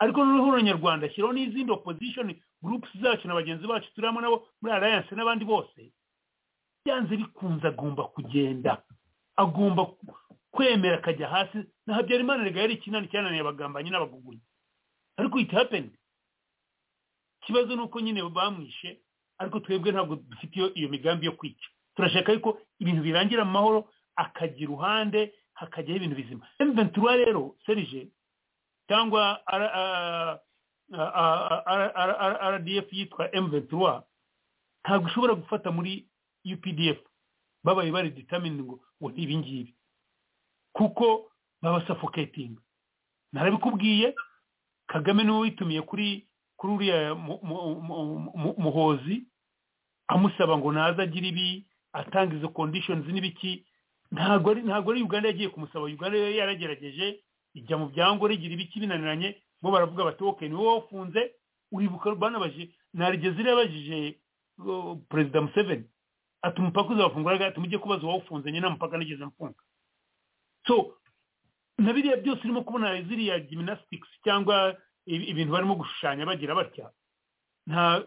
ariko noneho ihuriro nyarwanda ashyiraho n'izindi opposition groups zacu na bagenzi bacu turi hamwe nabo muri alliance n'abandi bose byanze bikunze agomba kugenda agomba kwemera akajya hasi na habyarimana rega yari ikinani cyananiye abagambanyi n'abagugunyi ariko it happened ikibazo ni uko nyine bamwishe ariko twebwe ntabwo dufite iyo- iyo migambi yo kwica turashaka yuko ibintu birangira mu mahoro akajya iruhande hakajyaho ibintu bizima M23 rero serije cyangwa R- ah, ah, ah, ah, ah, ah, ah, RDF yitwa M23 ntabwo ishobora gufata muri UPDF babaye bari determined ngo ngo ni ibingibi kuko baba suffocating narabikubwiye kagame niwe witumiye kuri kuri uriya mu- mu- mu- mu- muhozi amusaba ngo naza agire ibi atanga izo conditions n'ibiki ntabwo ari ntabwo ari uganda yagiye kumusaba uganda yari yaragerageje ijya mu byangore igira ibiki binaniranye bo baravuga bati ok ni wowe wafunze uribuka banabaje narigeze irabajije uh, perezida museveni ati umupaka uzafungura ati mujye kubaza uwawufunze nyine nta mupaka nigeze mfunga so na biriya byose urimo kubona ziriya gymnastics cyangwa ibi- ibintu barimo gushushanya bagira batya nta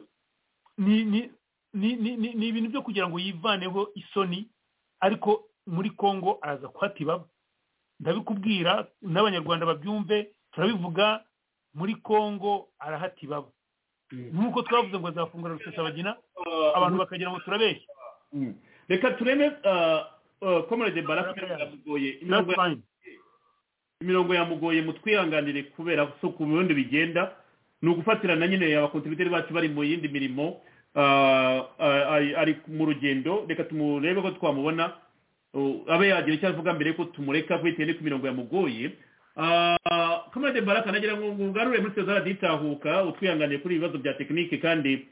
ni ni ni ni- ni- ni ibintu byo kugira ngo yivaneho isoni ariko muri congo araza kuhata ibaba ndabikubwira n'abanyarwanda babyumve turabivuga muri congo arahata ibaba nk'uko twavuze ngo azafungura rusesabagina abantu bakagira ngo turabeshya reka tureme komerede barafite yamugoye imirongo ya- imirongo yamugoye mutwihanganire kubera so ku bindi bigenda ni ugufatira na nyine abakontributeri bacu bari mu yindi mirimo Ah, ah, ari- ari mu rugendo reka tumurebe ko twamubona Uh, abe yagira icyo avuga mbere yuko tumureka kuko bitewe ku mirongo yamugoye Ah, komerede baraka nagira ngo ugarure muri sezara ditahuka utwihanganiye kuri ibibazo bya tekinike kandi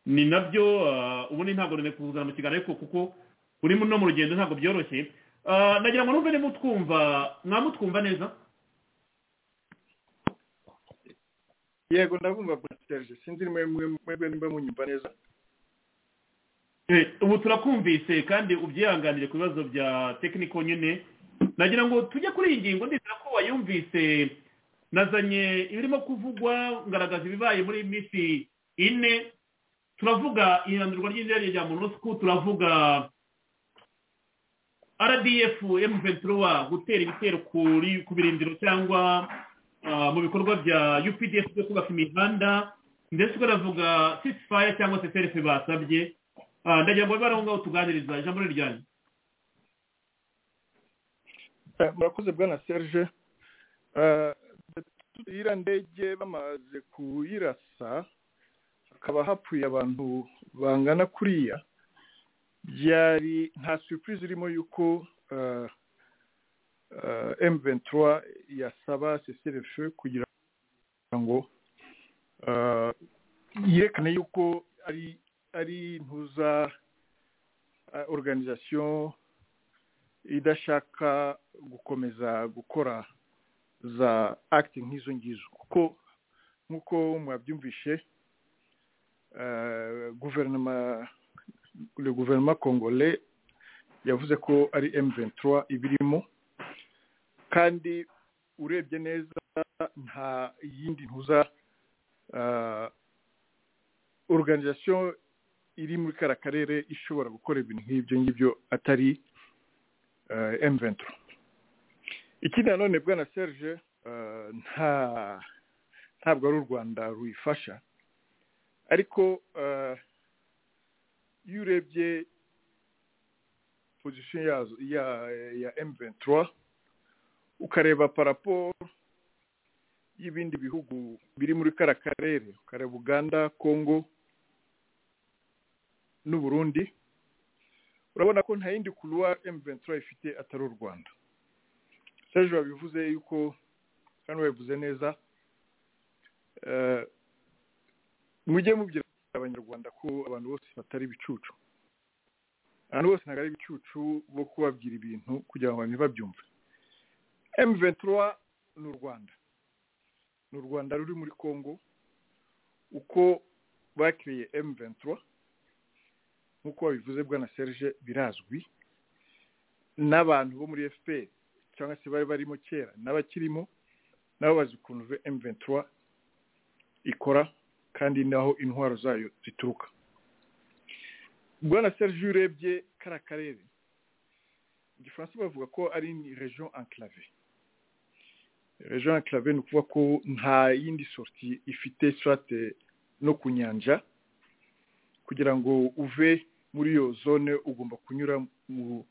ni nabyo ah, ubundi ntabwo nari kuzana mu kiganiro ariko kuko uri no mu rugendo ntabwo byoroshye Ah, nagira ngo numve nimutwumva mwamutwumva neza yego ndabumva serije sinzi nimwe mwebwe nimba munyumva neza Eh, ubu turakumvise kandi ubyihanganire ku bibazo bya tekiniko nyine nagira ngo tujye kuri iyi ngingo ndizera ko wayumvise nazanye ibirimo kuvugwa ngaragaza ibibaye muri iyi minsi ine turavuga ihindurwa ry'indege rya monusco turavuga rdf m23 gutera ibitero kuri ku birindiro cyangwa ah, mu bikorwa bya updf byo kubaka imihanda ndetse tukanavuga ceasefire cyangwa se self basabye Ah, ndagira ngo bibe ngaho tuganiriza ijambo ni ryanyu Eh, murakoze bwana serije iriya ndege bamaze kuyirasa hakaba hapfuye abantu bangana kuriya byari nta surprise irimo yuko eh, eh, M23 yasaba CCRF kugira ngo eh, yerekane yuko ari ari ntuza eh, organisation idashaka gukomeza gukora za akiti nk'izo ngizo kuko nk'uko mwabyumvishe guverinoma guverinoma kongole yavuze ko ari emu ventura ibirimo kandi urebye neza nta yindi ntuza oruganizasiyo iri muri kariya karere ishobora gukora ibintu nk'ibyo ngibyo atari emu ventura ikindi nanone bwana serge nta ntabwo ari u rwanda ruyifasha ariko iyo urebye pozisiyo yazo ya emu ventura ukareba parapo y'ibindi bihugu biri muri kara karere ukareba uganda kongo n'uburundi urabona ko nta yindi kuruwa emu ventura ifite atari u rwanda serge wabivuze yuko kandi wabivuze neza mujye mubwira abanyarwanda ko abantu bose batari ibicucu abantu bose ntabwo ari ibicucu bo kubabwira ibintu kugira ngo abantu babyumve emu ventura ni u rwanda ni u rwanda ruri muri congo uko bakiriye emu ventura nk'uko babivuze bwana serge birazwi n'abantu bo muri fpr cyangwa se bari barimo kera n'abakirimo nabo bazi ukuntu emu ventura ikora kandi naho intwaro zayo zituruka bwana serge urebye kari akarere mu gifaransa bavuga ko ari region enclave region enclave ni ukuvuga ko nta yindi sorti ifite sirate no ku nyanja kugira ngo uve muri iyo zone ugomba kunyura mu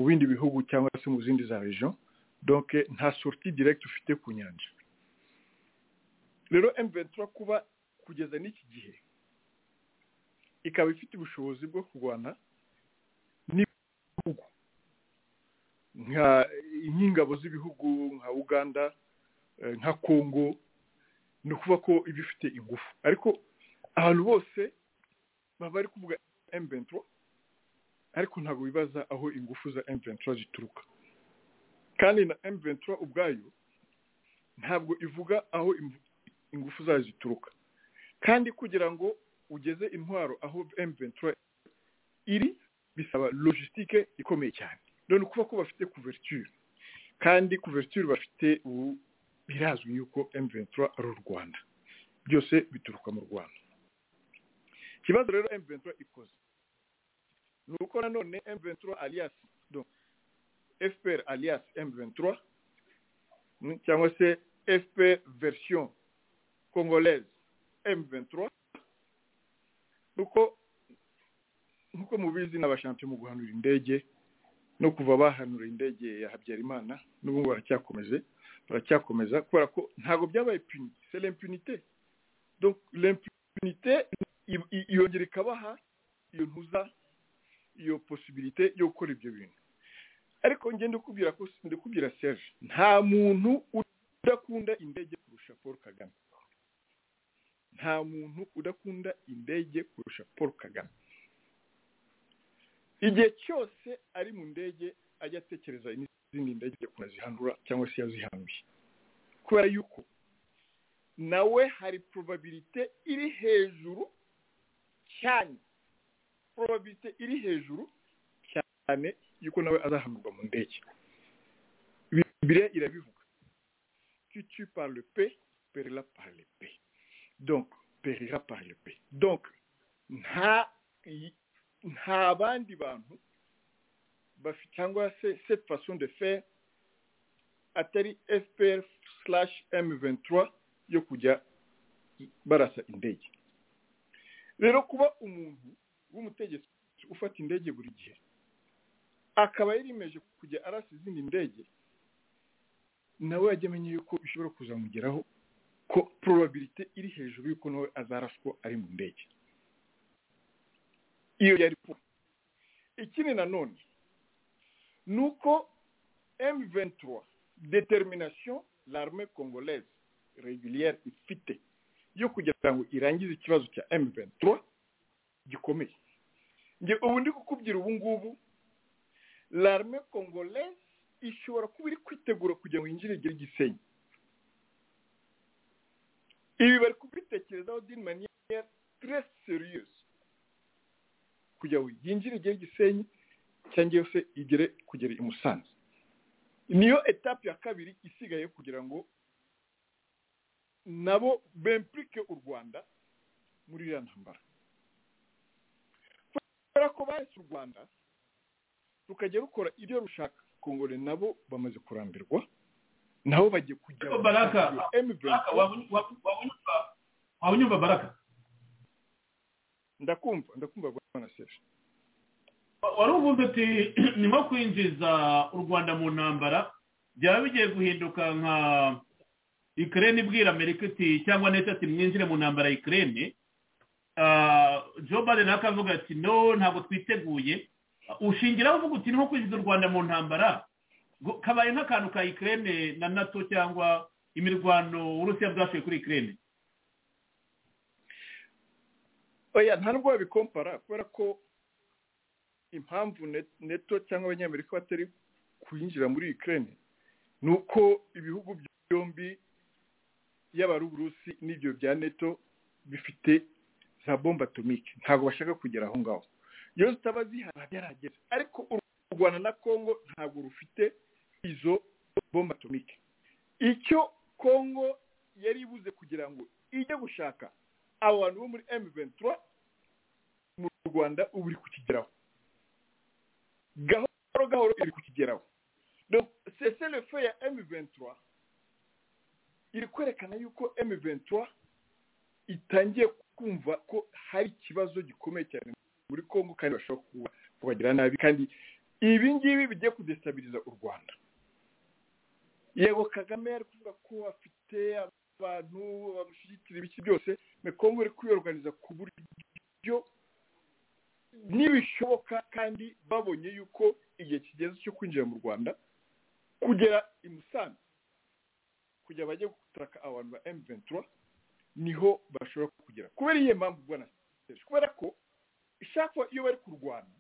bindi bihugu cyangwa se mu zindi za region donc nta sortie direct ufite ku nyanja rero M23 kuba kugeza n'iki gihe ikaba ifite ubushobozi bwo kurwana n'ibihugu nk'ingabo z'ibihugu nka uganda nka congo ni ukuvuga ko iba ifite ingufu ariko ahantu bose baba bari kuvuga M23 ariko ntabwo bibaza aho ingufu za M23 zituruka kandi na M23 ubwayo ntabwo ivuga aho ingufu zayo zituruka kandi kugira ngo ugeze intwaro aho M23 iri bisaba logistique ikomeye cyane none ukuba ko bafite couverture kandi couverture bafite ubu birazwi yuko M23 ari u Rwanda byose bituruka mu Rwanda ikibazo rero M23 ikoze ni uko nanone M23 alias donc FPR alias M23 cyangwa se FPR version congolaise M23 nuko nkuko mubizi n'abashampiyo mu guhanura indege no kuva bahanura indege ya Habyarimana n'ubu baracyakomeje baracyakomeza kubera ko ntabwo byabaye puni c'est l'impunité donc l'impunité yongera ikabaha iyo ntuza iyo possibilité yo gukora ibyo bintu ariko njye ndikubwira ko ndikubwira serge nta muntu udakunda indege kurusha paul kagame nta muntu udakunda indege kurusha paul kagame igihe cyose ari mu ndege ajya atekereza izindi ndege ukuntu azihanura cyangwa se yazihambiye kubera yuko nawe hari probabilite iri hejuru cyane probabilite iri hejuru cyane yuko nawe azahanurwa mu ndege bibiriya irabivuga kitu parle pe perira parle pe donc perira parle pe donc nta nta bandi bantu bafite cyangwa se cette façon de faire atari fpr slash m23 yo kujya barasa indege rero kuba umuntu w'umutegetsi ufata indege buri gihe akaba yarimeje kujya arasa izindi ndege nawe yajya amenya yuko bishobora kuzamugeraho ko probabilite iri hejuru y'uko nawe azaraswa ari mu ndege iyo yari kuba ikindi nanone ni uko M23 determination l'arme congolaise régulière ifite yo kugira ngo irangize ikibazo cya M23 gikomeye nge ubu ndi kukubwira ubu ngubu l'arme congolaise ishobora kuba iri kwitegura kugira ngo yinjire igire igisenyi ibi bari kubitekerezaho dini maniya turesi seriyusi kugira ngo yinjire igere gisenyi cyangwa yose igere kugera i musanze niyo etape ya kabiri isigaye kugira ngo nabo bempurike u rwanda muri iriya ntambara kubera ko bahetse u rwanda rukajya rukora ibyo rushaka kongore nabo bamaze kurambirwa nabo bagiye kujya baraka waba unyumva baraka ndakumva ndakumva rwanda sefu wari uvuze ati ni nko kwinjiza u rwanda mu ntambara byaba bigiye guhinduka nka ikirere ibwira amerika iti cyangwa neta ati mwinjire mu ntambara ikirere joe biden akavuga ati no ntabwo twiteguye ushingiraho uvuga uti ni nko kwinjiza u rwanda mu ntambara kabaye nk'akantu ka ikirere na nato cyangwa imirwano uburusiya bwashoye kuri ikirere oya nta nubwo babikompara kubera ko impamvu neto cyangwa abanyamerika batari kwinjira muri ikirere ni uko ibihugu byombi yaba ari uburusi n'ibyo bya neto bifite za bomba atomike ntabwo bashaka kugera aho ngaho iyo zitaba zihari yaragera ariko u rwanda na congo ntabwo rufite izo bomba atomike icyo congo yari ibuze kugira ngo ijye gushaka abo bantu bo muri emu ventura mu rwanda ubu iri kukigeraho gahoro gahoro iri kukigeraho seselefe ya emu ventura iri kwerekana yuko emu ventura itangiye kumva ko hari ikibazo gikomeye cyane muri congo kandi bashobora kuba kubagira nabi kandi ibi ngibi bigiye kudestabiriza u rwanda yego kagame yari kuvuga ko afite abantu bamushyigikira ibiki byose mekongo iri kubiyoganiza ku buryo nibishoboka kandi babonye yuko igihe kigeze cyo kwinjira mu rwanda kugera i musanze kugira bajye gutaraka abantu ba emu ventura niho bashobora kugera kubera iyo mpamvu ubona kubera ko ishakwa iyo bari kurwana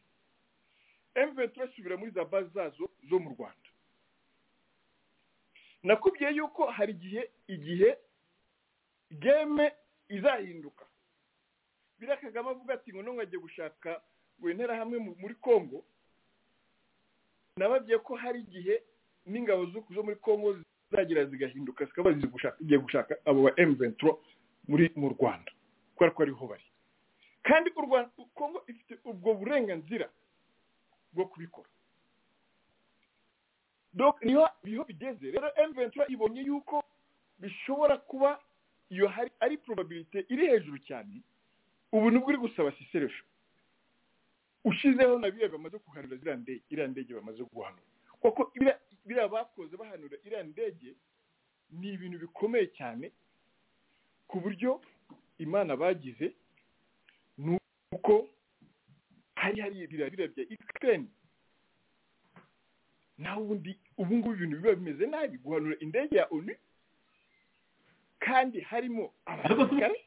emu ventura isubira muri za bazi zazo zo mu rwanda nakubwiye yuko hari igihe igihe geme izahinduka biriya kagame avuga ati ngo none agiye gushaka ngo hamwe muri congo nababwiye ko hari igihe n'ingabo zo muri congo zizagira zigahinduka zikaba zigiye gushaka abo ba emuventuro muri mu rwanda kubera ko ariho bari kandi u rwanda congo ifite ubwo burenganzira bwo kubikora niho bigeze rero emuventuro ibonye yuko bishobora kuba iyo hari ari probabilite iri hejuru cyane ubu nibwo uri gusaba siseresho ushyizeho na biriya bamaze kuhanura ziriya ndege iriya ndege bamaze guhanura kuko biriya bakoze bahanura iriya ndege ni ibintu bikomeye cyane ku buryo imana bagize ni uko hari hari biriya biriya bya ikirere naho ubundi ubu ngubu ibintu biba bimeze nabi guhanura indege ya onu kandi harimo abasirikare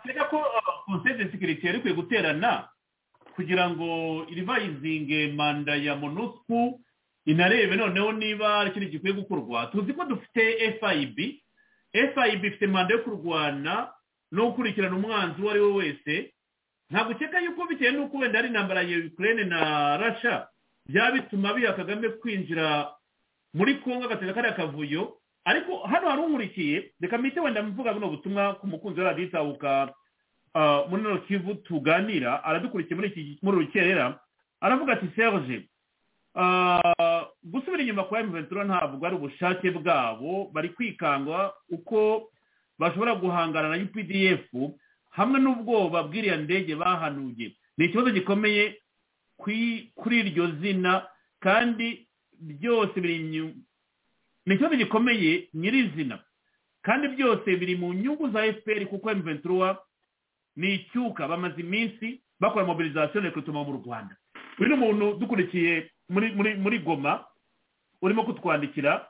tureka ko konseri de sekirite yari ikwiye guterana kugira ngo rivayizinge manda ya monusku inarebe noneho niba ari ikintu gikwiye gukorwa tuzi ko dufite fib fib ifite manda yo kurwana no gukurikirana umwanzi uwo ari we wese ntabwo ukeka yuko bitewe n'uko wenda ari intambara ya ukraine na rasha byaba bituma biha kagame kwinjira muri kongo agatega kariya kavuyo ariko hano hari unkurikiye reka mpite wenda mvuga buno butumwa ku mukunzi wa radiyo itabuka muri ino kivu tuganira aradukurikiye muri rukerera aravuga ati serge gusubira inyuma kwa emuventura ntabwo ari ubushake bwabo bari kwikanga uko bashobora guhangana na updf hamwe n'ubwoba bw'iriya ndege bahanuye ni ikibazo gikomeye kuri iryo zina kandi byose biri ni ikibazo gikomeye nyirizina kandi byose biri mu nyungu za fpr kuko emuventura ni icyuka bamaze iminsi bakora mobilizasiyo na ekwitoma mu rwanda uyu ni umuntu dukurikiye muri goma urimo kutwandikira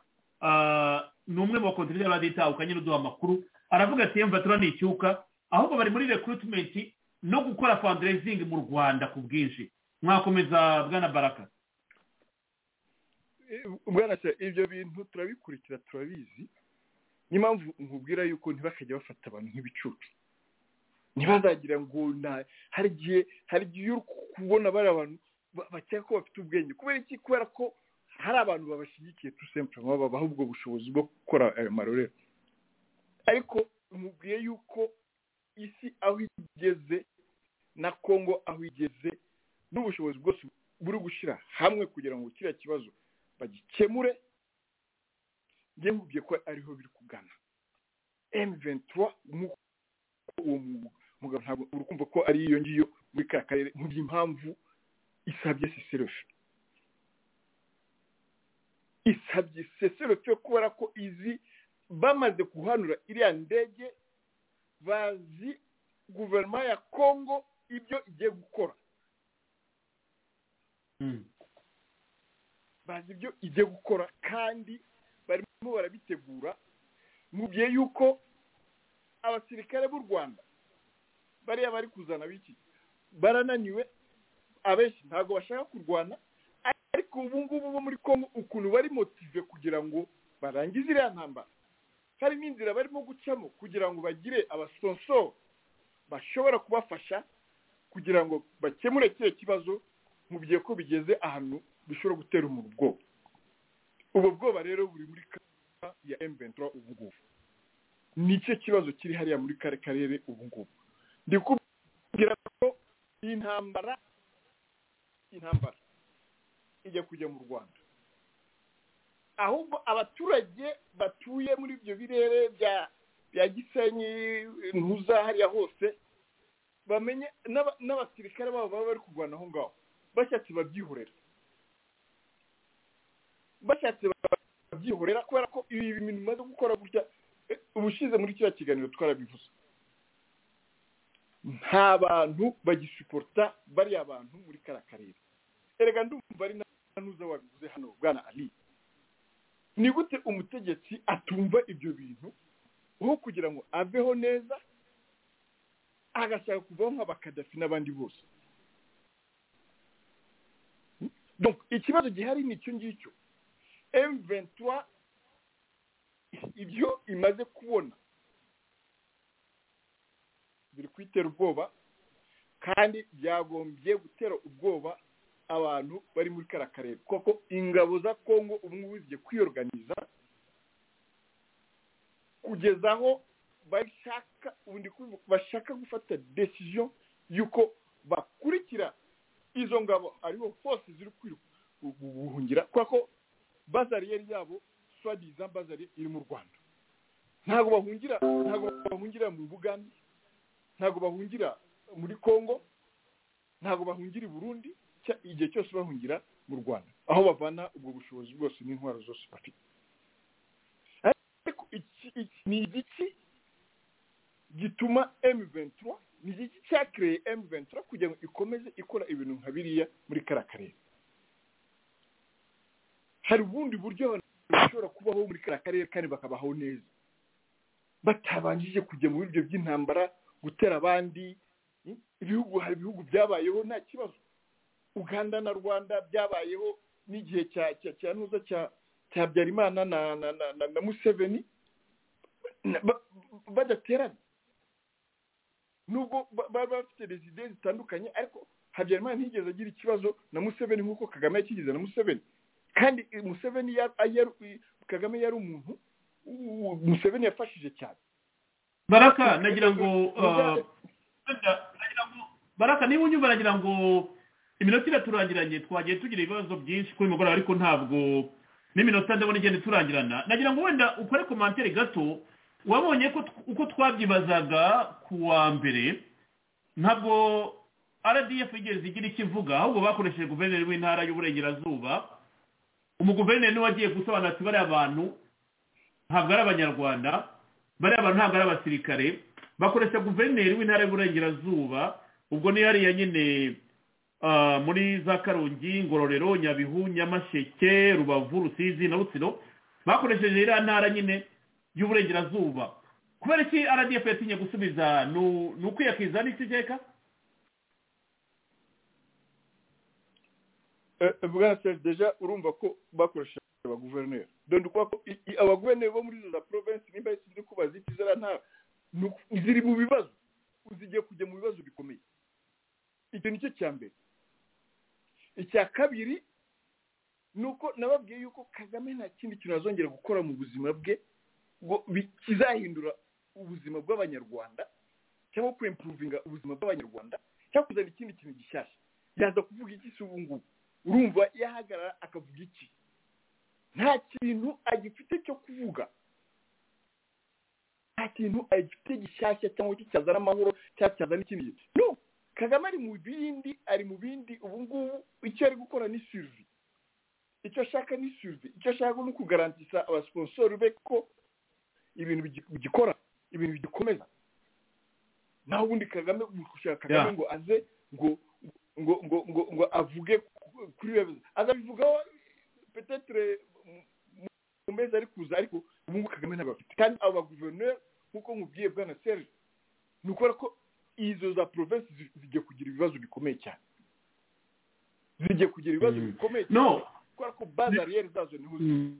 ni umwe mu bakontineri radiyo itahuka nyine uduha amakuru aravuga ati emvatura ni icyuka ahubwo bari muri rekuritimenti no gukora fanderezingi mu rwanda ku bwinshi mwakomeza bwana baraka bwana se ibyo bintu turabikurikira turabizi niyo mpamvu nkubwira yuko ntibakajya bafata abantu nk'ibicucu ntibazagira ngo nta hari igihe hari igihe uri kubona bari abantu bakeka ko bafite ubwenge kubera iki kubera ko hari abantu babashyigikiye tusempurama babaha ubwo bushobozi bwo gukora ayo marorero ariko nkubwiye yuko isi aho igeze na kongo aho igeze n'ubushobozi bwose buri gushyira hamwe kugira ngo kiriya kibazo bagikemure njye nkubwiye ko ariho biri kugana emuventura nk'uko uwo mugabo ntabwo uri kumva ko ari iyo ngiyo muri ka karere nkubwiye impamvu isabye seserefe isabye seserefe kubera ko izi bamaze guhanura iriya ndege bazi guverinoma ya kongo ibyo igiye gukora bazi ibyo igiye gukora kandi barimo barabitegura mu gihe y'uko abasirikare b'u rwanda bariya bari kuzana biki barananiwe abenshi ntabwo bashaka kurwana ariko ubu ngubu bo muri congo ukuntu bari motive kugira ngo barangize iriya ntambara hari n'inzira barimo gucamo kugira ngo bagire abasonsoro bashobora kubafasha kugira ngo bakemure kiriya kibazo mu gihe ko bigeze ahantu bishobora gutera umuntu ubwoba ubwo bwoba rero buri muri kariya ya emuventuro ubu ngubu nicyo kibazo kiri hariya muri kare karere ubu ngubu ndi kubwira ko intambara intambara ijya kujya mu rwanda ahubwo abaturage batuye muri ibyo birere bya bya gisenyi ntuza hariya hose bamenye n'abasirikare babo baba bari kurwana aho ngaho bashatse babyihorera bashatse babyihorera kubera ko ibi bintu bimaze gukora gutya ubushize muri kiriya kiganiro twarabivuze nta bantu bagisiporota bariya bantu muri kariya karere erega ndumva ari n'uza wabivuze hano bwana ari ni gute umutegetsi atumva ibyo bintu aho kugira ngo aveho neza agashaka kuvaho nk'abakadafi n'abandi bose ikibazo gihari ni icyo ngicyo emuventura ibyo imaze kubona biri kwitera ubwoba kandi byagombye gutera ubwoba abantu bari muri kariya karere kuko ingabo za kongo ubu ngubu zigiye kwiyoruganiza kugeza aho bashaka gufata desiziyo y'uko bakurikira izo ngabo ariho hose ziri guhungira kuko bazariyeri yabo swadiza bazari iri mu rwanda ntabwo bahungira ntabwo bahungira mu bugande ntabwo bahungira muri congo ntabwo bahungira i burundi igihe cyose bahungira mu rwanda aho bavana ubwo bushobozi bwose n'intwaro zose bafite ariko ni igiki gituma emuventura ni igiki cyakereye emuventura kugira ngo ikomeze ikora ibintu nka biriya muri kariya karere hari ubundi buryo bashobora kubaho muri kariya karere kandi bakabaho neza batabanjije kujya mu buryo by'intambara gutera abandi ibihugu hari ibihugu byabayeho nta kibazo uganda na rwanda byabayeho n'igihe cya cya cya nuza cya cya byarimana na na na na museveni badaterana nubwo bari bafite rezide zitandukanye ariko habyarimana ntiyigeze agira ikibazo na museveni nk'uko kagame yakigize na museveni kandi museveni kagame yari umuntu museveni yafashije cyane baraka nagira ngo baraka niba unyumva nagira ngo iminota iraturangiranye twagiye tugira ibibazo byinshi kuri mugoroba ariko ntabwo n'iminota ndabona igenda iturangirana nagira ngo wenda ukore komantere gato wabonye uko twabyibazaga ku wa mbere ntabwo rdf yigeze igira icyo ivuga ahubwo bakoresheje guverineri w'intara y'uburengerazuba umuguverineri niwe wagiye gusobanura ati bariya bantu ntabwo ari abanyarwanda bariya bantu ntabwo ari abasirikare bakoresha guverineri w'intara y'uburengerazuba ubwo niyo hariya nyine muri za karongi ngororero nyabihu nyamasheke rubavu rusizi na rutsiro bakoresheje iriya ntara nyine y'uburengerazuba kubera iki rdf yatinye gusubiza ni ukwiyakiza n'iki cyeka bwana seri deja urumva ko bakoresha abaguverineri dore uko abaguverineri bo muri za provinsi nimba ziri mu bibazo uzigiye kujya mu bibazo bikomeye icyo nicyo cya mbere icya kabiri ni uko nababwiye yuko kagame nta kindi kintu azongera gukora mu buzima bwe ngo bi- kizahindura ubuzima bw'abanyarwanda cyangwa kwempuruvinga ubuzima bw'abanyarwanda cyangwa kuzana ikindi kintu gishyashya yaza kuvuga iki se ubu ngubu urumva yahagarara akavuga iki nta kintu agifite cyo kuvuga nta kintu agifite gishyashya cyangwa cyo cyazana amahoro cyangwa cyazana ikindi kintu no kagame ari mu bindi ari mu bindi ubu ngubu icyo ari gukora ni suruvi icyo ashaka ni suruvi icyo ashaka ni ukugarantisa abasiposori be ko ibintu bigi- bigikora ibintu bigikomeza naho ubundi kagame gushaka kagame Yeah. ngo aze ngo ngo ngo ngo ngo avuge ku- kuri bebe azabivugaho petetre mu- mu- mu mezi ari kuza ariko ubu ngubu kagame ntabwo afite kandi abo baguverineri nk'uko mubwiye bwana serge ni ukubera ko izo za provensi zigiye kugira ibibazo bikomeye cyane zigiye kugira ibibazo bikomeye cyane No. kubera ko bazi ariyeri zazo niho ziri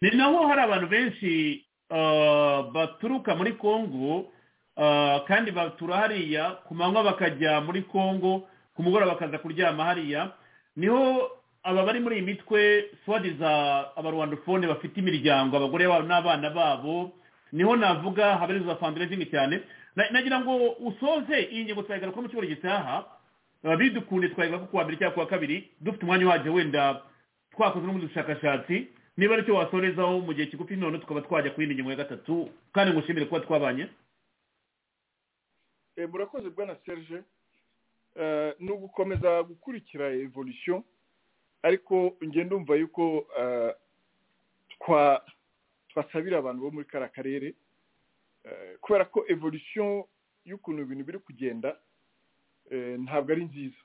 ni naho hari abantu benshi ah, baturuka muri kongo ah, kandi batura hariya ku manywa bakajya muri kongo ku mugoroba bakaza kuryama hariya niho aba bari muri iyi mitwe swadi za abarwandofone bafite imiryango abagore babo n'abana babo niho navuga habarizwa fundraising cyane Na- nagira ngo usoze iyi ngingo twayigaruka mu cyumweru gitaha Ah, bidukunde twayigaruka ku wa mbere cyangwa ku wa kabiri dufite umwanya uhagije wenda twakoze n'ubundi bushakashatsi niba aricyo wasorezaho mu gihe kigufi none tukaba twajya ku yindi ngingo ya gatatu kandi ngushimire kuba twabanye Eh, murakoze bwana serge Eh, ni ugukomeza gukurikira evolution ariko njye ndumva yuko eh, twa twasabira abantu bo muri kariya karere Eh, kubera ko evolution y'ukuntu ibintu biri kugenda eh, ntabwo ari nziza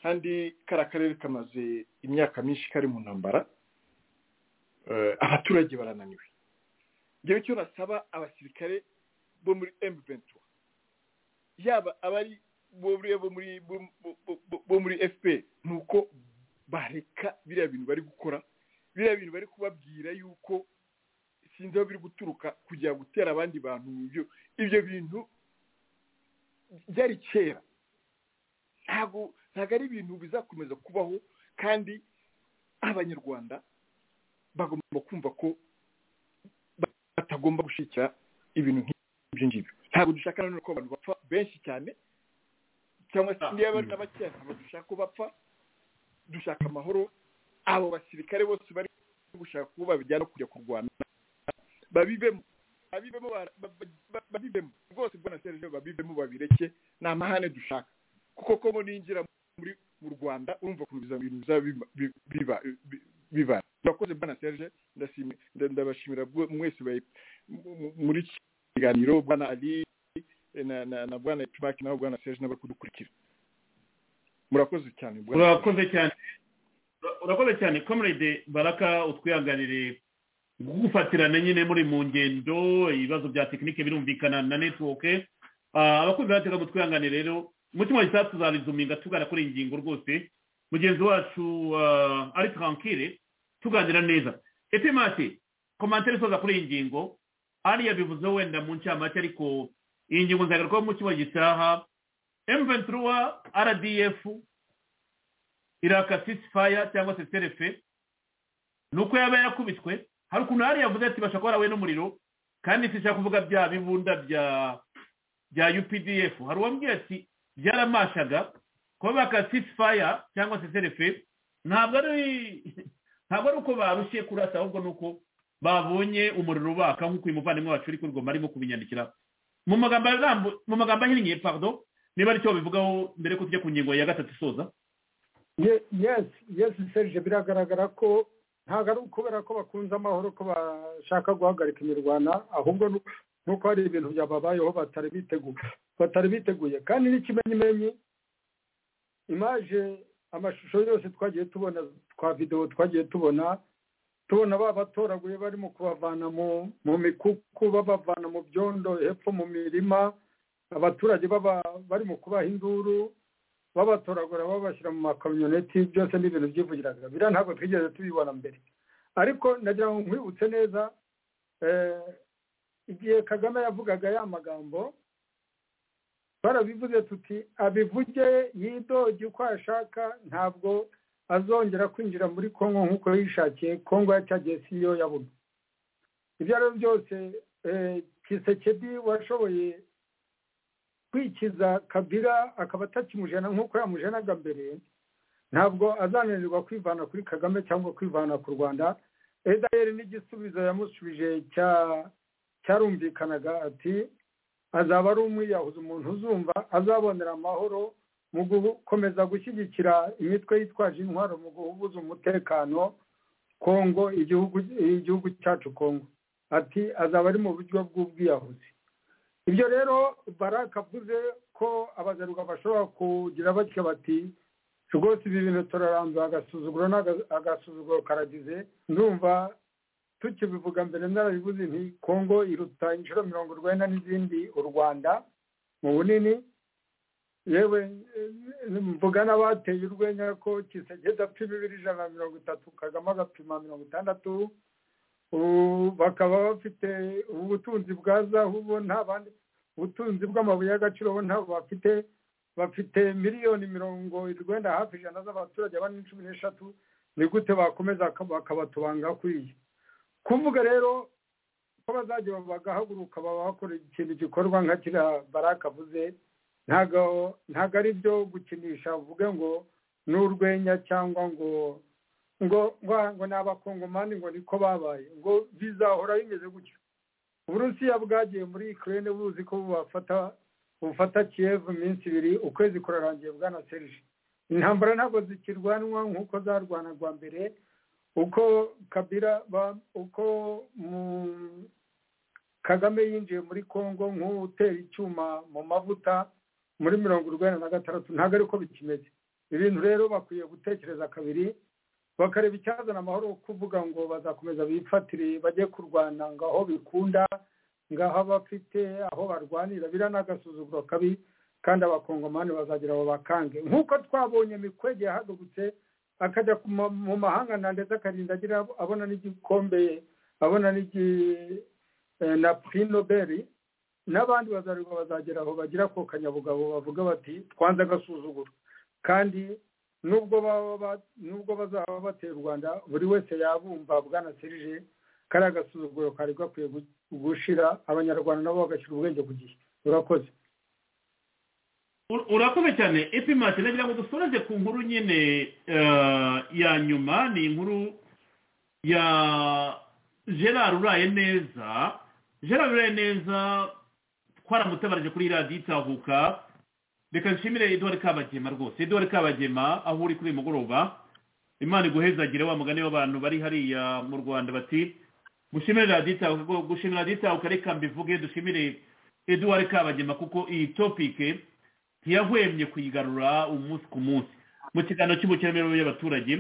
kandi kariya karere kamaze imyaka myinshi kari mu ntambara Eh, abaturage barananiwe ngewe icyo nasaba abasirikare bo muri M23 yaba abari bo muri bo muri bo- bo- bo- bo muri FPR ni uko bareka biriya bintu bari gukora biriya bintu bari kubabwira yuko sinzi aho biri guturuka kujya gutera abandi bantu mu byo ibyo bintu byari kera ntabwo ntabwo ari ibintu bizakomeza kubaho kandi abanyarwanda bagomba kumva ko batagomba gushyigikira ibintu nk'ibyo ngibyo ntabwo dushaka nanone ko abantu bapfa benshi cyane cyangwa se niba bari na bakeya ntabwo dushaka ko bapfa dushaka amahoro abo basirikare bose bari gushaka kuba babijyana kujya kurwana babibemo babibemo bara- ba- ba- ba- babibemo rwose bwana serge babibemo babireke ni amahane dushaka kuko ko bo ninjira muri mu rwanda urumva ukuntu biza- ibintu bizaba biba- bi- biba- bi- bibara murakoze bwana serge ndashimi- nda- ndabashimira bwe- mwese bayi- mu- mu- muri iki kiganiro bwana ali eh, na- na na bwana ipimaki nawe bwana serge n'abari kudukurikira murakoze cyane bwana Serge. urakoze cyane urakoze cyane comrade baraka utwihanganire gufatirana nyine muri mu ngendo ibibazo bya tekinike birumvikana na netiwoke abakunzi batega mutwihanganire rero mu cyumweru gitaha tuzarizuminga tugana kuri iyi ngingo rwose mugenzi wacu ah, ari tranquille tuganira neza etemati komantere isoza kuri iyi ngingo ariya bivuze wenda mu ncamake ariko iyi ngingo nzagarukaho mu cyumweru gitaha emventura rdf iraka ceasefire cyangwa se terefe ni uko yaba yakubitwe hari ukuntu hari yavuze ati bashobora kuba barahuye n'umuriro kandi sinshaka kuvuga bya bibunda bya bya updf hari uwambwiye ati byaramashaga kuba baka ceasefire cyangwa se terefe ntabwo ari ntabwo ari uko barushye kurasa ahubwo ni uko babonye umuriro ubaka nk'uko uyu muvandimwe wacu uri kuri arimo kubinyandikira mu magambo arambu- mu magambo ahinnye pardon niba aricyo babivugaho mbere ko tujya ku ngingo ya gatatu isoza Ye- yes yes serge biragaragara ko ntabwo ari ukubera ko bakunze amahoro ko bashaka guhagarika imirwana ahubwo ni uko- ni uko hari ibintu byababayeho batari biteguye batari biteguye kandi n'ikimenyimenyi imaje amashusho yose twagiye tubona twa videwo twagiye tubona tubona babatoraguye barimo kubavana mu mu mikuku babavana mu byondo hepfo mu mirima abaturage baba- barimo kubaha induru babatoragura babashyira mu makamyoneti byose ni ibintu byivugiraga biriya ntabwo twigeze tubibona mbere ariko nagira ngo nkwibutse neza eh, igihe kagame yavugaga ya magambo twarabivuze tuti abivuge yidoge uko ashaka ntabwo azongera kwinjira muri kongo nk'uko yishakiye kongo yacyagiye si yo yabona ibyo ari byo byose kisekedi washoboye kwikiza kabira akaba atakimujena nk'uko yamujenaga mbere ntabwo azananirwa kwivana kuri kagame cyangwa kwivana ku rwanda edayeri n'igisubizo yamusubije cyarumvikanaga ati azaba ari umwiyahuzi umuntu uzumva azabonera amahoro mu gukomeza gushyigikira imitwe yitwaje intwaro mu guhubuza umutekano kongo igihugu cyacu kongo ati azaba ari mu buryo bw'ubwiyahuzi ibyo rero baraka avuze ko abagaruka bashobora kugira batyo bati rwose ibi bintu turaranzwe agasuzuguro agasuzuguro karagize ndumva tukibivuga mbere narabivuze nti kongo iruta inshuro mirongo urwenda n'izindi u rwanda mu bunini yewe mvuga n'abateye urwenya ko kisegeza apfa bibiri ijana na mirongo itatu kagame agapima mirongo itandatu bakaba bafite ubutunzi bwa zahu bo nta bandi ubutunzi bw'amabuye y'agaciro bo ntabwo bafite bafite miliyoni mirongo irwenda hafi ijana z'abaturage bane cumi n'eshatu ni gute bakomeza bakabatubangaho kuri iyo kuvuga rero ko bazajya bagahaguruka baba bakora ikintu gikorwa nka kiriya baraka avuze ntabwo ari byo gukinisha uvuge ngo ni urwenya cyangwa ngo ngo ngo ni abakongomani ngo niko babaye ngo bizahora bimeze gutyo uburusiya bwagiye muri ikirere buzi ko bubafata bufata kiyevu iminsi ibiri ukwezi kurarangiye bwana serije intambara ntabwo zikirwanwa nk'uko zarwanagwa mbere uko kabira uko kagame yinjiye muri congo nk'utera icyuma mu mavuta muri mirongo urwenda na gatandatu ntabwo ariko bikimeze ibintu rero bakwiye gutekereza kabiri bakareba icyazana amahoro kuvuga ngo bazakomeza bifatire bajye kurwana ngo aho bikunda ngaho bafite aho barwanira biriya ni agasuzuguro kabi kandi abakongomani bazagira abo bakange nk'uko twabonye mikwege yahagurutse akajya mu mahanga na ndetse akarinda agira abona n'igikombe abona na puri nobeli n'abandi bazarurwa bazagera aho bagira ko kanyabugabo bavuga bati twanze agasuzuguro kandi nubwo bazaba batera u rwanda buri wese yabumva bwana serije kariya gasuzuguro kari gakwiye gushira abanyarwanda nabo bagashyira ubwenge ku gihe urakoze urakoze cyane epimati nagira ngo dusoreze ku nkuru nyine ya nyuma ni inkuru ya gerard uraye neza gerard uraye neza twaramutabarije kuri radiyo itahuka reka nshimire eduard kabagema rwose eduard kabagema aho uri kuri uyu mugoroba imana iguhezagire wa mugani w'abantu bari hariya mu rwanda bati gushimire radiyo itahuka gushimira radiyo itahuka reka mbivuge dushimire eduard kabagema kuko iyi topike ntiyahwemye kuyigarura umunsi ku munsi mu kiganiro cy'ubukerarugendo y'abaturage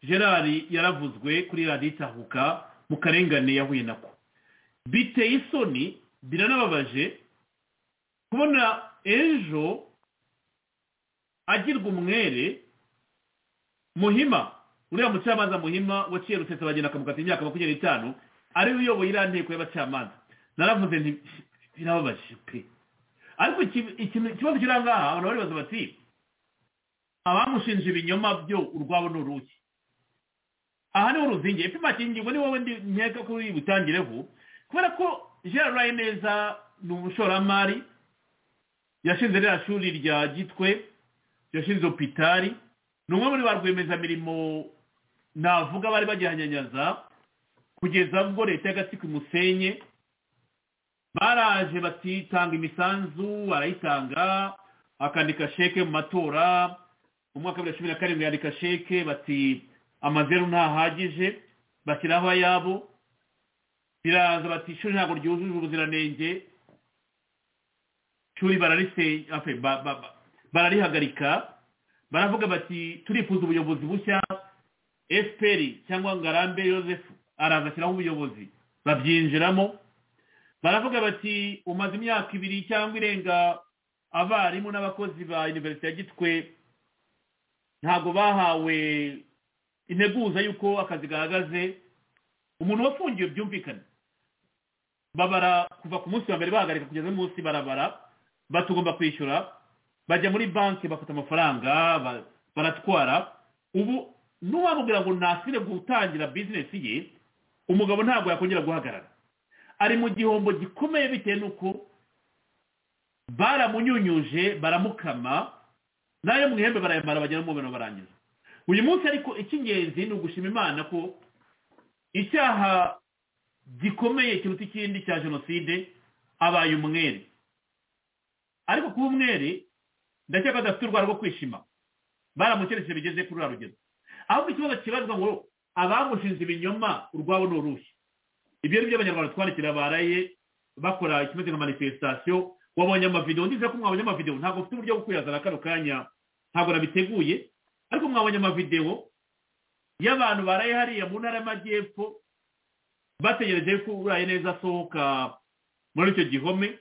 gerard yaravuzwe kuri radiyo itahuka mu karengane yahuye nako biteye isoni biranababaje kubona ejo agirwa umwere muhima uriya mucamanza muhima waciye rusesa bagenda akamukata imyaka makumyabiri n'itanu ariwe uyoboye iriya nteko y'abacamanza naravuze nti birababaje pe ariko ikibazo kiri aha ngaha abantu baribaza bati abamushinje ibinyoma byo urwabo ni uruki aha niho ruzingiye ipima kingingo ni wowe ndi nkeka ko butangireho kubera ko gerard rayi neza ni umushoramari yashinze ririya shuri rya gitwe yashinze opitari ni umwe muri ba rwiyemezamirimo navuga bari bagihanyanyaza kugeza ubwo leta y'agatsiko imusenye baraje batitanga imisanzu barayitanga akandika sheke mu matora mu mwaka wa bibiri na cumi na karindwi yandika sheke bati amazeru ntahagije bashyiraho ayabo biraza bati ishuri ntabwo ryujuje ubuziranenge ishuri barariseye bararihagarika baravuga bati turifuza ubuyobozi bushya efuperi cyangwa ngarambe Joseph araza ashyiraho ubuyobozi babyinjiramo baravuga bati umaze imyaka ibiri cyangwa irenga abarimu n'abakozi ba iniverisite ya gitwe ntabwo bahawe integuza y'uko akazi gahagaze umuntu wafungiwe byumvikane babara kuva ku munsi wa mbere bahagarika kugeza no munsi barabara batugomba kwishyura bajya muri banki bafata amafaranga ba- baratwara ubu n'uwamubwira ngo nasire gutangira bizinesi ye umugabo ntabwo yakongera guhagarara ari mu gihombo gikomeye bitewe n'uko baramunyunyuje baramukama nayo mu ihembe barayamara bagera mu mubano barangiza uyu munsi ariko icy'ingenzi ni ugushima imana ko icyaha gikomeye kiruta ikindi cya jenoside abaye umwere ariko kuba umwere ndakeka adafite urwara rwo kwishima baramukerekeje bigeze kuri ruriya rugero ahubwo ikibazo kibazwa ngo abamushinze ibinyoma urwabo ni uruhe ibyo ni byo abanyarwanda twandikira baraye bakora ikimeze nka manifesitasiyo wabonye amavidewo ndize ko mwabonye amavidewo ntabwo mfite uburyo bwo kuyazana kano kanya ntabwo nabiteguye ariko mwabonye amavidewo y'abantu baraye hariya mu ntara y'amajyepfo bategereje ko uraye neza asohoka muri icyo gihome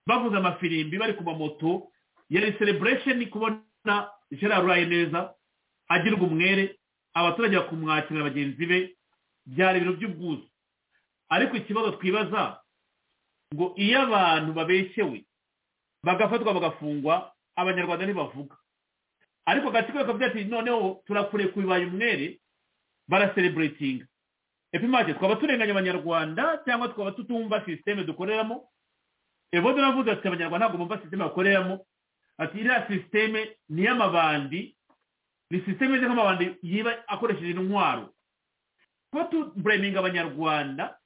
bavuze amafirimbi bari ku mamoto yari celebration kubona gerard uraye neza agirwa umwere abaturage bakumwakira bagenzi be byari ibintu by'ubwuzu ariko ikibazo twibaza ngo iyo abantu babeshyewe bagafatwa bagafungwa abanyarwanda ntibavuga ariko agatsiko kakavuga ati noneho turakure bibaye umwere barasereburetinga epimake twaba turenganya abanyarwanda cyangwa twaba tutumva sisiteme dukoreramo evodo navuze ati abanyarwanda ntabwo bumva sisiteme bakoreramo ati iriya sisiteme ni iy'amabandi ni sisiteme imeze nk'amabandi yiba akoresheje intwaro kuba tubureminga abanyarwanda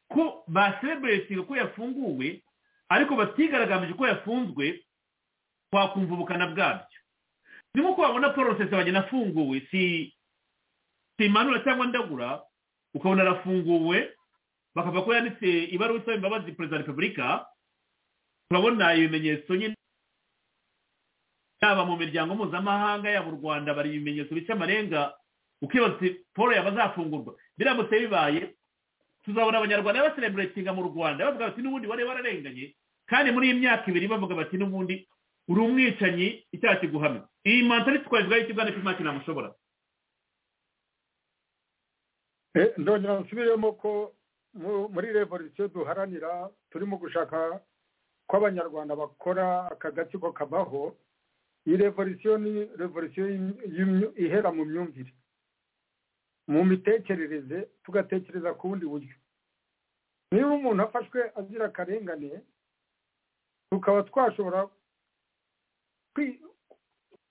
ko basereburetinga ko yafunguwe ariko batigaragambije ko yafunzwe twakumva ubukana bwabyo ni nkuko wabona paul rusesabagina afunguwe si si manura cyangwa ndagura ukabona arafunguwe bakavuga ko yanditse ibaruwa isaba imbabazi perezida wa repubulika turabona ibimenyetso nyine yaba mu miryango mpuzamahanga yaba u rwanda bari ibimenyetso bica amarenga ukibaza uti paul yaba azafungurwa biramutse bibaye tuzabona abanyarwanda basereburetinga mu rwanda bavuga bati n'ubundi wari wararenganye kandi muri iyi myaka ibiri bavuga bati n'ubundi uri umwicanyi icyaha kiguhamye iyi mantariti twayivugaho ikibwana cy'imyaka inamushobora Eh, ndongera nsubiremo ko mu- muri revolisiyo duharanira turimo gushaka ko abanyarwanda bakora aka gatsiko kabaho iyi revolisiyo ni revolisiyo y'im- y'imyu- ihera mu myumvire mu mitekerereze tugatekereza ku bundi buryo niba umuntu afashwe azira akarengane tukaba twashobora kwi-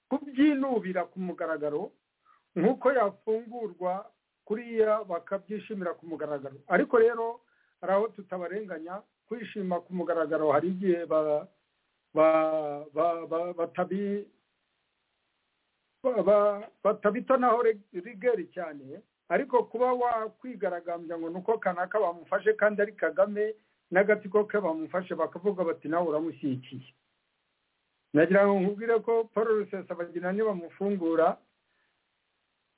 kubyinubira ku mugaragaro nk'uko yafungurwa kuriya bakabyishimira ku mugaragaro ariko rero hari aho tutabarenganya kwishima ku mugaragaro hari igihe ba- ba- ba- ba- batabi ba- ba- batabitonaho re- rigeri cyane ariko kuba wakwigaragambya ngo ni uko kanaka bamufashe kandi ari kagame n'agatsiko ke bamufashe bakavuga bati nawe uramushyigikiye nagira ngo nkubwire ko paul rusesabagina nibamufungura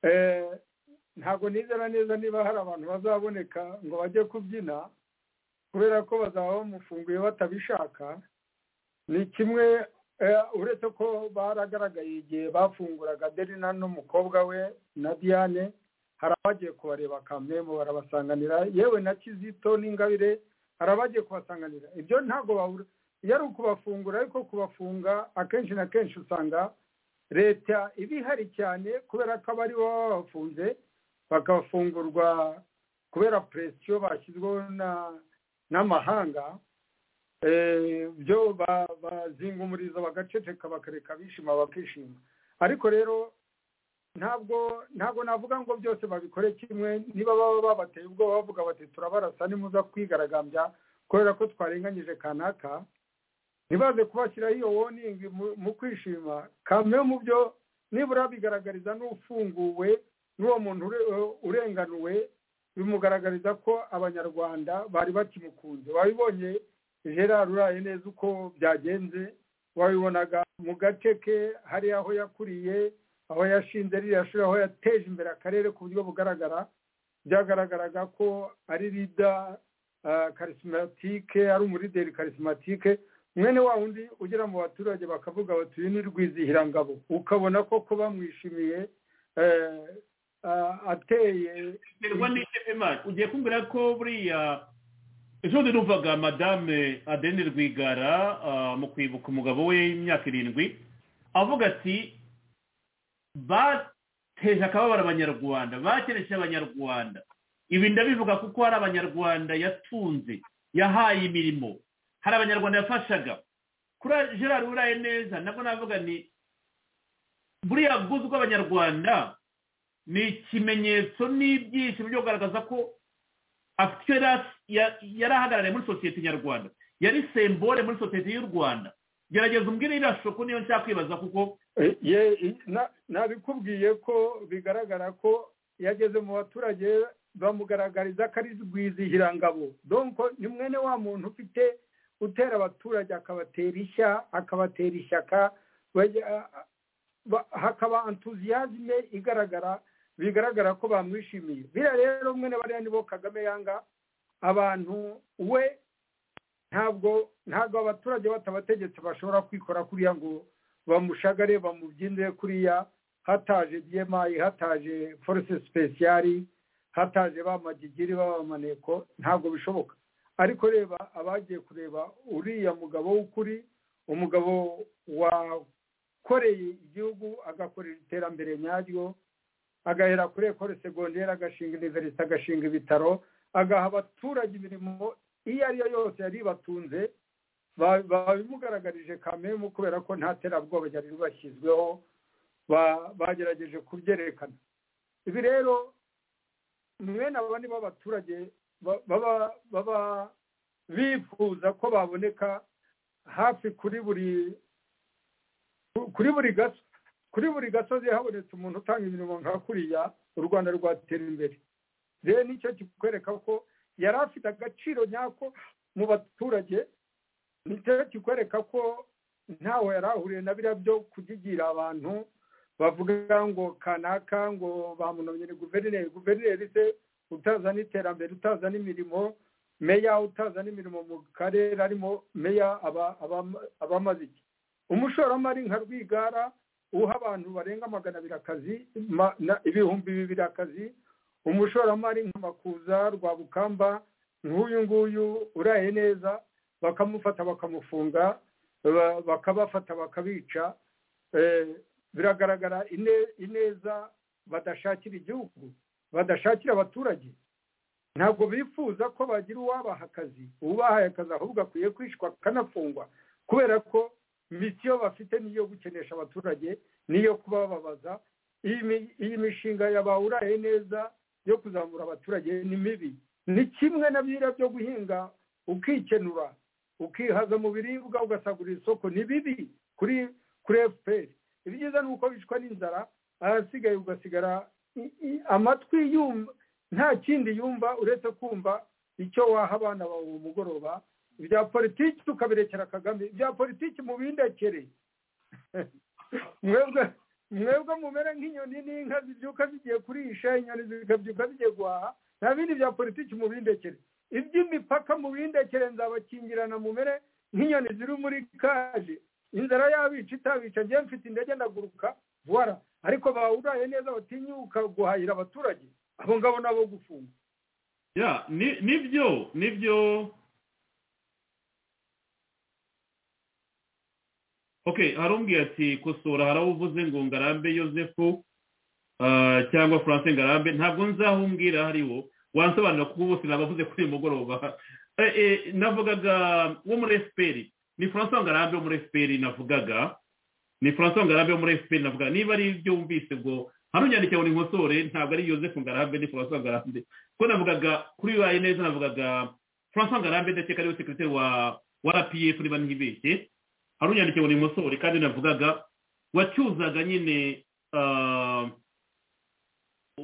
eh, ntabwo nizera neza niba hari abantu bazaboneka ngo bajye kubyina kubera ko bazaba bamufunguye batabishaka ni kimwe eh, uretse ko baragaragaye igihe bafunguraga aderina n'umukobwa we na diane hari abagiye kubareba kamemo barabasanganira yewe na kizito n'ingabire hari abagiye kubasanganira ibyo ntabwo babura iyo ari ukubafungura ariko kubafunga akenshi na kenshi usanga leta iba ihari cyane kubera ko abari baba babafunze bagafungurwa kubera presiyo bashyizweho na- n'amahanga Eh, byo ba- bazinga umurizo bagaceceka bakareka bishima bakishima ariko rero ntabwo ntabwo navuga ngo byose babikore kimwe niba baba babateye ubwoba bavuga bati turabarasa nimuza kwigaragambya kubera ko twarenganyije kanaka ntibaze kubashyiraho iyo woningi mu- mu kwishima kamwe mu byo nibura bigaragariza n'ufunguwe n'uwo muntu ure- urenganuwe bimugaragariza ko abanyarwanda bari bakimukunze wabibonye gerard uraye neza uko byagenze wabibonaga mu gace ke hariya aho yakuriye aho yashinze ririya shuri aho yateje imbere akarere ku buryo bugaragara byagaragaraga ko ari rida karisimatike ari umurideri karisimatike mwene wa wundi ugera mu baturage bakavuga bati uyu ni rwizihirangabo ukabona ko kuba mwishimiye eh, ah, ateye biterwa n'icyo pema ugiye kumbwira ko buriya ejo bundi numvaga madame adeni rwigara mu kwibuka umugabo we w'imyaka irindwi avuga ati bateje akababaro abanyarwanda bakereje abanyarwanda ibi ndabivuga kuko hari abanyarwanda yatunze yahaye imirimo hari abanyarwanda yafashaga kuri gerard uraye neza nabwo navuga ni buriya bwuzu bw'abanyarwanda ni ikimenyetso n'ibyishimo byo kugaragaza ko afite yari ahagarariye muri sosiyete nyarwanda yari sembore muri sosiyete y'u rwanda gerageza umbwire iriya shoko niyo nshaka kwibaza kuko nabikubwiye ko bigaragara ko yageze mu baturage bamugaragariza ko ari rwizihirangabo donko ni mwene wa muntu ufite utera abaturage akabatera ishya akabatera ishyaka hakaba entuziyazime igaragara bigaragara ko bamwishimiye biriya rero mwene bariya nibo kagame yanga abantu we ntabwo ntabwo abaturage batabategetse bashobora kwikora kuriya ngo bamushagare bamubyinire kuriya hataje byemayi hataje force sipesiyari hataje ba magigiri b'abamaneko ntabwo bishoboka ariko reba abagiye kureba uriya mugabo w'ukuri umugabo wakoreye igihugu agakorera iterambere nyaryo agahera kuri ekore segonderi agashinga iniverisite agashinga ibitaro agaha abaturage imirimo iyo ariyo yose yari batunze babimugaragarije kamemu kubera ko nta terabwoba ryari bashyizweho bagerageje kubyerekana ibi rero mwene aba ni bo abaturage baba bifuza ko baboneka hafi kuri buri kuri buri gaso kuri buri gasozi habonetse umuntu utanga imirimo nka kuriya u rwanda rwatera imbere rero nicyo kikwereka ko yari afite agaciro nyako mu baturage nicyo kikwereka ko ntaho yari ahuriye na biriya byo kugigira abantu bavuga ngo kanaka ngo bamunomye ni guverineri guverineri se utazana iterambere utazana imirimo meya utazana imirimo mu karere arimo meya abamaze iki umushoramari nka rwigara uha abantu barenga magana abiri akazi ibihumbi bibiri akazi umushoramari nk'amakuza rwabukamba nk'uyu nguyu uraye neza bakamufata bakamufunga bakabafata bakabica biragaragara ineza badashakira igihugu badashakira abaturage ntabwo bifuza ko bagira uwabaha akazi ubahaye akazi ahubwo akwiye kwishwa akanafungwa kubera ko misiyo bafite niyo gukenesha abaturage niyo kubababaza iyi mishinga yabawuraye neza yo kuzamura abaturage ni mibi ni kimwe na biriya byo guhinga ukikenura ukihaza mu biribwa ugasagurira isoko ni bibi kuri kuri efuperi ibyiza ni uko bicwa n'inzara ahasigaye ugasigara amatwi yumva nta kindi yumva uretse kumva icyo waha abana bawe mu mugoroba ibya politiki tukabirekera kagame ibya politiki mubindekere mwebwe mumere nk'inyoni n'inka zibyuka zigiye kurisha inyoni zikabyuka zigiye guhaha nta bindi bya politiki mubindekere iby'imipaka mubindekere nzabakingirana mumere nk'inyoni ziri muri kaje inzara yabica itabica njye mfite indege ndaguruka vuba ariko bawuraye neza batinyuka guhahira abaturage abo ngabo nabo gufunga nibyo nibyo ok harumbwiye ati kosora harawuvuze ngo ngarambe yosefu cyangwa furanse ngarambe ntabwo nzahumbwira hariwo wansobanura kuko bose nabavuze kuri uyu mugoroba navugaga wo muri efuperi ni furanse ngarambe wo muri efuperi navugaga ni furanse ngarambe wo muri efuperi navugaga niba ari ibyo wumvise ngo hano nyandike ngo ni nkosore ntabwo ari yosefu ngarambe ni furanse ngarambe kuko navugaga kuri bibaye neza navugaga furanse ngarambe ndakeka ariwe sekirite wa wa rpf niba ntibeshye hari unyandike ngo ni nkosore kandi navugaga wacyuzaga nyine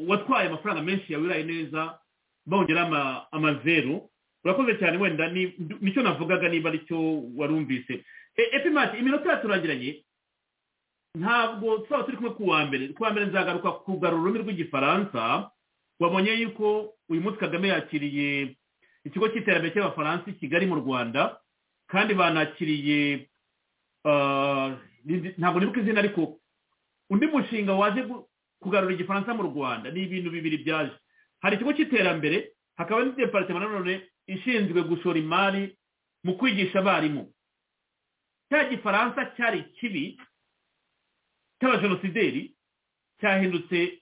watwaye amafaranga menshi yawe uraye neza bongeraho amazeru urakoze cyane wenda nicyo navugaga niba aricyo warumvise epimati iminota yaturangiranye ntabwo twaba turi kumwe kuwa mbere kuwa mbere nzagaruka kugarura ururimi rw'igifaransa wabonye yuko uyu munsi kagame yakiriye ikigo cy'iterambere cy'abafaransa i kigali mu rwanda kandi banakiriye ntabwo nibuka izina ariko undi mushinga waje kugarura igifaransa mu rwanda ni ibintu bibiri byaje hari ikigo cy'iterambere hakaba n'indi deparitema nanone ishinzwe gushora imari mu kwigisha abarimu cya gifaransa cyari kibi cy'abajenosideri cyahindutse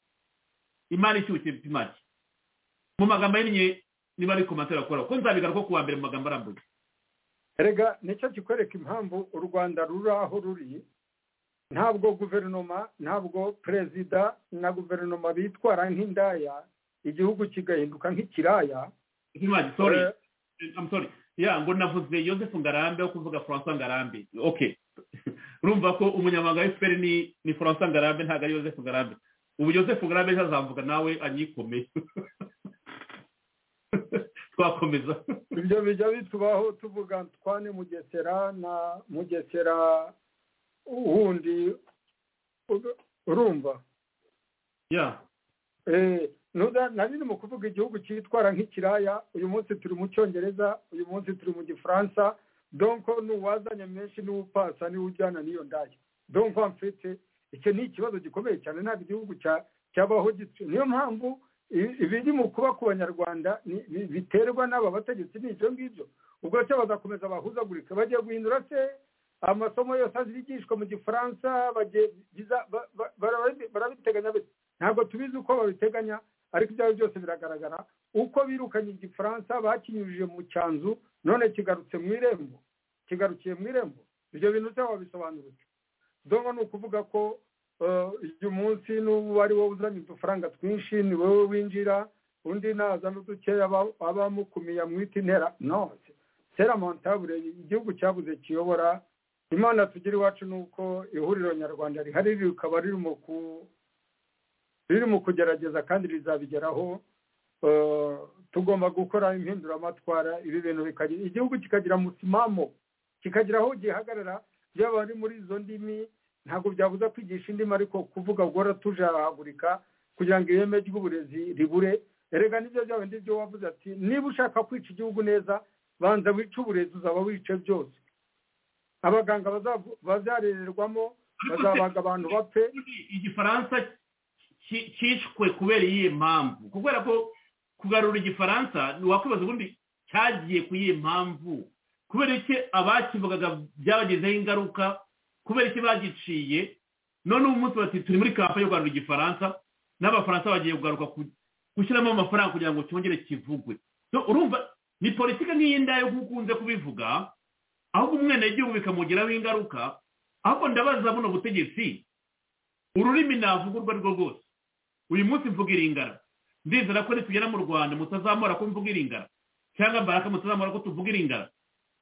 imari ishyushye pimaki mu magambo ahinnye niba ari komantere akora kuko nzabigaruka ku wa mbere mu magambo arambuye erega nicyo kikwereka impamvu u rwanda ruri aho ruri ntabwo guverinoma ntabwo perezida na guverinoma bitwara nk'indaya igihugu kigahinduka nk'ikiraya Nkimari, sorry. I'm sorry. ya ngo navuze Joseph Ngarambe wo kuvuga François Ngarambe okay urumva ko umunyamabanga wa FPR ni ni François Ngarambe ntabwo ari Joseph Ngarambe ubu Joseph Ngarambe ejo azavuga nawe anyikome twakomeza ibyo bijya bitubaho tuvuga twane mugesera na mugesera wundi uru- urumva ya Eh, nuda- nari ni mu kuvuga igihugu cyitwara nk'ikiraya uyu munsi turi mu cyongereza uyu munsi turi mu gifaransa donko n'uwazanye menshi n'uwupasa niwe ujyana n'iyo ndaya donko mfite icyo ni ikibazo gikomeye cyane ntabwo igihugu cya- cyabaho gityo niyo mpamvu i- ibiri mu kuba ku banyarwanda ni- bi- biterwa n'aba bategetsi ni ibyo ngibyo ubwo cyo bazakomeza bahuzagurika bagiye guhindura se amasomo yose azigishwa mu gifaransa bagiye- biza- ba- ba- barabi- barabiteganya bate? ntabwo tubizi uko babiteganya ariko ibyo ari byo byose biragaragara uko birukanye igifaransa bakinyujije mu cyanzu none kigarutse mu irembo kigarukiye mu irembo ibyo bintu se wabisobanura ute donko ni ukuvuga ko eh, uyu munsi n'ubu ari wowe uzanye udufaranga twinshi ni wowe winjira undi nazana udukeya aba- abamukumiye amwita intera no seramontabure igihugu cyabuze kiyobora imana tugira iwacu ni uko ihuriro nyarwanda rihari rikaba riri mu ku riri mu kugerageza kandi rizabigeraho eh, tugomba gukora impinduramatwara ibi bintu bikagira igihugu kikagira musimamo kikagira aho gihagarara byaba ari muri izo ndimi ntabwo byabuza kwigisha indimi ariko kuvuga guhora tujahagurika kugira ngo ireme ry'uburezi ribure erega nibyo byaba byo wavuze ati niba ushaka kwica igihugu neza banza wice uburezi uzaba wice byose abaganga bazavu- bazarererwamo bazabaga abantu bapfe igifaransa ki- cyishwe kubera iyihe mpamvu kubera ko kugarura igifaransa wakwibaza ubundi cyagiye ku iyihe mpamvu kubera iki abakivugaga byabagezeho ingaruka kubera iki bagiciye none ubu munsi bati turi muri kampani yo kugarura igifaransa n'abafaransa bagiye kugaruka ku- gushyiramo amafaranga kugira ngo cyongere kivugwe So, urumva ni politiki nk'iyi ndaya yo ukunze kubivuga ahubwo umwenegihugu bikamugiraho ingaruka ahubwo ndabaza buno butegetsi ururimi navuga urwo ari rwo rwose uyu munsi mvuga iringara ndizera ko nitugera mu rwanda mutazamura ko mvuga iringara cyangwa baraka mutazamura ko tuvuga iringara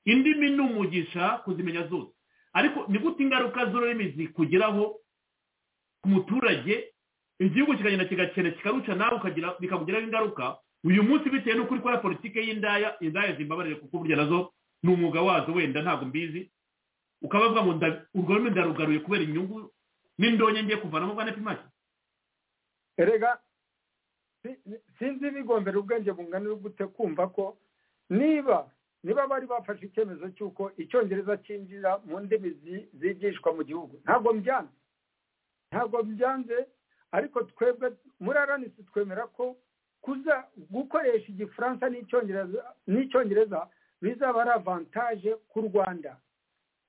indimi ni umugisha kuzimenya zose ariko ni gute ingaruka z'ururimi zikugeraho ku muturage igihugu kikagenda kigakena kikaruca nawe ukagira bikakugiraho ingaruka uyu munsi bitewe n'uko uri gukora politiki y'indaya indaya zimbabarire kuko burya nazo ni umwuga wazo wenda ntabwo mbizi ukaba bavuga ngo nda- urwo rurimi ndarugaruye kubera inyungu n'indonke ngiye kuvanamo bwa nepimaki erega si- sinzi bigombera ubwenge bungana gute kumva ko niba niba bari bafashe icyemezo cy'uko icyongereza cyinjira mu ndimi zi- zigishwa mu gihugu ntabwo mbyanze ntabwo mbyanze ariko twebwe muri aranisi twemera ko kuza gukoresha igifaransa n'icyongereza n'icyongereza bizaba ari avantaje ku rwanda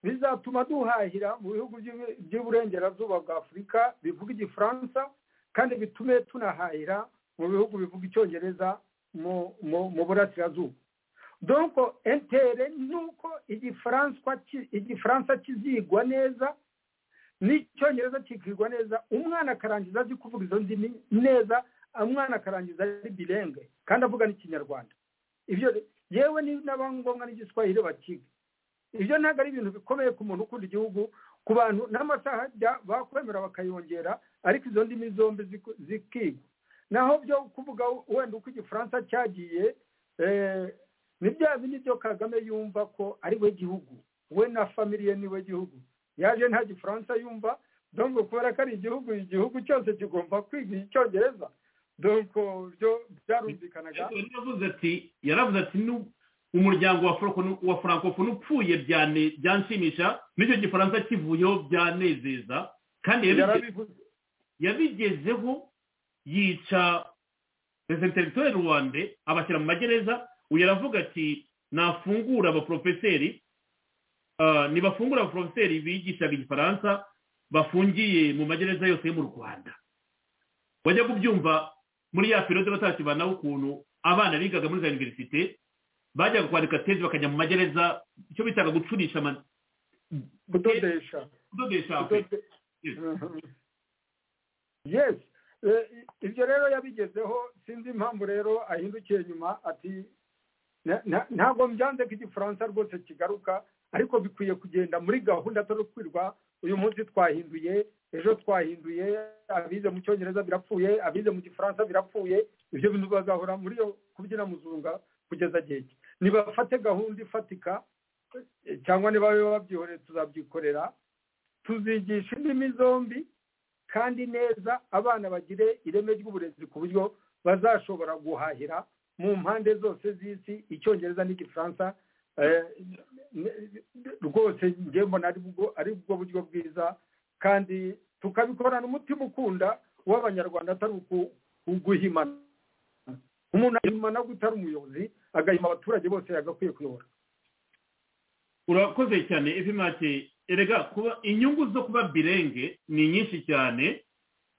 bizatuma duhahira mu bihugu by'u- by'iburengerazuba bwa afurika bivuga igifaransa kandi bitume tunahahira mu bihugu bivuga icyongereza mu mu- mu burasirazuba donko entere ni uko igifaransa ki- igifaransa kizigwa neza n'icyongereza kikigwa neza umwana akarangiza azi kuvuga izo ndimi neza umwana akarangiza ari birenge kandi avuga n'ikinyarwanda ibyo yewe ni n'aba ngombwa n'igiswahili bakiga ibyo ntabwo ari ibintu bikomeye ku muntu ukunda igihugu ku bantu n'amasaha ajya- bakwemera bakayongera ariko izo ndimi zombi ziku- zikigwa naho byo kuvuga wenda uko igifaransa cyagiye eh, ni bya bindi byo kagame yumva ko ari we gihugu we na famiye ni we gihugu yaje nta gifaransa yumva donko kubera ko ari igihugu igihugu cyose kigomba kwiga icyongereza donko byo byarumvikanaga yaravuze ati yaravuze ati "Nu- umuryango wa Franco- wa francophonie upfuye byane- byanshimisha n'icyo gifaransa kivuyeho byanezeza kandi yabige- Yarabivuze. yabigezeho yica perezida teritore ruwande abashyira mu magereza uyu aravuga ati nafungura abaporofeseri ntibafungura abaporofeseri bigishaga igifaransa bafungiye mu magereza yose yo mu rwanda wajya kubyumva muri ya perode batakibanaho ukuntu abana bigaga muri za univerisite bajyaga kwandika tezi bakajya mu magereza icyo bitaga gucurisha kudodesha kudodesha yes ibyo rero yabigezeho sinzi impamvu rero ahindukiye nyuma ati ntabwo mbyanze ko igifaransa rwose kigaruka ariko bikwiye kugenda muri gahunda atari ukwirwa uyu munsi twahinduye ejo twahinduye abize mu cyongereza birapfuye abize mu gifaransa birapfuye ibyo bintu bagahora muri yo kubyina muzunga kugeza gihe nibafate gahunda ifatika cyangwa niba babyihoreye tuzabyikorera tuzigisha indimi zombi kandi neza abana bagire ireme ry'uburezi ku buryo bazashobora guhahira mu mpande zose z'isi icyongereza n'igifaransa rwose njye mbona ari bwo buryo bwiza kandi tukabikorana umutima ukunda w'abanyarwanda atari uguhimana umuntu ahimana utari umuyobozi agahima abaturage bose yagakwiye kuyobora urakoze cyane efimati erega kuba inyungu zo kuba birenge ni nyinshi cyane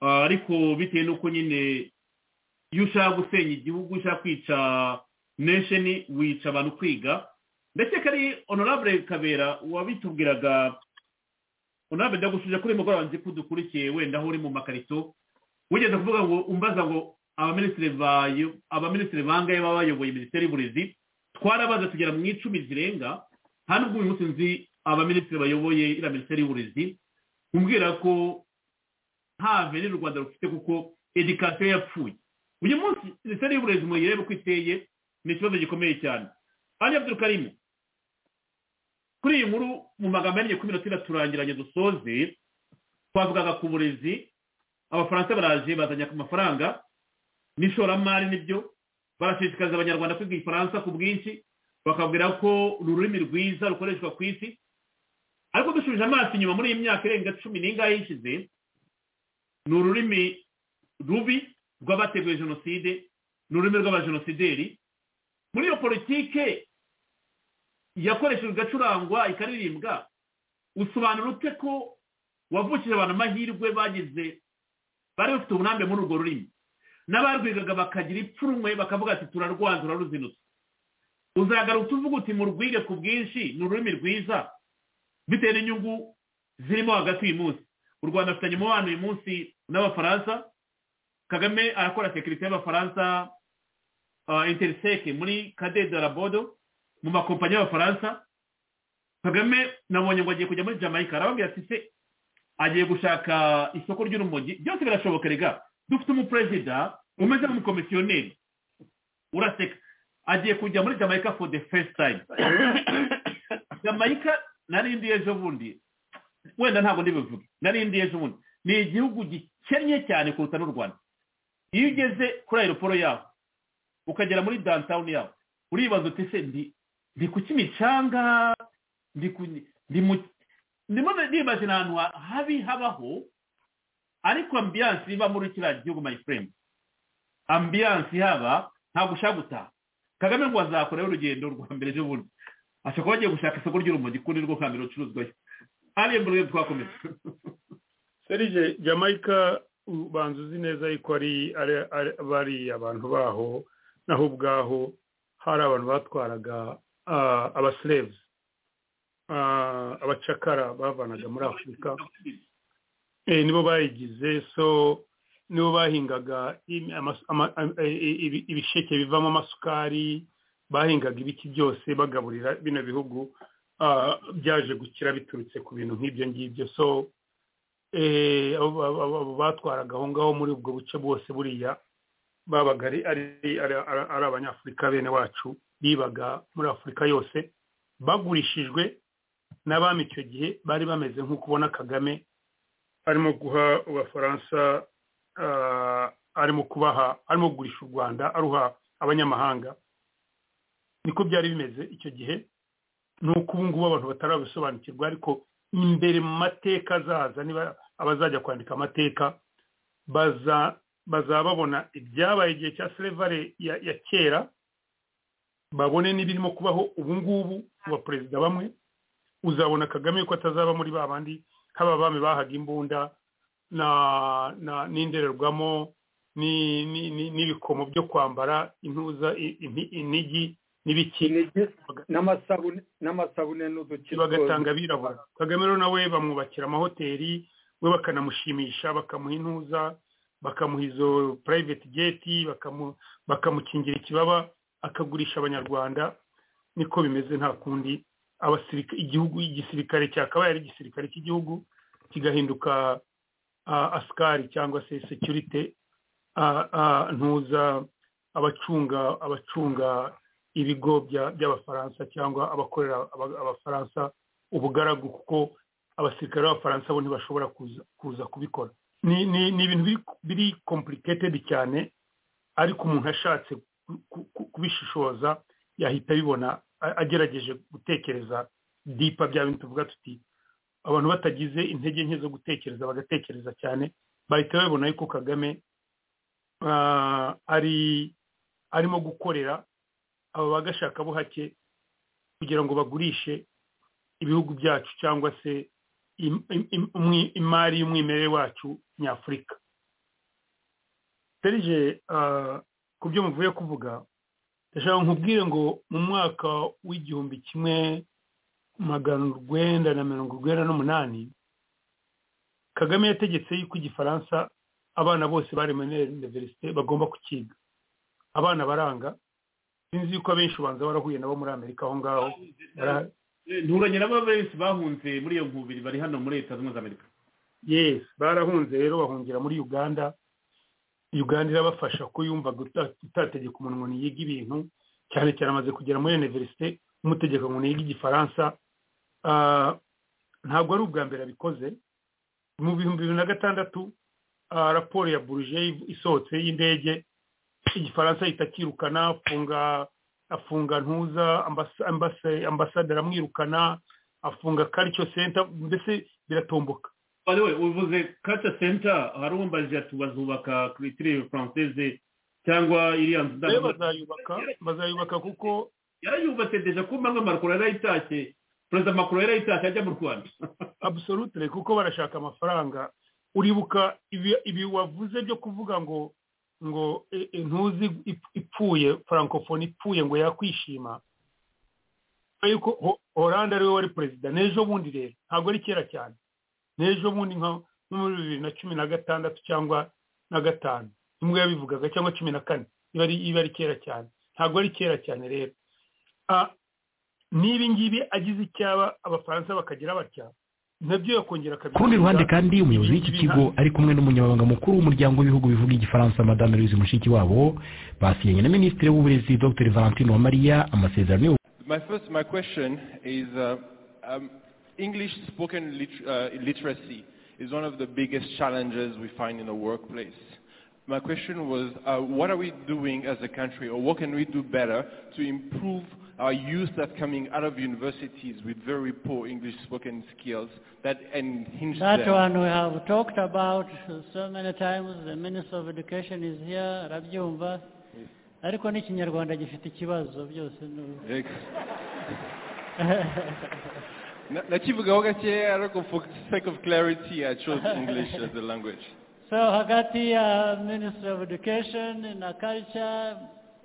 ariko bitewe n'uko nyine iyo ushaka gusenya igihugu ushaka kwica nesheni wica abantu kwiga ndetse kari honorable kabera wabitubwiraga honorable ndagusubije kuri mugoroba nzi ko dukurikiye wenda aho uri mu makarito wigeze kuvuga ngo umbaza ngo abaminisitiri bayo abaminisitiri bangaye baba bayoboye minisiteri y'uburezi twarabaza tugera mu icumi zirenga hano ubwo uyu munsi nzi abaminisitiri bayoboye iriya minisiteri y'uburezi kumbwira ko nta veni u rwanda rufite kuko edikasiyo yapfuye uyu munsi minisiteri y'uburezi mu irebe uko iteye ni ikibazo gikomeye cyane ari abdul karimo kuri iyi nkuru mu magambo y'amenyo kumi na turangiranye dusoze twavugaga ku burezi abafaransa baraje bazanye ku mafaranga n'ishoramari nibyo barashishikariza abanyarwanda kwiga igifaransa ku bwinshi bakabwira ko ururimi rwiza rukoreshwa ku isi ariko dushubije amaso inyuma muri iyi myaka irenga cumi n'ingahe yishize ni ururimi rubi rw'abateguye jenoside ni ururimi rw'abajenosideri muri iyo politike yakoreshejwe igacurangwa ikaririmbwa usobanura ute ko wavukije abantu amahirwe bagize bari bafite uburambe muri urwo rurimi n'abarwigaga bakagira ipfunwe bakavuga ati turarwaza turaruzinutse uzagaruka uvuga uti murwige ku bwinshi ni ururimi rwiza bitewe n'inyungu zirimo hagati uyu munsi u rwanda afitanye umubano uyu munsi n'abafaransa kagame arakora sekirite y'abafaransa interiseke muri kadede rabodo mu makompanyi y'abafaransa kagame nabonye ngo agiye kujya muri jamaica arababwira ati se agiye gushaka isoko ry'urumogi byose birashoboka rega dufite umuperezida umeze nk'umukomisiyoneri uraseka agiye kujya muri jamaica for the first time jamaica narindi ejo bundi wenda ntabwo ndibuvuge narindi ejo bundi ni igihugu gikennye cyane kuruta n'u rwanda iyo ugeze kuri aeroporo yaho ukagera muri downtown yaho uribaza uti se ndi ku kimicanga ndimo nibaze ni ahantu habi habaho ariko ambiyanse iba muri kiriya gihugu mayifuremu ambiyanse ihaba ntabwo ushaka gutaha kagame ngo azakoraho urugendo rwa mbere bundi ashobora kuba agiye gushaka isoko ry'urumogi kundi rwo hambere rucuruzwayo hariya mbere twakomeza serije jamaica ubanza uzi neza yuko bari abantu baho naho ubwaho hari abantu batwaraga abasirevuzi abacakara bavanaga muri afurika nibo bayigize so nibo bahingaga ibisheke bivamo amasukari bahingaga ibiti byose bagaburira bino bihugu byaje gukira biturutse ku bintu nk'ibyo ngibyo so batwaraga aho ngaho muri ubwo buce bwose buriya babaga ari abanyafurika bene wacu bibaga muri afurika yose bagurishijwe n'abami icyo gihe bari bameze nk'uko ubona kagame arimo guha abafaransa arimo kubaha arimo kugurisha u rwanda aruha abanyamahanga niko byari bimeze icyo gihe ni uko ubu ngubu abantu batarabisobanukirwa ariko imbere mu mateka azaza niba abazajya kwandika amateka bazaba babona ibyabaye igihe cya silevare ya kera babone n'ibirimo kubaho ubu ngubu kuba perezida bamwe uzabona kagame ko atazaba muri ba bandi haba abami bahaga imbunda n'indorerwamo n'ibikomo byo kwambara intuza inigi n'ibiki n'amasabune n'udukino bagatanga abirabura kagame rero nawe bamwubakira amahoteli we bakanamushimisha bakamuha intuza bakamuha izo private gate bakamukingira ikibaba akagurisha abanyarwanda niko bimeze nta kundi igihugu igisirikare cyakabaye ari igisirikare cy'igihugu kigahinduka asikari cyangwa se sekirite ntuza abacunga abacunga ibigo by'abafaransa cyangwa abakorera abafaransa ubugaragu kuko abasirikare b'abafaransa bo ntibashobora kuza kubikora ni ibintu biri kompuriketedi cyane ariko umuntu ashatse kubishishoza yahita abibona agerageje gutekereza dipa bya bintu tuvuga tuti abantu batagize intege nke zo gutekereza bagatekereza cyane bahita babibona yuko kagame ari arimo gukorera aba bagashakabuhake kugira ngo bagurishe ibihugu byacu cyangwa se imari y'umwimerere wacu nyafurika serije ku byo muvuye kuvuga ndashaka nkubwire ngo mu mwaka w'igihumbi kimwe magana urwenda na mirongo urwenda n'umunani kagame yategetse yuko igifaransa abana bose bari muri iniverisite bagomba kukiga abana baranga sinzi yuko abenshi ubanza barahuye nabo muri amerika aho ngaho nturanye nabo benshi bahunze muri iyo nkubiri bari hano muri leta zunze amerika yesi barahunze rero bahungira muri uganda uganda irabafasha ko yumva utategeka umuntu ngo yiga ibintu cyane cyane amaze kugera muri iniverisite umutegeka ngo yiga igifaransa ntabwo ari ubwa mbere abikoze mu bihumbi bibiri na gatandatu raporo ya buruje isohotse y'indege igifaransa ahita akirukana afunga afunga ntuza ambasaderi amwirukana afunga karico senta mbese biratomboka bariwe uvuze kaca senta hari uwambaje ati bazubaka kiritire faranseze cyangwa iriya nzu bazayubaka bazayubaka kuko yarayubatse deja ko mbanza makuru yarayitashye perezida makuru yarayitashye ajya mu rwanda absolutire kuko barashaka amafaranga uribuka ibi wavuze byo kuvuga ngo ngo ntuzi ipfuye farankofone ipfuye ngo yakwishima yuko oranje ariwe wari perezida n'ejo bundi rero ntabwo ari kera cyane n'ejo bundi nko muri bibiri na cumi na gatandatu cyangwa na gatanu imwe yabivugaga cyangwa cumi na kane iba ari kera cyane ntabwo ari kera cyane rero n'ibi ngibi agize icyaba abafaransa bakagira batya nabyo yakongera ku rundi ruhande kandi umuyobozi w'iki kigo ari kumwe n'umunyamabanga mukuru w'umuryango w'ibihugu bivuga igifaransa madame louise mushiki wabo basiyanye na minisitiri w'uburezi dr valentine uwamariya amasezerano yo my first my question is uh, um, English spoken lit uh, literacy is one of the biggest challenges we find in the workplace. My question was, uh, what are we doing as a country, or what can we do better to improve our youth that are coming out of universities with very poor English spoken skills that and hinge That them? one we have talked about so many times. The Minister of Education is here, Rabyumva. ariko n'ikinyarwanda gifite ikibazo byose nakivugaho gakeya ariko for sake of clarity i chose english as a language so hagati ya minisitiri ofu edukesheni na karica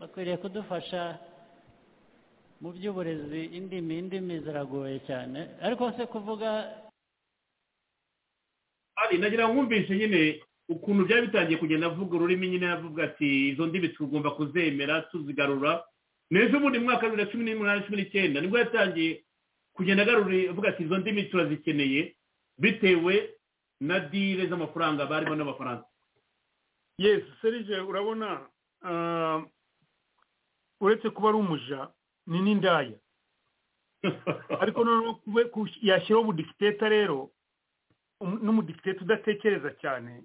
bakwiriye kudufasha mu by'uburezi indimi indimi ziragoye cyane ariko se kuvuga ari nagira nkumvise nyine ukuntu byari bitangiye kugenda avuga ururimi nyine avuga ati izo ndimi tugomba kuzemera tuzigarura n'ejo bundi mwaka wa bibiri na cumi n'umunani cumi n'icyenda nibwo yatangiye kugenda agarura avuga ati izo ndimi turazikeneye bitewe na dile z'amafaranga barimo n'abafaransa yesi serije urabona uretse kuba ari umuja ni n'indaya ariko noneho yashyiraho ubudikiteta rero n'umudikiteta udatekereza cyane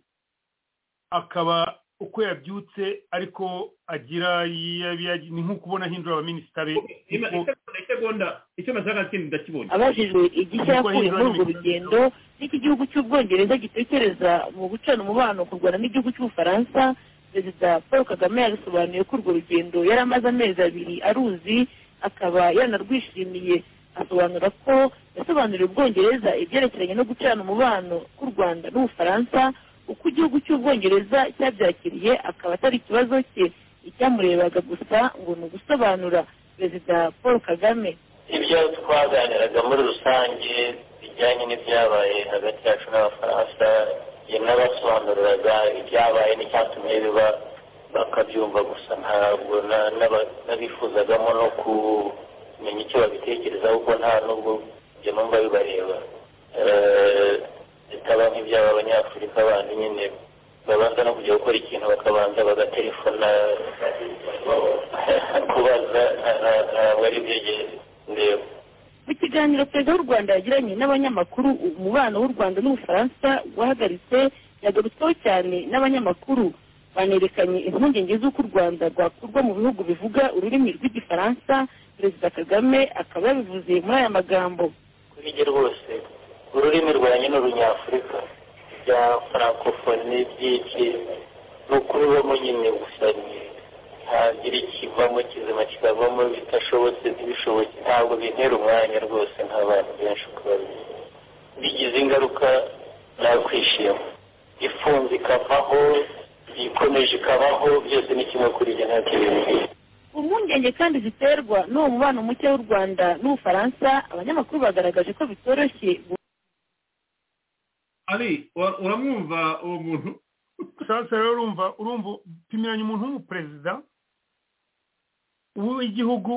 akaba uko yabyutse ariko agira yabiyagira- ni nk'uko ubona ahindura abaminisita be isegonda icyo nashaka kindi ndakibonye abajijwe igishya yakuye muri urwo rugendo n'iki gihugu cy'ubwongereza gitekereza mu gucana umubano ku rwanda n'igihugu cy'ubufaransa perezida paul kagame yabisobanuye ko urwo rugendo yari amaze amezi abiri aruzi akaba yanarwishimiye asobanura ko yasobanuriye ubwongereza ibyerekeranye no gucana umubano k'u rwanda n'ubufaransa uko igihugu cy'ubwongereza cyabyakiriye akaba atari ikibazo cye icyamurebaga gusa ngo ni ugusobanura perezida paul kagame ibyo twaganiraga muri rusange bijyanye n'ibyabaye hagati yacu n'abafaransa yanabasobanuriraga ibyabaye n'icyatumye biba bakabyumva gusa ntabwo na- naba- nabifuzagamo no kumenya icyo babitekerezaho kuko nta n'ubwo ibyo numva bibareba Eh, bitaba nk'ibyaba abanyafurika bandi nyine babanza no kujya gukora ikintu bakabanza bagatelefona kubaza nta- nta- ntabwo ari ibyegere ndeba mu kiganiro perezida w'u rwanda yagiranye n'abanyamakuru umubano w'u rwanda n'ubufaransa wahagaritse yagarutsweho cyane n'abanyamakuru banerekanye impungenge z'uko u rwanda rwakurwa mu bihugu bivuga ururimi rw'igifaransa perezida kagame akaba yabivuze muri aya magambo kuri jye rwose ururimi rwanjye ni urunyafurika bya farankofoni byinshi ni ukubibamo nyine gusa ni ntagira ikivamo kizima kikavamo bitashobotse ntibishobotse ntabwo bintera umwanya rwose nk'abantu benshi uko babizi bigize ingaruka nakwishima ifunze ikavaho ikomeje ikabaho byose ni kimwe kuri jye ntacyo bimubwiye impungenge kandi ziterwa n'uwo mubano muke w'u rwanda n'ubufaransa abanyamakuru bagaragaje ko bitoroshye ari ura- uramwumva uwo muntu sasa rero urumva urumva pimiranya umuntu w'umuperezida w'igihugu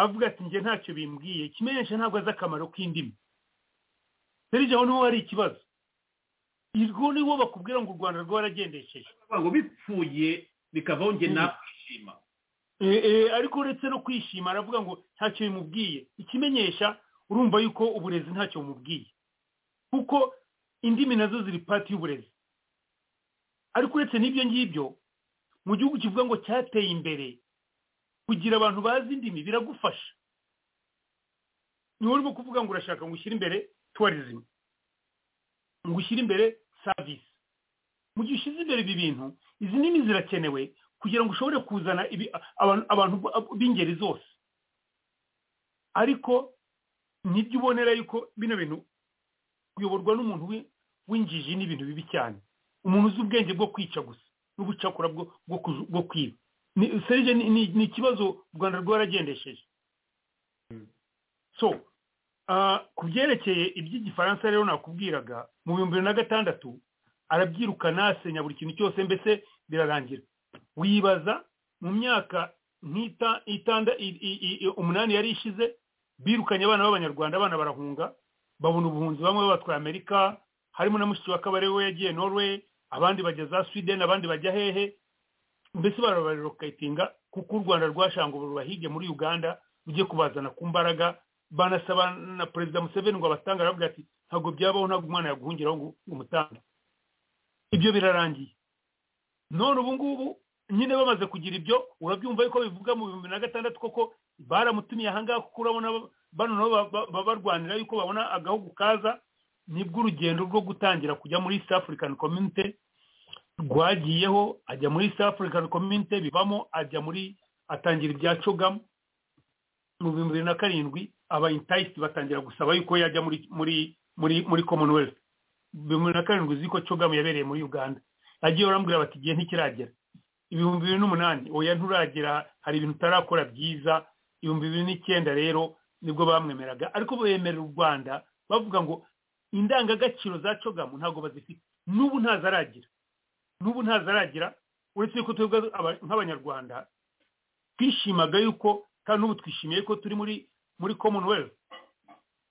avuga ati njye ntacyo bimbwiye ikimenyesha ntabwo azi akamaro k'indimi serije aho niho hari ikibazo irwo niwo bakubwira ngo u rwanda rwaragendesheje ngo bipfuye bikavaho njye nakwishima Eh, eh, ariko uretse no kwishima aravuga ngo ntacyo bimubwiye ikimenyesha urumva yuko uburezi ntacyo bumubwiye kuko indimi nazo ziri pati y'uburezi ariko uretse n'ibyo ngibyo mu gihugu kivuga ngo cyateye imbere kugira abantu bazi indimi biragufasha niho urimo kuvuga ngo urashaka ngo ushyire imbere tourism ngo ushyire imbere service mu gihe ushyize imbere ibi bintu izi ndimi zirakenewe kugira ngo ushobore kuzana ibi- abantu- abantu b'ingeri zose ariko nibyo ubonera yuko bino bintu kuyoborwa n'umuntu w'i- w'injiji ni ibintu bibi cyane umuntu uzi ubwenge bwo kwica gusa n'ubucakura bwo bwo kuju- bwo kwiba ni serije ni- ni ni ikibazo u rwanda rwaragendesheje so ah, ku byerekeye iby'igifaransa rero nakubwiraga mu bihumbi bibiri na gatandatu arabyirukana asenya buri kintu cyose mbese birarangira wibaza mu myaka nk'ita itanda i- i- i- umunani yari ishize birukanye abana b'abanyarwanda abana barahunga babona ubuhunzi bamwe babatwaye amerika harimo na mushiki wa kabare we yagiye norway abandi bajya za sweden abandi bajya hehe mbese barabarokatinga kuko u rwanda rwashanga ubu rubahige muri uganda rujye kubazana ku mbaraga banasaba na perezida museveni ngo abatange aravuga ati ntabwo byabaho ntabwo umwana yaguhungiraho ngo ngo umutange ibyo birarangiye none ubu ngubu nyine bamaze kugira ibyo urabyumva yuko bivuga mu bihumbi na gatandatu koko baramutumiye ahangaha kuko urabona ba- bano nabo ba- ba- babarwanira yuko babona agahugu kaza nibwo urugendo rwo gutangira kujya muri east african community rwagiyeho ajya muri east african community bibamo ajya muri atangira ibya cogamu mu bihumbi bibiri na karindwi aba intayisiti batangira gusaba yuko yajya muri muri muri muri commonwealth bibiri na karindwi uzi ko cogamu yabereye muri uganda agiye barambwira bati igihe ntikiragera ibihumbi bibiri n'umunani oya nturagera hari ibintu utarakora byiza ibihumbi bibiri n'icyenda rero nibwo bamwemeraga ariko bemerera u rwanda bavuga ngo indangagaciro za cogamu ntabwo bazifite n'ubu ntazaragira n'ubu ntazaragira uretse yuko twebwe aba- nk'abanyarwanda twishimaga yuko kandi n'ubu twishimiye ko turi muri muri commonwealth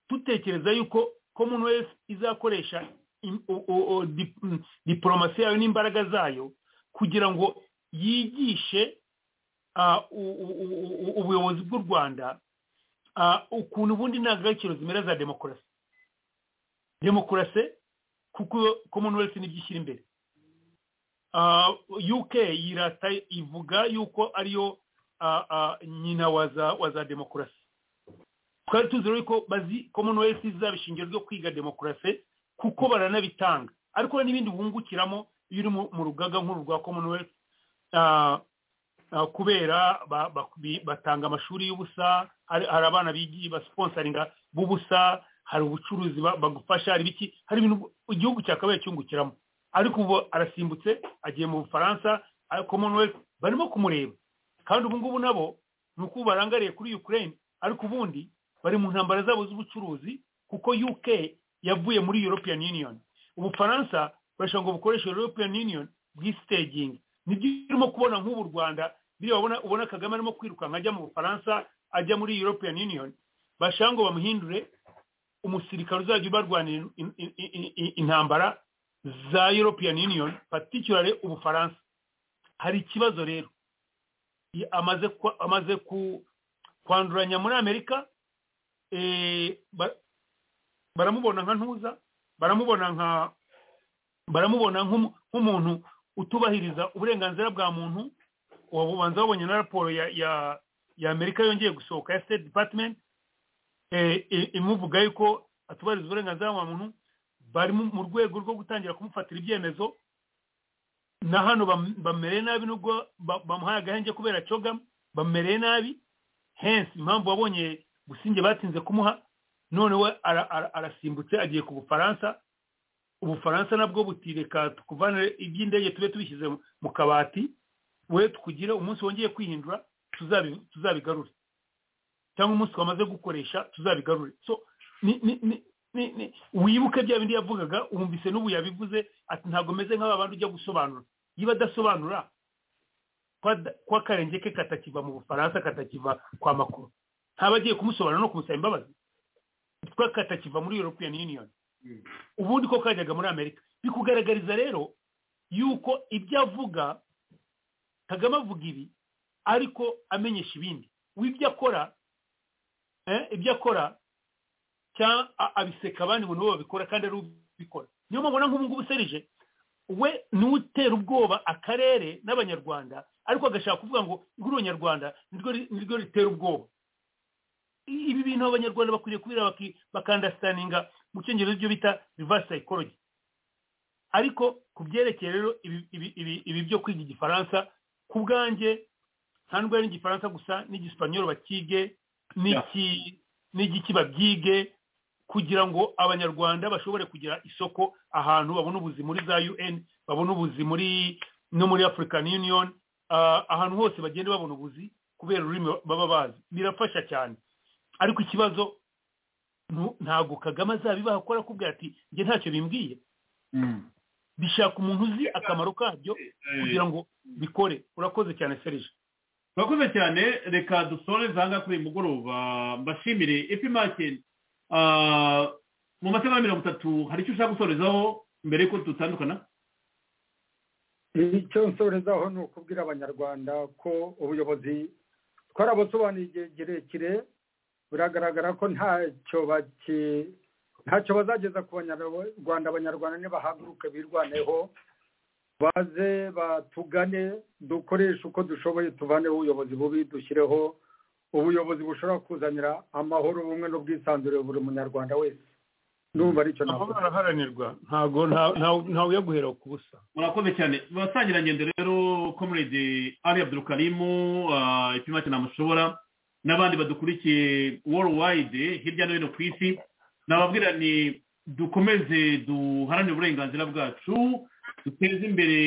dutekereza yuko commonwealth izakoresha im- o- o- o- dip- mm, diplomasi yayo n'imbaraga zayo kugira ngo yigishe ah, u- u- u- u- ubuyobozi bw'u rwanda ah, ukuntu ubundi indangagaciro zimera za demokarasi demokarasi kuko commonwealth nibyo ishyira imbere uk yirata ivuga yuko ariyo nyina wa za demokarasi twari tuzi rero ko bazi commonwealth zaba ishingiro ryo kwiga demokarasi kuko baranabitanga ariko n'ibindi bungukiramo iyo uri mu rugaga nk'uru rwa commonwealth kubera batanga amashuri y'ubusa hari abana basiponsaringa b'ubusa hari ubucuruzi bagufasha hari ibiki hari ibintu igihugu cyakabaye cyungukiramo ariko ubu arasimbutse agiye mu bufaransa commonwealth barimo kumureba kandi ubu ngubu nabo ni uko barangariye kuri ukraine ariko ubundi bari mu ntambara zabo z'ubucuruzi kuko uk yavuye muri european union ubufaransa barashaka ngo bukoreshe european union bw'isitegingi nibyo urimo kubona nk'ubu rwanda biriya ubona kagame arimo kwirukanka ajya mu bufaransa ajya muri european union bashaka ngo bamuhindure umusirikare uzajya ubarwanira intambara za european union paticulare ubufaransa hari ikibazo rero amaze kwanduranya muri amerika baramubona nka ntuza baramubona nka baramubona nk'umuntu utubahiriza uburenganzira bwa muntu ubanza wabonye na raporo ya amerika yongeye gusohoka ya state department imuvuga yuko atubahiriza uburenganzira bwa muntu bari mu rwego rwo gutangira kumufatira ibyemezo na hano bamereye nabi nubwo bamuhaye agahenge kubera cogamu bamereye nabi hensi impamvu wabonye gusinge batinze kumuha none we arasimbutse agiye ku bufaransa ubufaransa nabwo butireka tukuvana iby'indege tube tubishyize mu kabati we tukugire umunsi wongeye kwihindura tuzabigarure cyangwa umunsi wamaze gukoresha tuzabigarure so wibuke bya bindi yavugaga wumvise n'ubu yabivuze ati ntabwo meze nk'aba bantu ujya gusobanura niba adasobanura kwa karenge ke katakiva mu bufaransa katakiva kwa makuru ntaba agiye kumusobanura no kumusaba imbabazi kwa katakiva muri european union ubundi ko kajyaga muri amerika bikugaragariza rero yuko ibyo avuga kagame avuga ibi ariko amenyesha ibindi w'ibyo akora ibyo akora cyangwa abiseka abandi mu bo babikora kandi ari ubikora niyo mubona nk'ubu ngubu serije we n'utera ubwoba akarere n'abanyarwanda ariko agashaka kuvuga ngo igura abanyarwanda niryo ritera ubwoba ibi bintu abanyarwanda bakwiriye kubira bakandasitaninga mu cyongereza ibyo bita reverse psychology ariko ku byerekeye rero ibi byo kwiga igifaransa ku bwanjye nta nubwo ari igifaransa gusa n'igisipanyoro bakige n'igiki babyige kugira ngo abanyarwanda bashobore kugira isoko ahantu babone ubuzi muri za un babone ubuzi muri no muri african union ahantu hose bagenda babona ubuzi kubera ururimi baba bazi birafasha cyane ariko ikibazo ntabwo kagame azabibaha akora akubwira ati njye ntacyo bimbwiye bishaka umuntu uzi akamaro kabyo kugira ngo bikore urakoze cyane serije urakoze cyane reka dusore zanga kuri uyu mugoroba mbashimire epimake mu masaha ya mirongo itatu hari icyo ushaka gusorezaho mbere y'uko dutandukana icyo nsorezaho ni ukubwira abanyarwanda ko ubuyobozi twarabusobanuye igihe kirekire biragaragara ko ntacyo bazageza ku banyarwanda abanyarwanda nibahaguruke birwaneho baze batugane dukoreshe uko dushoboye tuvaneho ubuyobozi bubi dushyireho ubuyobozi bushobora kuzanira amahoro ubumwe n'ubwisanzure buri munyarwanda wese n'ubu aricyo ntabwo baraharanirwa ntabwo ntawe uya guhera ku busa murakoze cyane basangira ngendo rero komerede ari abdurukarimu ipima cyane amushobora n'abandi badukurikiye worldwide hirya no hino ku isi nababwira ni dukomeze duharanire uburenganzira bwacu duteze imbere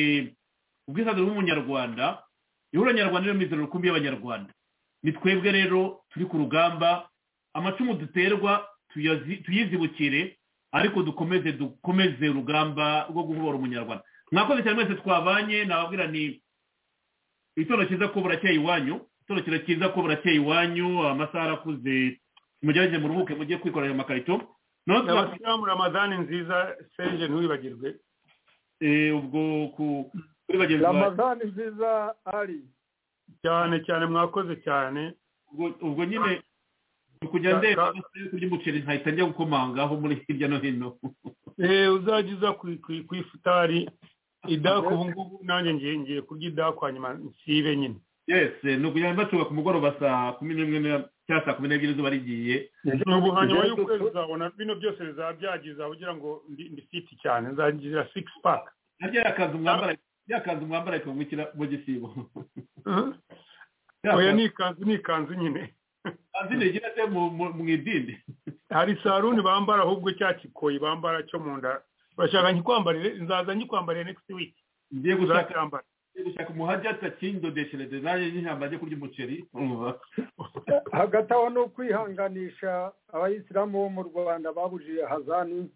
ubwisanzure bw'umunyarwanda ihuriro nyarwanda rero mizero rukumbi y'abanyarwanda ni twebwe rero turi ku rugamba amacumu duterwa tuyizibukire ariko dukomeze dukomeze urugamba rwo guhobora umunyarwanda mwakoze cyane mwese twabanye nababwira ni itora cyiza ko burakeye iwanyu ikibazo kirakiza ko burakeye iwanyu amasaha arakuze mugerageze muruhuke mujye kwikorera amakarito abasilamu ramadani nziza serije ntiwibagirwe ubwo ku ramadani nziza ari cyane cyane mwakoze cyane ubwo nyine kujya ndeba kurya umuceri nkahita njya gukomangaho muri hirya no hino uzajya uza ku ifutari idaku ubu ngubu nanjye ngiye ngiye kurya idaku hanyuma nsibe nyine yesi ni ukujya bacuba ku mugoroba saa kumi n'imwe na- cyangwa saa kumi n'ebyiri izuba rigiye ubu hanyuma y'ukwezi uzabona bino byose bizaba byagize aho ugira ngo ndi ndi fiti cyane nzagira sikisi paka harya yakaza umwambara yakaza umwambara akawungukira mu gisibo oya ni ikanzu ni ikanzu nyine kanzu ntigira se mu- mu- mu idini hari saruni bambara ahubwo cya kikoyi bambara cyo mu nda bashaka nkikwambarire nzaza nkikwambarire next week ngiye gushaka- Uzacyambara. gushaka umuhajya atakindodeshereze nanjye nkihamba ajye kurya umuceri umva. hagati aho ni ukwihanganisha abayisilamu bo mu rwanda babujije hazani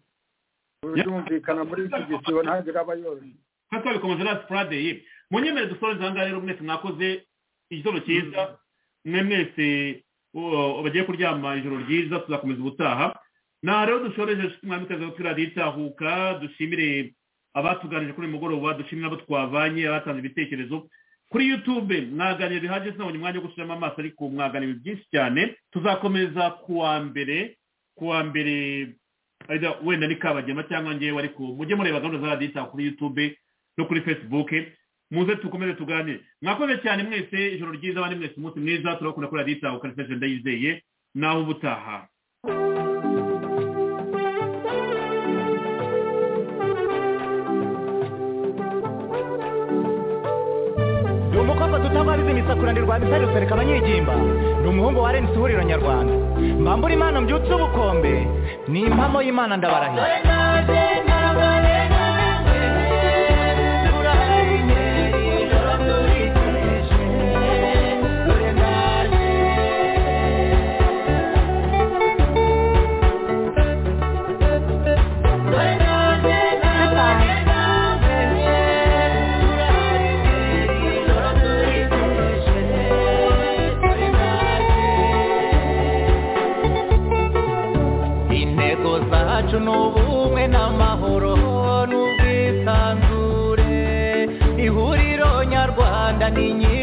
birumvikana muri iki gisibo ntagire abayozi nka twabikomeje last friday munyemere dusoreze aha ngaha rero mwese mwakoze igitondo cyiza mwe mwese uh, bagiye kuryama ijoro ryiza tuzakomeza ubutaha na rero dushoreje mwamikazi wa twira ritahuka dushimire abatuganije kuri uyu mugoroba dushimire abo twavanye abatanze ibitekerezo kuri youtube mwaganira bihagije sinabonye umwanya wo gusubiramo amaso ariko mwaganira ibintu byinshi cyane tuzakomeza kuwa mbere kuwa mbere aida wenda ni kabagema cyangwa ngewe ariko mujye mureba gahunda za radiyo Itaha kuri youtube no kuri facebook muze dukomeze tuganire mwakoze cyane mwese ijoro ryiza abandi mwese umunsi mwiza turabakunda kuri radiyo Itaha kuri station ndayizeye nawe ubutaha ni umukobwa dutabariza imisakura ndi rwa misari rusereka abanyegimba ni umuhungu wa rnc ihuriro nyarwanda mbambura imana mbyutse ubukombe ni impamo y'imana ndabarahiye intego zacu ni ubumwe n'amahoro n'ubwisanzure ihuriro nyarwanda ni nyiri